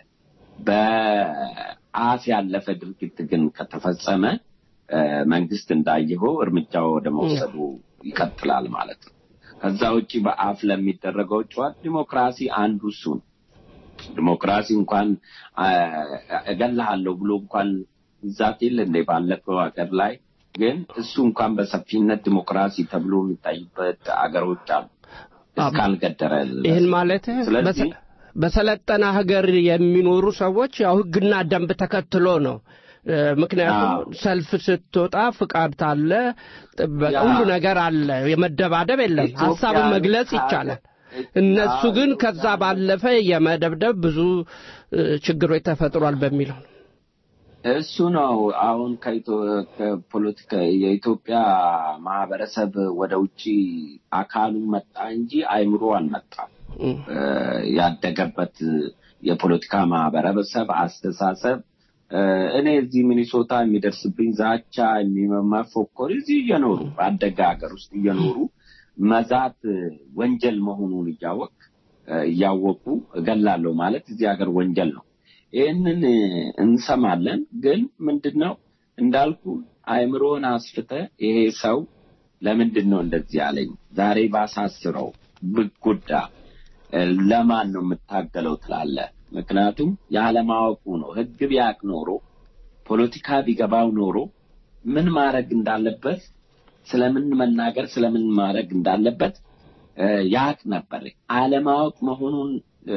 በአፍ ያለፈ ድርጊት ግን ከተፈጸመ እ፣ መንግስት እንዳየኸው እርምጃ ወደ መውሰዱ ይቀጥላል ማለት ነው። ከዛ ውጭ በአፍ ለሚደረገው ጨዋታ ዲሞክራሲ አንዱ እሱ ነው። ዲሞክራሲ እንኳን አ፣ እገልሃለሁ ብሎ እንኳን ዛት የለ እንደ ባለፈው ሀገር ላይ ግን እሱ እንኳን በሰፊነት ዲሞክራሲ ተብሎ የሚታይበት አገሮች አሉ እስካልገደረ ድረስ። ይህን ማለት ስለዚህ በሰለጠነ ሀገር የሚኖሩ ሰዎች ያው ህግና ደንብ ተከትሎ ነው። እ፣ ምክንያቱም አዎ። ሰልፍ ስትወጣ ፍቃድ አለ፣ ጥበቃ፣ ያ። ሁሉ ነገር አለ። የመደባደብ የለም። ኢትዮጵያ ሀሳብን መግለጽ ሀገር- ይቻላል። እነሱ አዎ፣ ግን ኢትዮጵያ ከዛ ባለፈ የመደብደብ ብዙ እ፣ ችግሮች ተፈጥሯል በሚለው ነው። እሱ ነው አሁን ከኢትዮ- ከፖለቲካ የኢትዮጵያ ማህበረሰብ ወደ ውጭ አካሉ መጣ እንጂ አይምሮ አልመጣም። እም። እ፣ ያደገበት የፖለቲካ ማህበረሰብ አስተሳሰብ እ፣ እኔ እዚህ ሚኒሶታ የሚደርስብኝ ዛቻ የሚመፎኮር እዚህ እየኖሩ ባደገ ሀገር ውስጥ እየኖሩ መዛት እ፣ ወንጀል መሆኑን እያወቅ እ፣ እያወቁ እገላለሁ ማለት እዚህ ሀገር ወንጀል ነው። ይህንን እ፣ እንሰማለን። ግን ምንድን ነው እንዳልኩ አእምሮን አስፍተ ይሄ ሰው ለምንድን ነው እንደዚህ ያለኝ ዛሬ ባሳስረው ብጎዳ እ፣ ለማን ነው የምታገለው ትላለህ። ምክንያቱም ያለማወቁ ነው። ህግ ቢያቅ ኖሮ ፖለቲካ ቢገባው ኖሮ ምን ማድረግ እንዳለበት ስለምን መናገር ስለምን ማድረግ እንዳለበት እ፣ ያቅ ነበር። አለማወቅ መሆኑን እ፣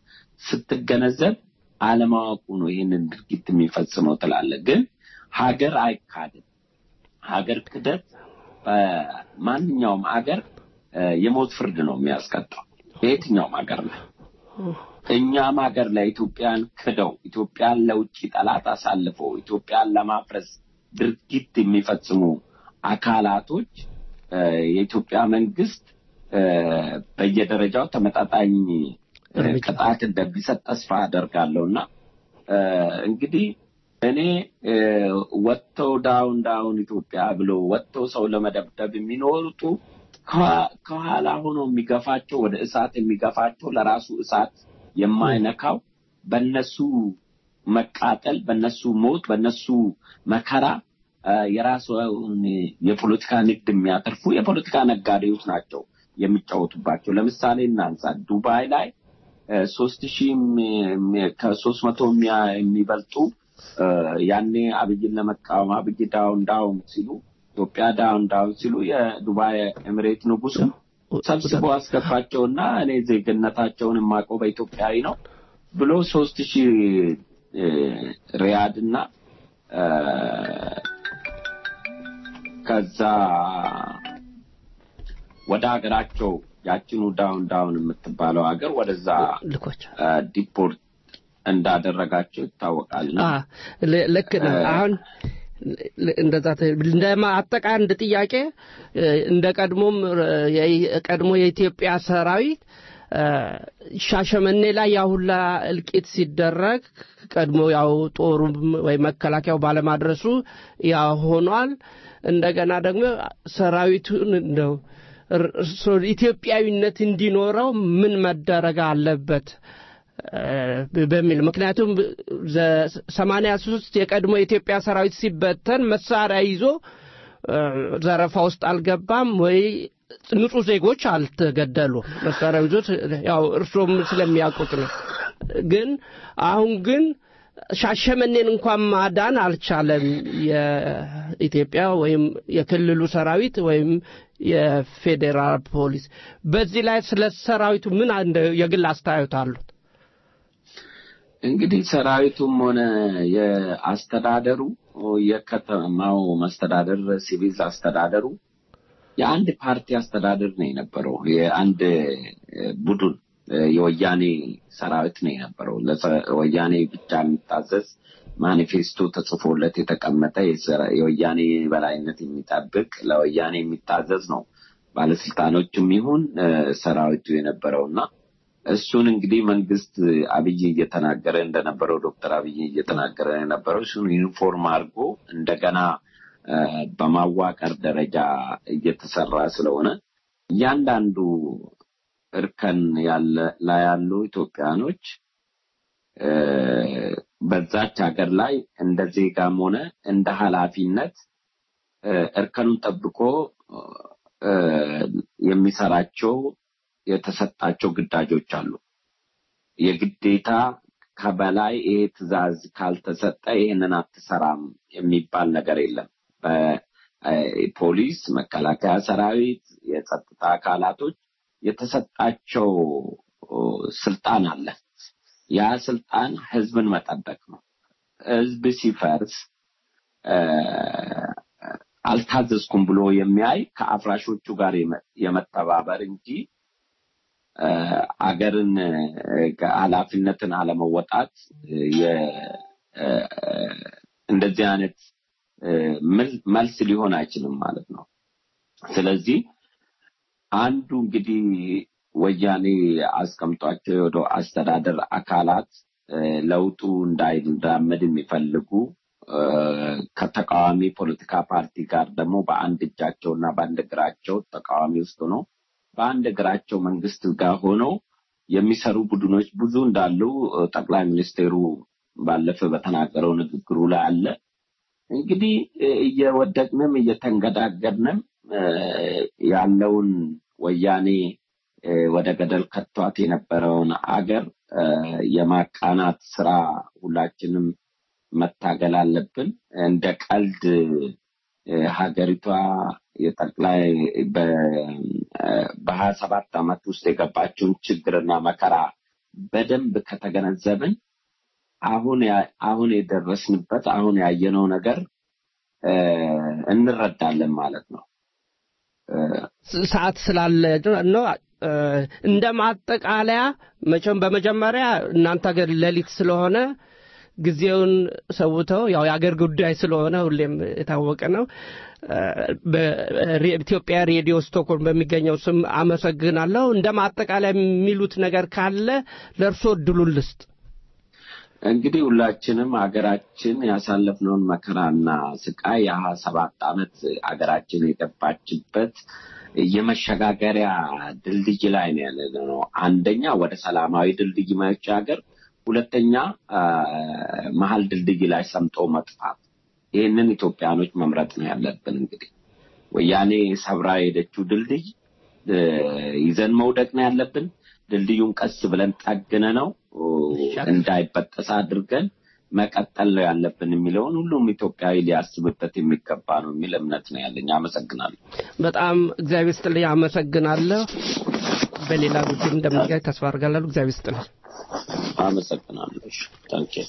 ስትገነዘብ አለማወቁ ነው ይህንን ድርጊት የሚፈጽመው ትላለህ። ግን ሀገር አይካድም። ሀገር ክደት በማንኛውም ሀገር እ፣ የሞት ፍርድ ነው የሚያስቀጣው በየትኛውም ሀገር ላይ እኛም ሀገር ላይ ኢትዮጵያን ክደው ኢትዮጵያን ለውጭ ጠላት አሳልፈው ኢትዮጵያን ለማፍረስ ድርጊት የሚፈጽሙ አካላቶች እ፣ የኢትዮጵያ መንግስት እ፣ በየደረጃው ተመጣጣኝ እ፣ ቅጣት እንደሚሰጥ ተስፋ አደርጋለሁ እና እ፣ እንግዲህ እኔ እ፣ ወጥተው ዳውን ዳውን ኢትዮጵያ ብሎ ወጥተው ሰው ለመደብደብ የሚኖሩቱ ከኋ- ከኋላ ሆኖ የሚገፋቸው ወደ እሳት የሚገፋቸው ለራሱ እሳት የማይነካው በነሱ መቃጠል፣ በነሱ ሞት፣ በነሱ መከራ እ፣ የራሱን የፖለቲካ ንግድ የሚያተርፉ የፖለቲካ ነጋዴዎች ናቸው የሚጫወቱባቸው። ለምሳሌ እናንሳ ዱባይ ላይ ሶስት ሺህ ከሶስት መቶ የሚበልጡ እ፣ ያኔ አብይን ለመቃወም አብይ ዳውን ዳውን ሲሉ ኢትዮጵያ ዳውን ዳውን ሲሉ የዱባይ ኤምሬት ንጉሱ ሰብስቦ አስገባቸውና እኔ ዜግነታቸውን የማውቀው በኢትዮጵያዊ ነው ብሎ ሶስት ሺህ እ፣ ሪያድ እና እ፣ ከዛ ወደ ሀገራቸው ያችኑ ዳውን ዳውን የምትባለው ሀገር ወደዛ ልኮቻል። እ፣ ዲፖርት እንዳደረጋቸው ይታወቃል። እና አ፣ ል- ልክ ነው። እ፣ አሁን ል- እንደዛ ተ- እንደ አጠቃ አንድ ጥያቄ እ፣ እንደ ቀድሞም እ፣ የቀድሞ የኢትዮጵያ ሰራዊት እ፣ ሻሸመኔ ላይ ያ ሁላ እልቂት ሲደረግ ቀድሞ ያው ጦሩም ወይ መከላከያው ባለማድረሱ ያ ሆኗል። እንደገና ደግሞ ሰራዊቱን እንደው እር- እርሶ ኢትዮጵያዊነት እንዲኖረው ምን መደረግ አለበት እ፣ በሚል ምክንያቱም ሰማንያ ሶስት የቀድሞ የኢትዮጵያ ሰራዊት ሲበተን መሳሪያ ይዞ እ፣ ዘረፋ ውስጥ አልገባም ወይ ንጹህ ዜጎች አልተገደሉም። መሳሪያ ይዞ ያው እርሶም ስለሚያውቁት ነው። ግን አሁን ግን ሻሸመኔን እንኳን ማዳን አልቻለም የኢትዮጵያ ወይም የክልሉ ሰራዊት ወይም የፌዴራል ፖሊስ። በዚህ ላይ ስለ ሰራዊቱ ምን እንደ የግል አስተያየት አሉት? እንግዲህ ሰራዊቱም ሆነ የአስተዳደሩ የከተማው መስተዳደር ሲቪል አስተዳደሩ የአንድ ፓርቲ አስተዳደር ነው የነበረው። የአንድ እ፣ ቡድን እ፣ የወያኔ ሰራዊት ነው የነበረው። ለወያኔ ብቻ የሚታዘዝ ማኒፌስቶ ተጽፎለት የተቀመጠ የሰራ- የወያኔ በላይነት የሚጠብቅ ለወያኔ የሚታዘዝ ነው ባለስልጣኖችም ይሁን እ፣ ሰራዊቱ የነበረውና እሱን እንግዲህ መንግስት አብይ እየተናገረ እንደነበረው ዶክተር አብይ እየተናገረ የነበረው እሱን ዩኒፎርም አድርጎ እንደገና እ፣ በማዋቀር ደረጃ እየተሰራ ስለሆነ እያንዳንዱ እርከን ያለ ላይ ያሉ ኢትዮጵያኖች እ፣ በዛች ሀገር ላይ እንደ ዜጋም ሆነ እንደ ኃላፊነት እ፣ እርከኑን ጠብቆ እ፣ የሚሰራቸው የተሰጣቸው ግዳጆች አሉ። የግዴታ ከበላይ ይሄ ትዕዛዝ ካልተሰጠ ይህንን አትሰራም የሚባል ነገር የለም። በፖሊስ፣ መከላከያ ሰራዊት፣ የጸጥታ አካላቶች የተሰጣቸው ስልጣን አለ። ያ ስልጣን ህዝብን መጠበቅ ነው። ህዝብ ሲፈርስ እ፣ አልታዘዝኩም ብሎ የሚያይ ከአፍራሾቹ ጋር የመ- የመተባበር እንጂ እ፣ አገርን እ፣ ኃላፊነትን አለመወጣት እ፣ የ- እ፣ እንደዚህ አይነት እ፣ መል- መልስ ሊሆን አይችልም ማለት ነው። ስለዚህ አንዱ እንግዲህ ወያኔ አስቀምጧቸው ወደ አስተዳደር አካላት እ፣ ለውጡ እንዳይራመድ የሚፈልጉ እ፣ ከተቃዋሚ ፖለቲካ ፓርቲ ጋር ደግሞ በአንድ እጃቸው እና በአንድ እግራቸው ተቃዋሚ ውስጥ ሆነው በአንድ እግራቸው መንግስት ጋር ሆነው የሚሰሩ ቡድኖች ብዙ እንዳሉ እ፣ ጠቅላይ ሚኒስቴሩ ባለፈ በተናገረው ንግግሩ ላይ አለ። እንግዲህ እ፣ እየወደቅንም እየተንገዳገድንም እ፣ ያለውን ወያኔ እ፣ ወደ ገደል ከቷት የነበረውን አገር እ፣ የማቃናት ስራ ሁላችንም መታገል አለብን። እንደ ቀልድ እ፣ ሀገሪቷ የጠቅላይ በሀያ ሰባት ዓመት ውስጥ የገባችውን ችግርና መከራ በደንብ ከተገነዘብን አሁን ያ- አሁን የደረስንበት አሁን ያየነው ነገር እ፣ እንረዳለን ማለት ነው። እ፣ ሰዓት ስላለ ነው። እ፣ እንደ ማጠቃለያ መቼም በመጀመሪያ እናንተ ሀገር ሌሊት ስለሆነ ጊዜውን ሰውተው ያው የአገር ጉዳይ ስለሆነ ሁሌም የታወቀ ነው። እ፣ በኢትዮጵያ ሬዲዮ ስቶክሆልም በሚገኘው ስም አመሰግናለሁ። እንደ ማጠቃለያ የሚሉት ነገር ካለ ለእርሶ እድሉን ልስጥ። እንግዲህ ሁላችንም ሀገራችን ያሳለፍነውን መከራና ስቃይ የሀያ ሰባት ዓመት ሀገራችን የገባችበት የመሸጋገሪያ ድልድይ ላይ ነው ያለ ነው። አንደኛ ወደ ሰላማዊ ድልድይ መሻገር፣ ሁለተኛ አ፣ መሀል ድልድይ ላይ ሰምጦ መጥፋት። ይህንን ኢትዮጵያኖች መምረጥ ነው ያለብን። እንግዲህ ወያኔ ሰብራ የሄደችው ድልድይ እ፣ ይዘን መውደቅ ነው ያለብን። ድልድዩን ቀስ ብለን ጠግነ ነው እንዳይበጠስ አድርገን መቀጠል ነው ያለብን የሚለውን ሁሉም ኢትዮጵያዊ ሊያስብበት የሚገባ ነው የሚል እምነት ነው ያለኝ። አመሰግናለሁ። በጣም እግዚአብሔር ስጥልኝ። አመሰግናለሁ። በሌላ ጉዳይ እንደምንገናኝ ተስፋ አድርጋለሁ። እግዚአብሔር ስጥልኝ። አመሰግናለሁ። እሺ፣ ታንኪዩ።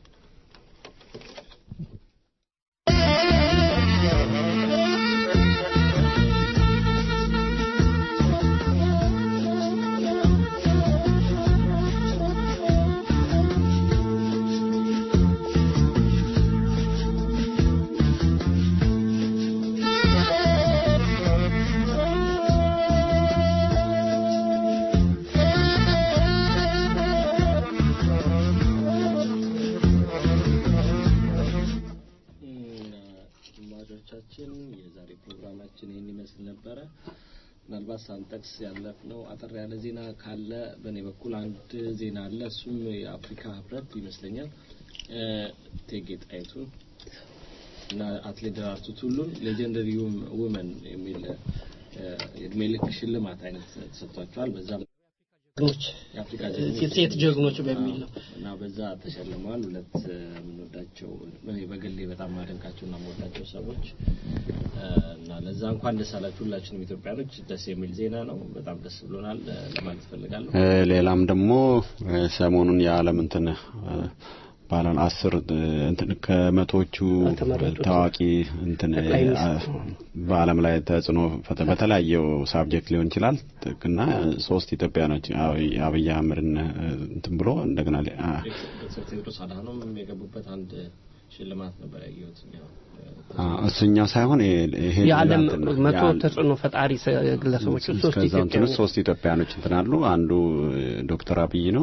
አድማጮቻችን የዛሬ ፕሮግራማችን ይህን ይመስል ነበረ። ምናልባት ሳንጠቅስ ያለፍነው አጠር ያለ ዜና ካለ በእኔ በኩል አንድ ዜና አለ። እሱም የአፍሪካ ህብረት ይመስለኛል እ፣ እቴጌ ጣይቱ እና አትሌት ደራርቱ ቱሉን ሌጀንደሪ ውመን የሚል እ፣ የእድሜ ልክ ሽልማት አይነት ተሰጥቷቸዋል። በዛም ጀግኖች የአፍሪካ የሴት ጀግኖች በሚል ነው። እና በዛ ተሸልመዋል። ሁለት እ፣ የምንወዳቸው እኔ በግሌ በጣም ማደንቃቸው እና የምወዳቸው ሰዎች እ፣ እና ለዛ እንኳን ደስ አላችሁ ሁላችንም ኢትዮጵያኖች። ደስ የሚል ዜና ነው። በጣም ደስ ብሎናል እ፣ ለማለት እፈልጋለሁ። እ፣ ሌላም ደግሞ እ፣ ሰሞኑን የዓለም እንትን እ፣ ባለን አስር እ፣ እንትን ከመቶዎቹ ከተመረጡት ታዋቂ እንትን እ፣ ጠቅላይ ሚኒስትር። አ- በዓለም ላይ ተጽዕኖ ፈተ- በተለያየው ሳብጀክት ሊሆን ይችላል እና ሶስት ኢትዮጵያኖች አብይ አብይ አህመድን እ፣ እንትን ብሎ እንደገና ሌ- አ- ዶክተር ቴዎድሮስ አድሃኖም የገቡበት አንድ ሽልማት ነበር ያየሁት እኛ። አ፣ እሱኛው ሳይሆን ይሄ- ይሄ የዓለም እንትን ነው። መቶ የዓለም- ተጽዕኖ ፈጣሪ ሰ- ግለሰቦች ውስጥ ሶስት ከዛ እንትን ውስጥ ኢትዮጵያውያን ሶስት ኢትዮጵያኖች እንትን አሉ። አንዱ ዶክተር አብይ ነው።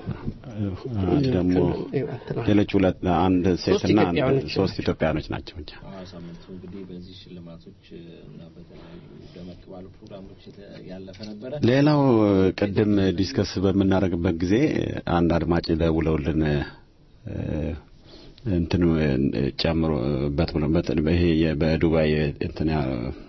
ደግሞ ሌሎች ሁለት አንድ ሴትና አንድ ኢትዮጵያውያኖች ሶስት ኢትዮጵያኖች ናቸው ብቻ። አዎ፣ ሳምንቱ እንግዲህ በዚህ ሽልማቶች እና በተለያዩ ደመቅ ባሉ ፕሮግራሞች የተ- ያለፈ ነበረ። ሌላው ቅድም ዲስከስ በምናደርግበት ጊዜ አንድ አድማጭ ደውለውልን እ፣ እንትኑ እ፣ ጨምሮበት ብሎ በት- ይሄ የ- በዱባይ እንትን ያ-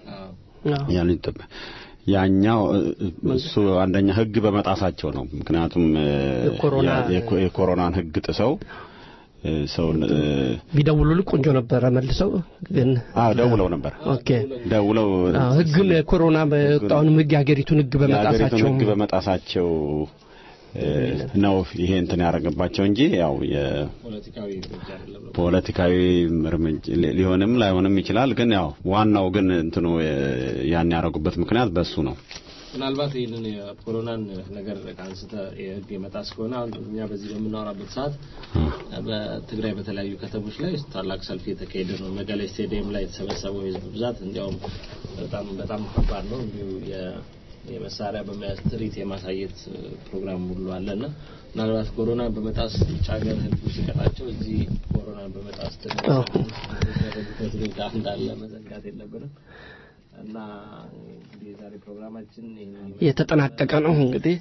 ያሉኝ ጥብ- ያኛው እ፣ እሱ አንደኛ ሕግ በመጣሳቸው ነው። ምክንያቱም እ፣ የኮሮና- ያ- የኮ- የኮሮናን ሕግ ጥሰው እ፣ ሰውን እ፣ ቢደውሉልህ ቆንጆ ነበረ መልሰው ግን አዎ ደውለው ነበር ኦኬ ደውለው አዎ፣ ህግን ኮሮና በወጣውንም ህግ የሀገሪትን ህግ የሀገሪቱን በመጣሳቸው ሕግ በመጣሳቸው እ፣ ነው ይሄ እንትን ያደረገባቸው እንጂ ያው የ ፖለቲካዊ እርምጃ አይደለም ነው። ፖለቲካዊ እርምጃ ሊ- ሊሆንም ላይሆንም ይችላል። ግን ያው ዋናው ግን እንትኑ እ፣ ያን ያደረጉበት ምክንያት በሱ ነው። ምናልባት ይህንን የኮሮናን ነገር አንስተ የህግ የመጣስ ከሆነ አሁን እኛ በዚህ በምናወራበት ሰዓት በትግራይ በተለያዩ ከተሞች ላይ ታላቅ ሰልፍ የተካሄደ ነው። መቀሌ ስቴዲየም ላይ የተሰበሰበው የህዝብ ብዛት እንዲያውም በጣም በጣም ከባድ ነው። እንዲሁ የ- የመሳሪያ በመያዝ ትርኢት የማሳየት ፕሮግራም ሁሉ አለና ምናልባት ኮሮና በመጣስ ውጭ ሀገር ህዝቡ ሲቀጣቸው እዚህ ኮሮና በመጣስ ደግሞ አዎ። የሚደረጉበት ሁኔታ እንዳለ መዘንጋት የለብንም እና እንግዲህ የዛሬ ፕሮግራማችን ይህንን የተጠናቀቀ ነው እንግዲህ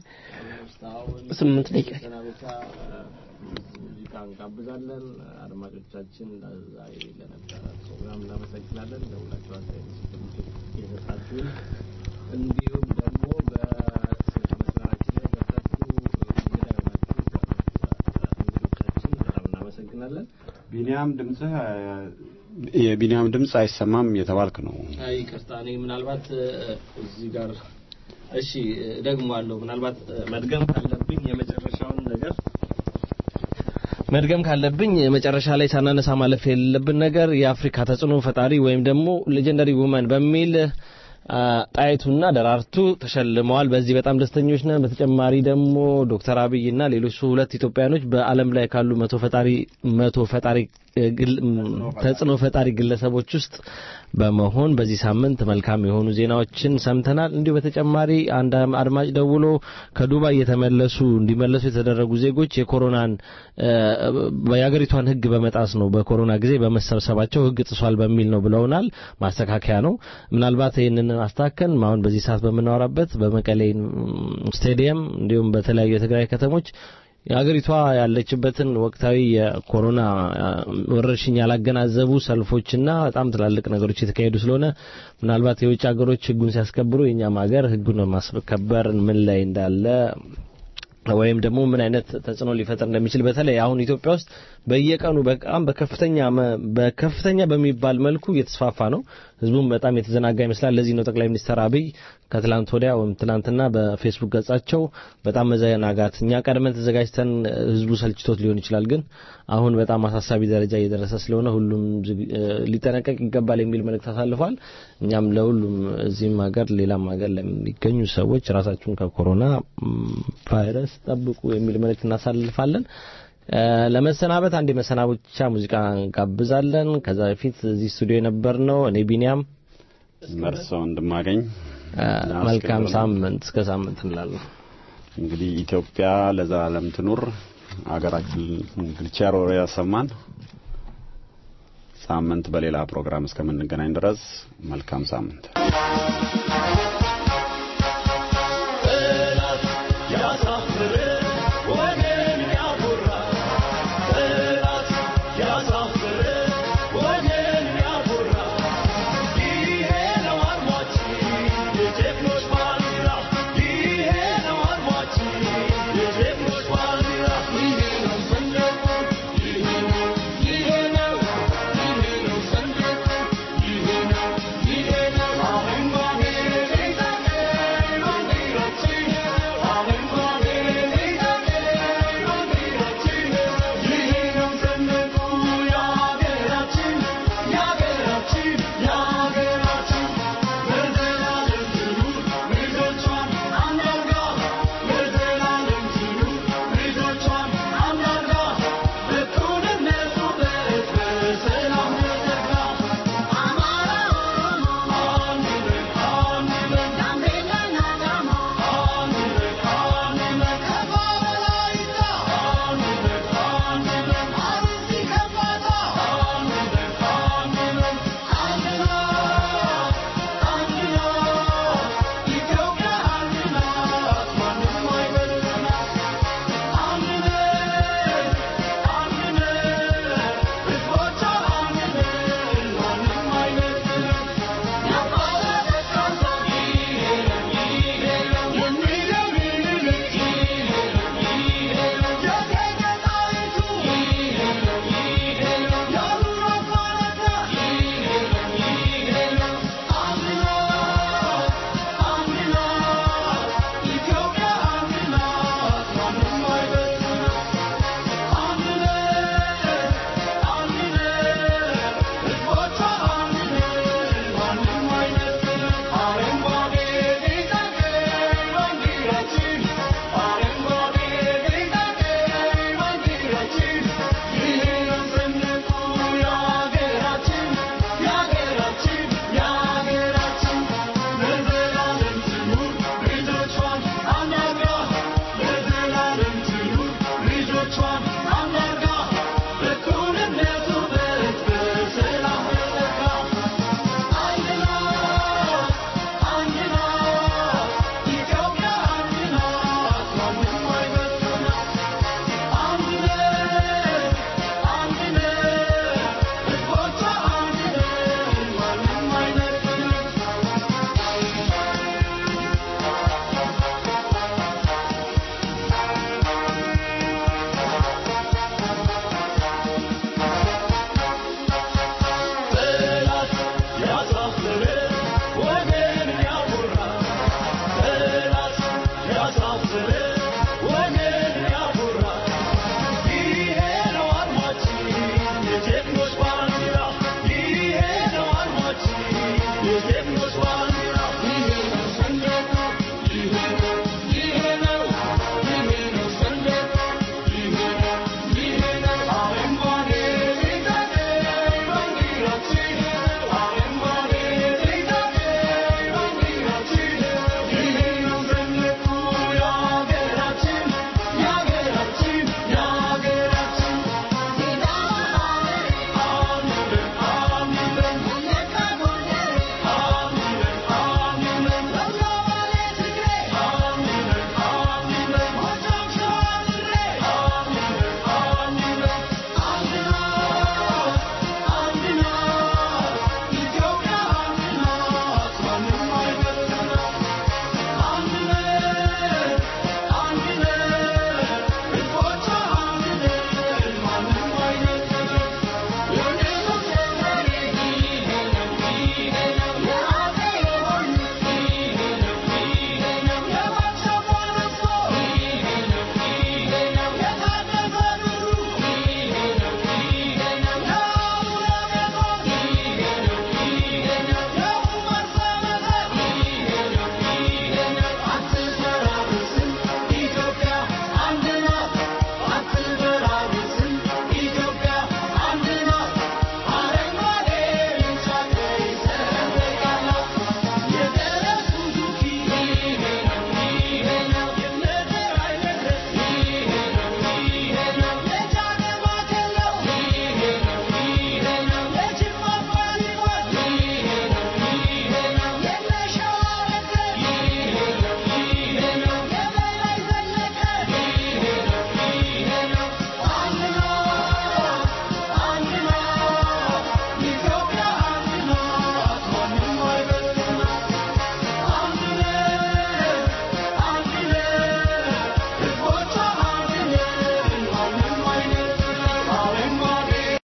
ስምንት ደቂቃ መሰናበቻ ሙዚቃ እንጋብዛለን። አድማጮቻችን ዛሬ ለነበረ ፕሮግራም እናመሰግናለን። ለሁላችሁ አስተያየት የሰጣችሁን እንዲሁም ደግሞ በስልክ መስመራችን ላይ ገብታችሁ እንግዳ የሆናችሁ እንግዶቻችን በጣም እናመሰግናለን። ቢኒያም ድምጽህ የቢኒያም ድምጽ አይሰማም እየተባልክ ነው። አይ ይቅርታ፣ እኔ ምናልባት እ፣ እዚህ ጋር እሺ ደግሞ አለው ምናልባት እ፣ መድገም ካለብኝ የመጨረሻውን ነገር መድገም ካለብኝ መጨረሻ ላይ ሳናነሳ ማለፍ የሌለብን ነገር የአፍሪካ ተጽዕኖ ፈጣሪ ወይም ደግሞ ሌጀንደሪ ውመን በሚል አ፣ ጣይቱና ደራርቱ ተሸልመዋል። በዚህ በጣም ደስተኞች ነን። በተጨማሪ ደግሞ ዶክተር አብይና ሌሎች ሁለት ኢትዮጵያኖች በዓለም ላይ ካሉ መቶ ፈጣሪ መቶ ፈጣሪ እ፣ ግል- ም፣ ተጽዕኖ ፈጣሪ ግለሰቦች ውስጥ በመሆን በዚህ ሳምንት መልካም የሆኑ ዜናዎችን ሰምተናል። እንዲሁ በተጨማሪ አንድ አድማጭ ደውሎ ከዱባይ የተመለሱ እንዲመለሱ የተደረጉ ዜጎች የኮሮናን እ፣ የሀገሪቷን ሕግ በመጣስ ነው በኮሮና ጊዜ በመሰብሰባቸው ሕግ ጥሷል በሚል ነው ብለውናል። ማስተካከያ ነው። ምናልባት ይህንን አስተካከን አሁን በዚህ ሰዓት በምናወራበት በመቀሌ ም፣ ስቴዲየም እንዲሁም በተለያዩ የትግራይ ከተሞች የሀገሪቷ ያለችበትን ወቅታዊ የኮሮና አ፣ ወረርሽኝ ያላገናዘቡ ሰልፎችና በጣም ትላልቅ ነገሮች የተካሄዱ ስለሆነ ምናልባት የውጭ ሀገሮች ህጉን ሲያስከብሩ የእኛም ሀገር ህጉን ማስከበር ምን ላይ እንዳለ ወይም ደግሞ ምን አይነት ተጽዕኖ ሊፈጥር እንደሚችል በተለይ አሁን ኢትዮጵያ ውስጥ በየቀኑ በጣም በከፍተኛ መ- በከፍተኛ በሚባል መልኩ እየተስፋፋ ነው። ህዝቡም በጣም የተዘናጋ ይመስላል። ለዚህ ነው ጠቅላይ ሚኒስትር አብይ ከትላንት ወዲያ ወይም ትላንትና በፌስቡክ ገጻቸው በጣም መዘናጋት እኛ ቀድመን ተዘጋጅተን እ፣ ህዝቡ ሰልችቶት ሊሆን ይችላል፣ ግን አሁን በጣም አሳሳቢ ደረጃ እየደረሰ ስለሆነ ሁሉም ዝግ- እ፣ ሊጠነቀቅ ይገባል የሚል መልእክት አሳልፏል። እኛም ለሁሉም እዚህም ሀገር ሌላም ሀገር ለሚገኙ ሰዎች ራሳችሁን ከኮሮና ም፣ ቫይረስ ጠብቁ የሚል መልእክት እናሳልፋለን። እ፣ ለመሰናበት አንድ የመሰናበቻ ሙዚቃ እንጋብዛለን። ከዛ በፊት እዚህ ስቱዲዮ የነበርነው እኔ ቢኒያም መርሶ እንድማገኝ እ፣ መልካም ሳምንት እስከ ሳምንት እንላለን። እንግዲህ ኢትዮጵያ ለዘላለም ትኑር። ሀገራችን እንግዲህ ቸር ወሬ ያሰማን። ሳምንት በሌላ ፕሮግራም እስከምንገናኝ ድረስ መልካም ሳምንት።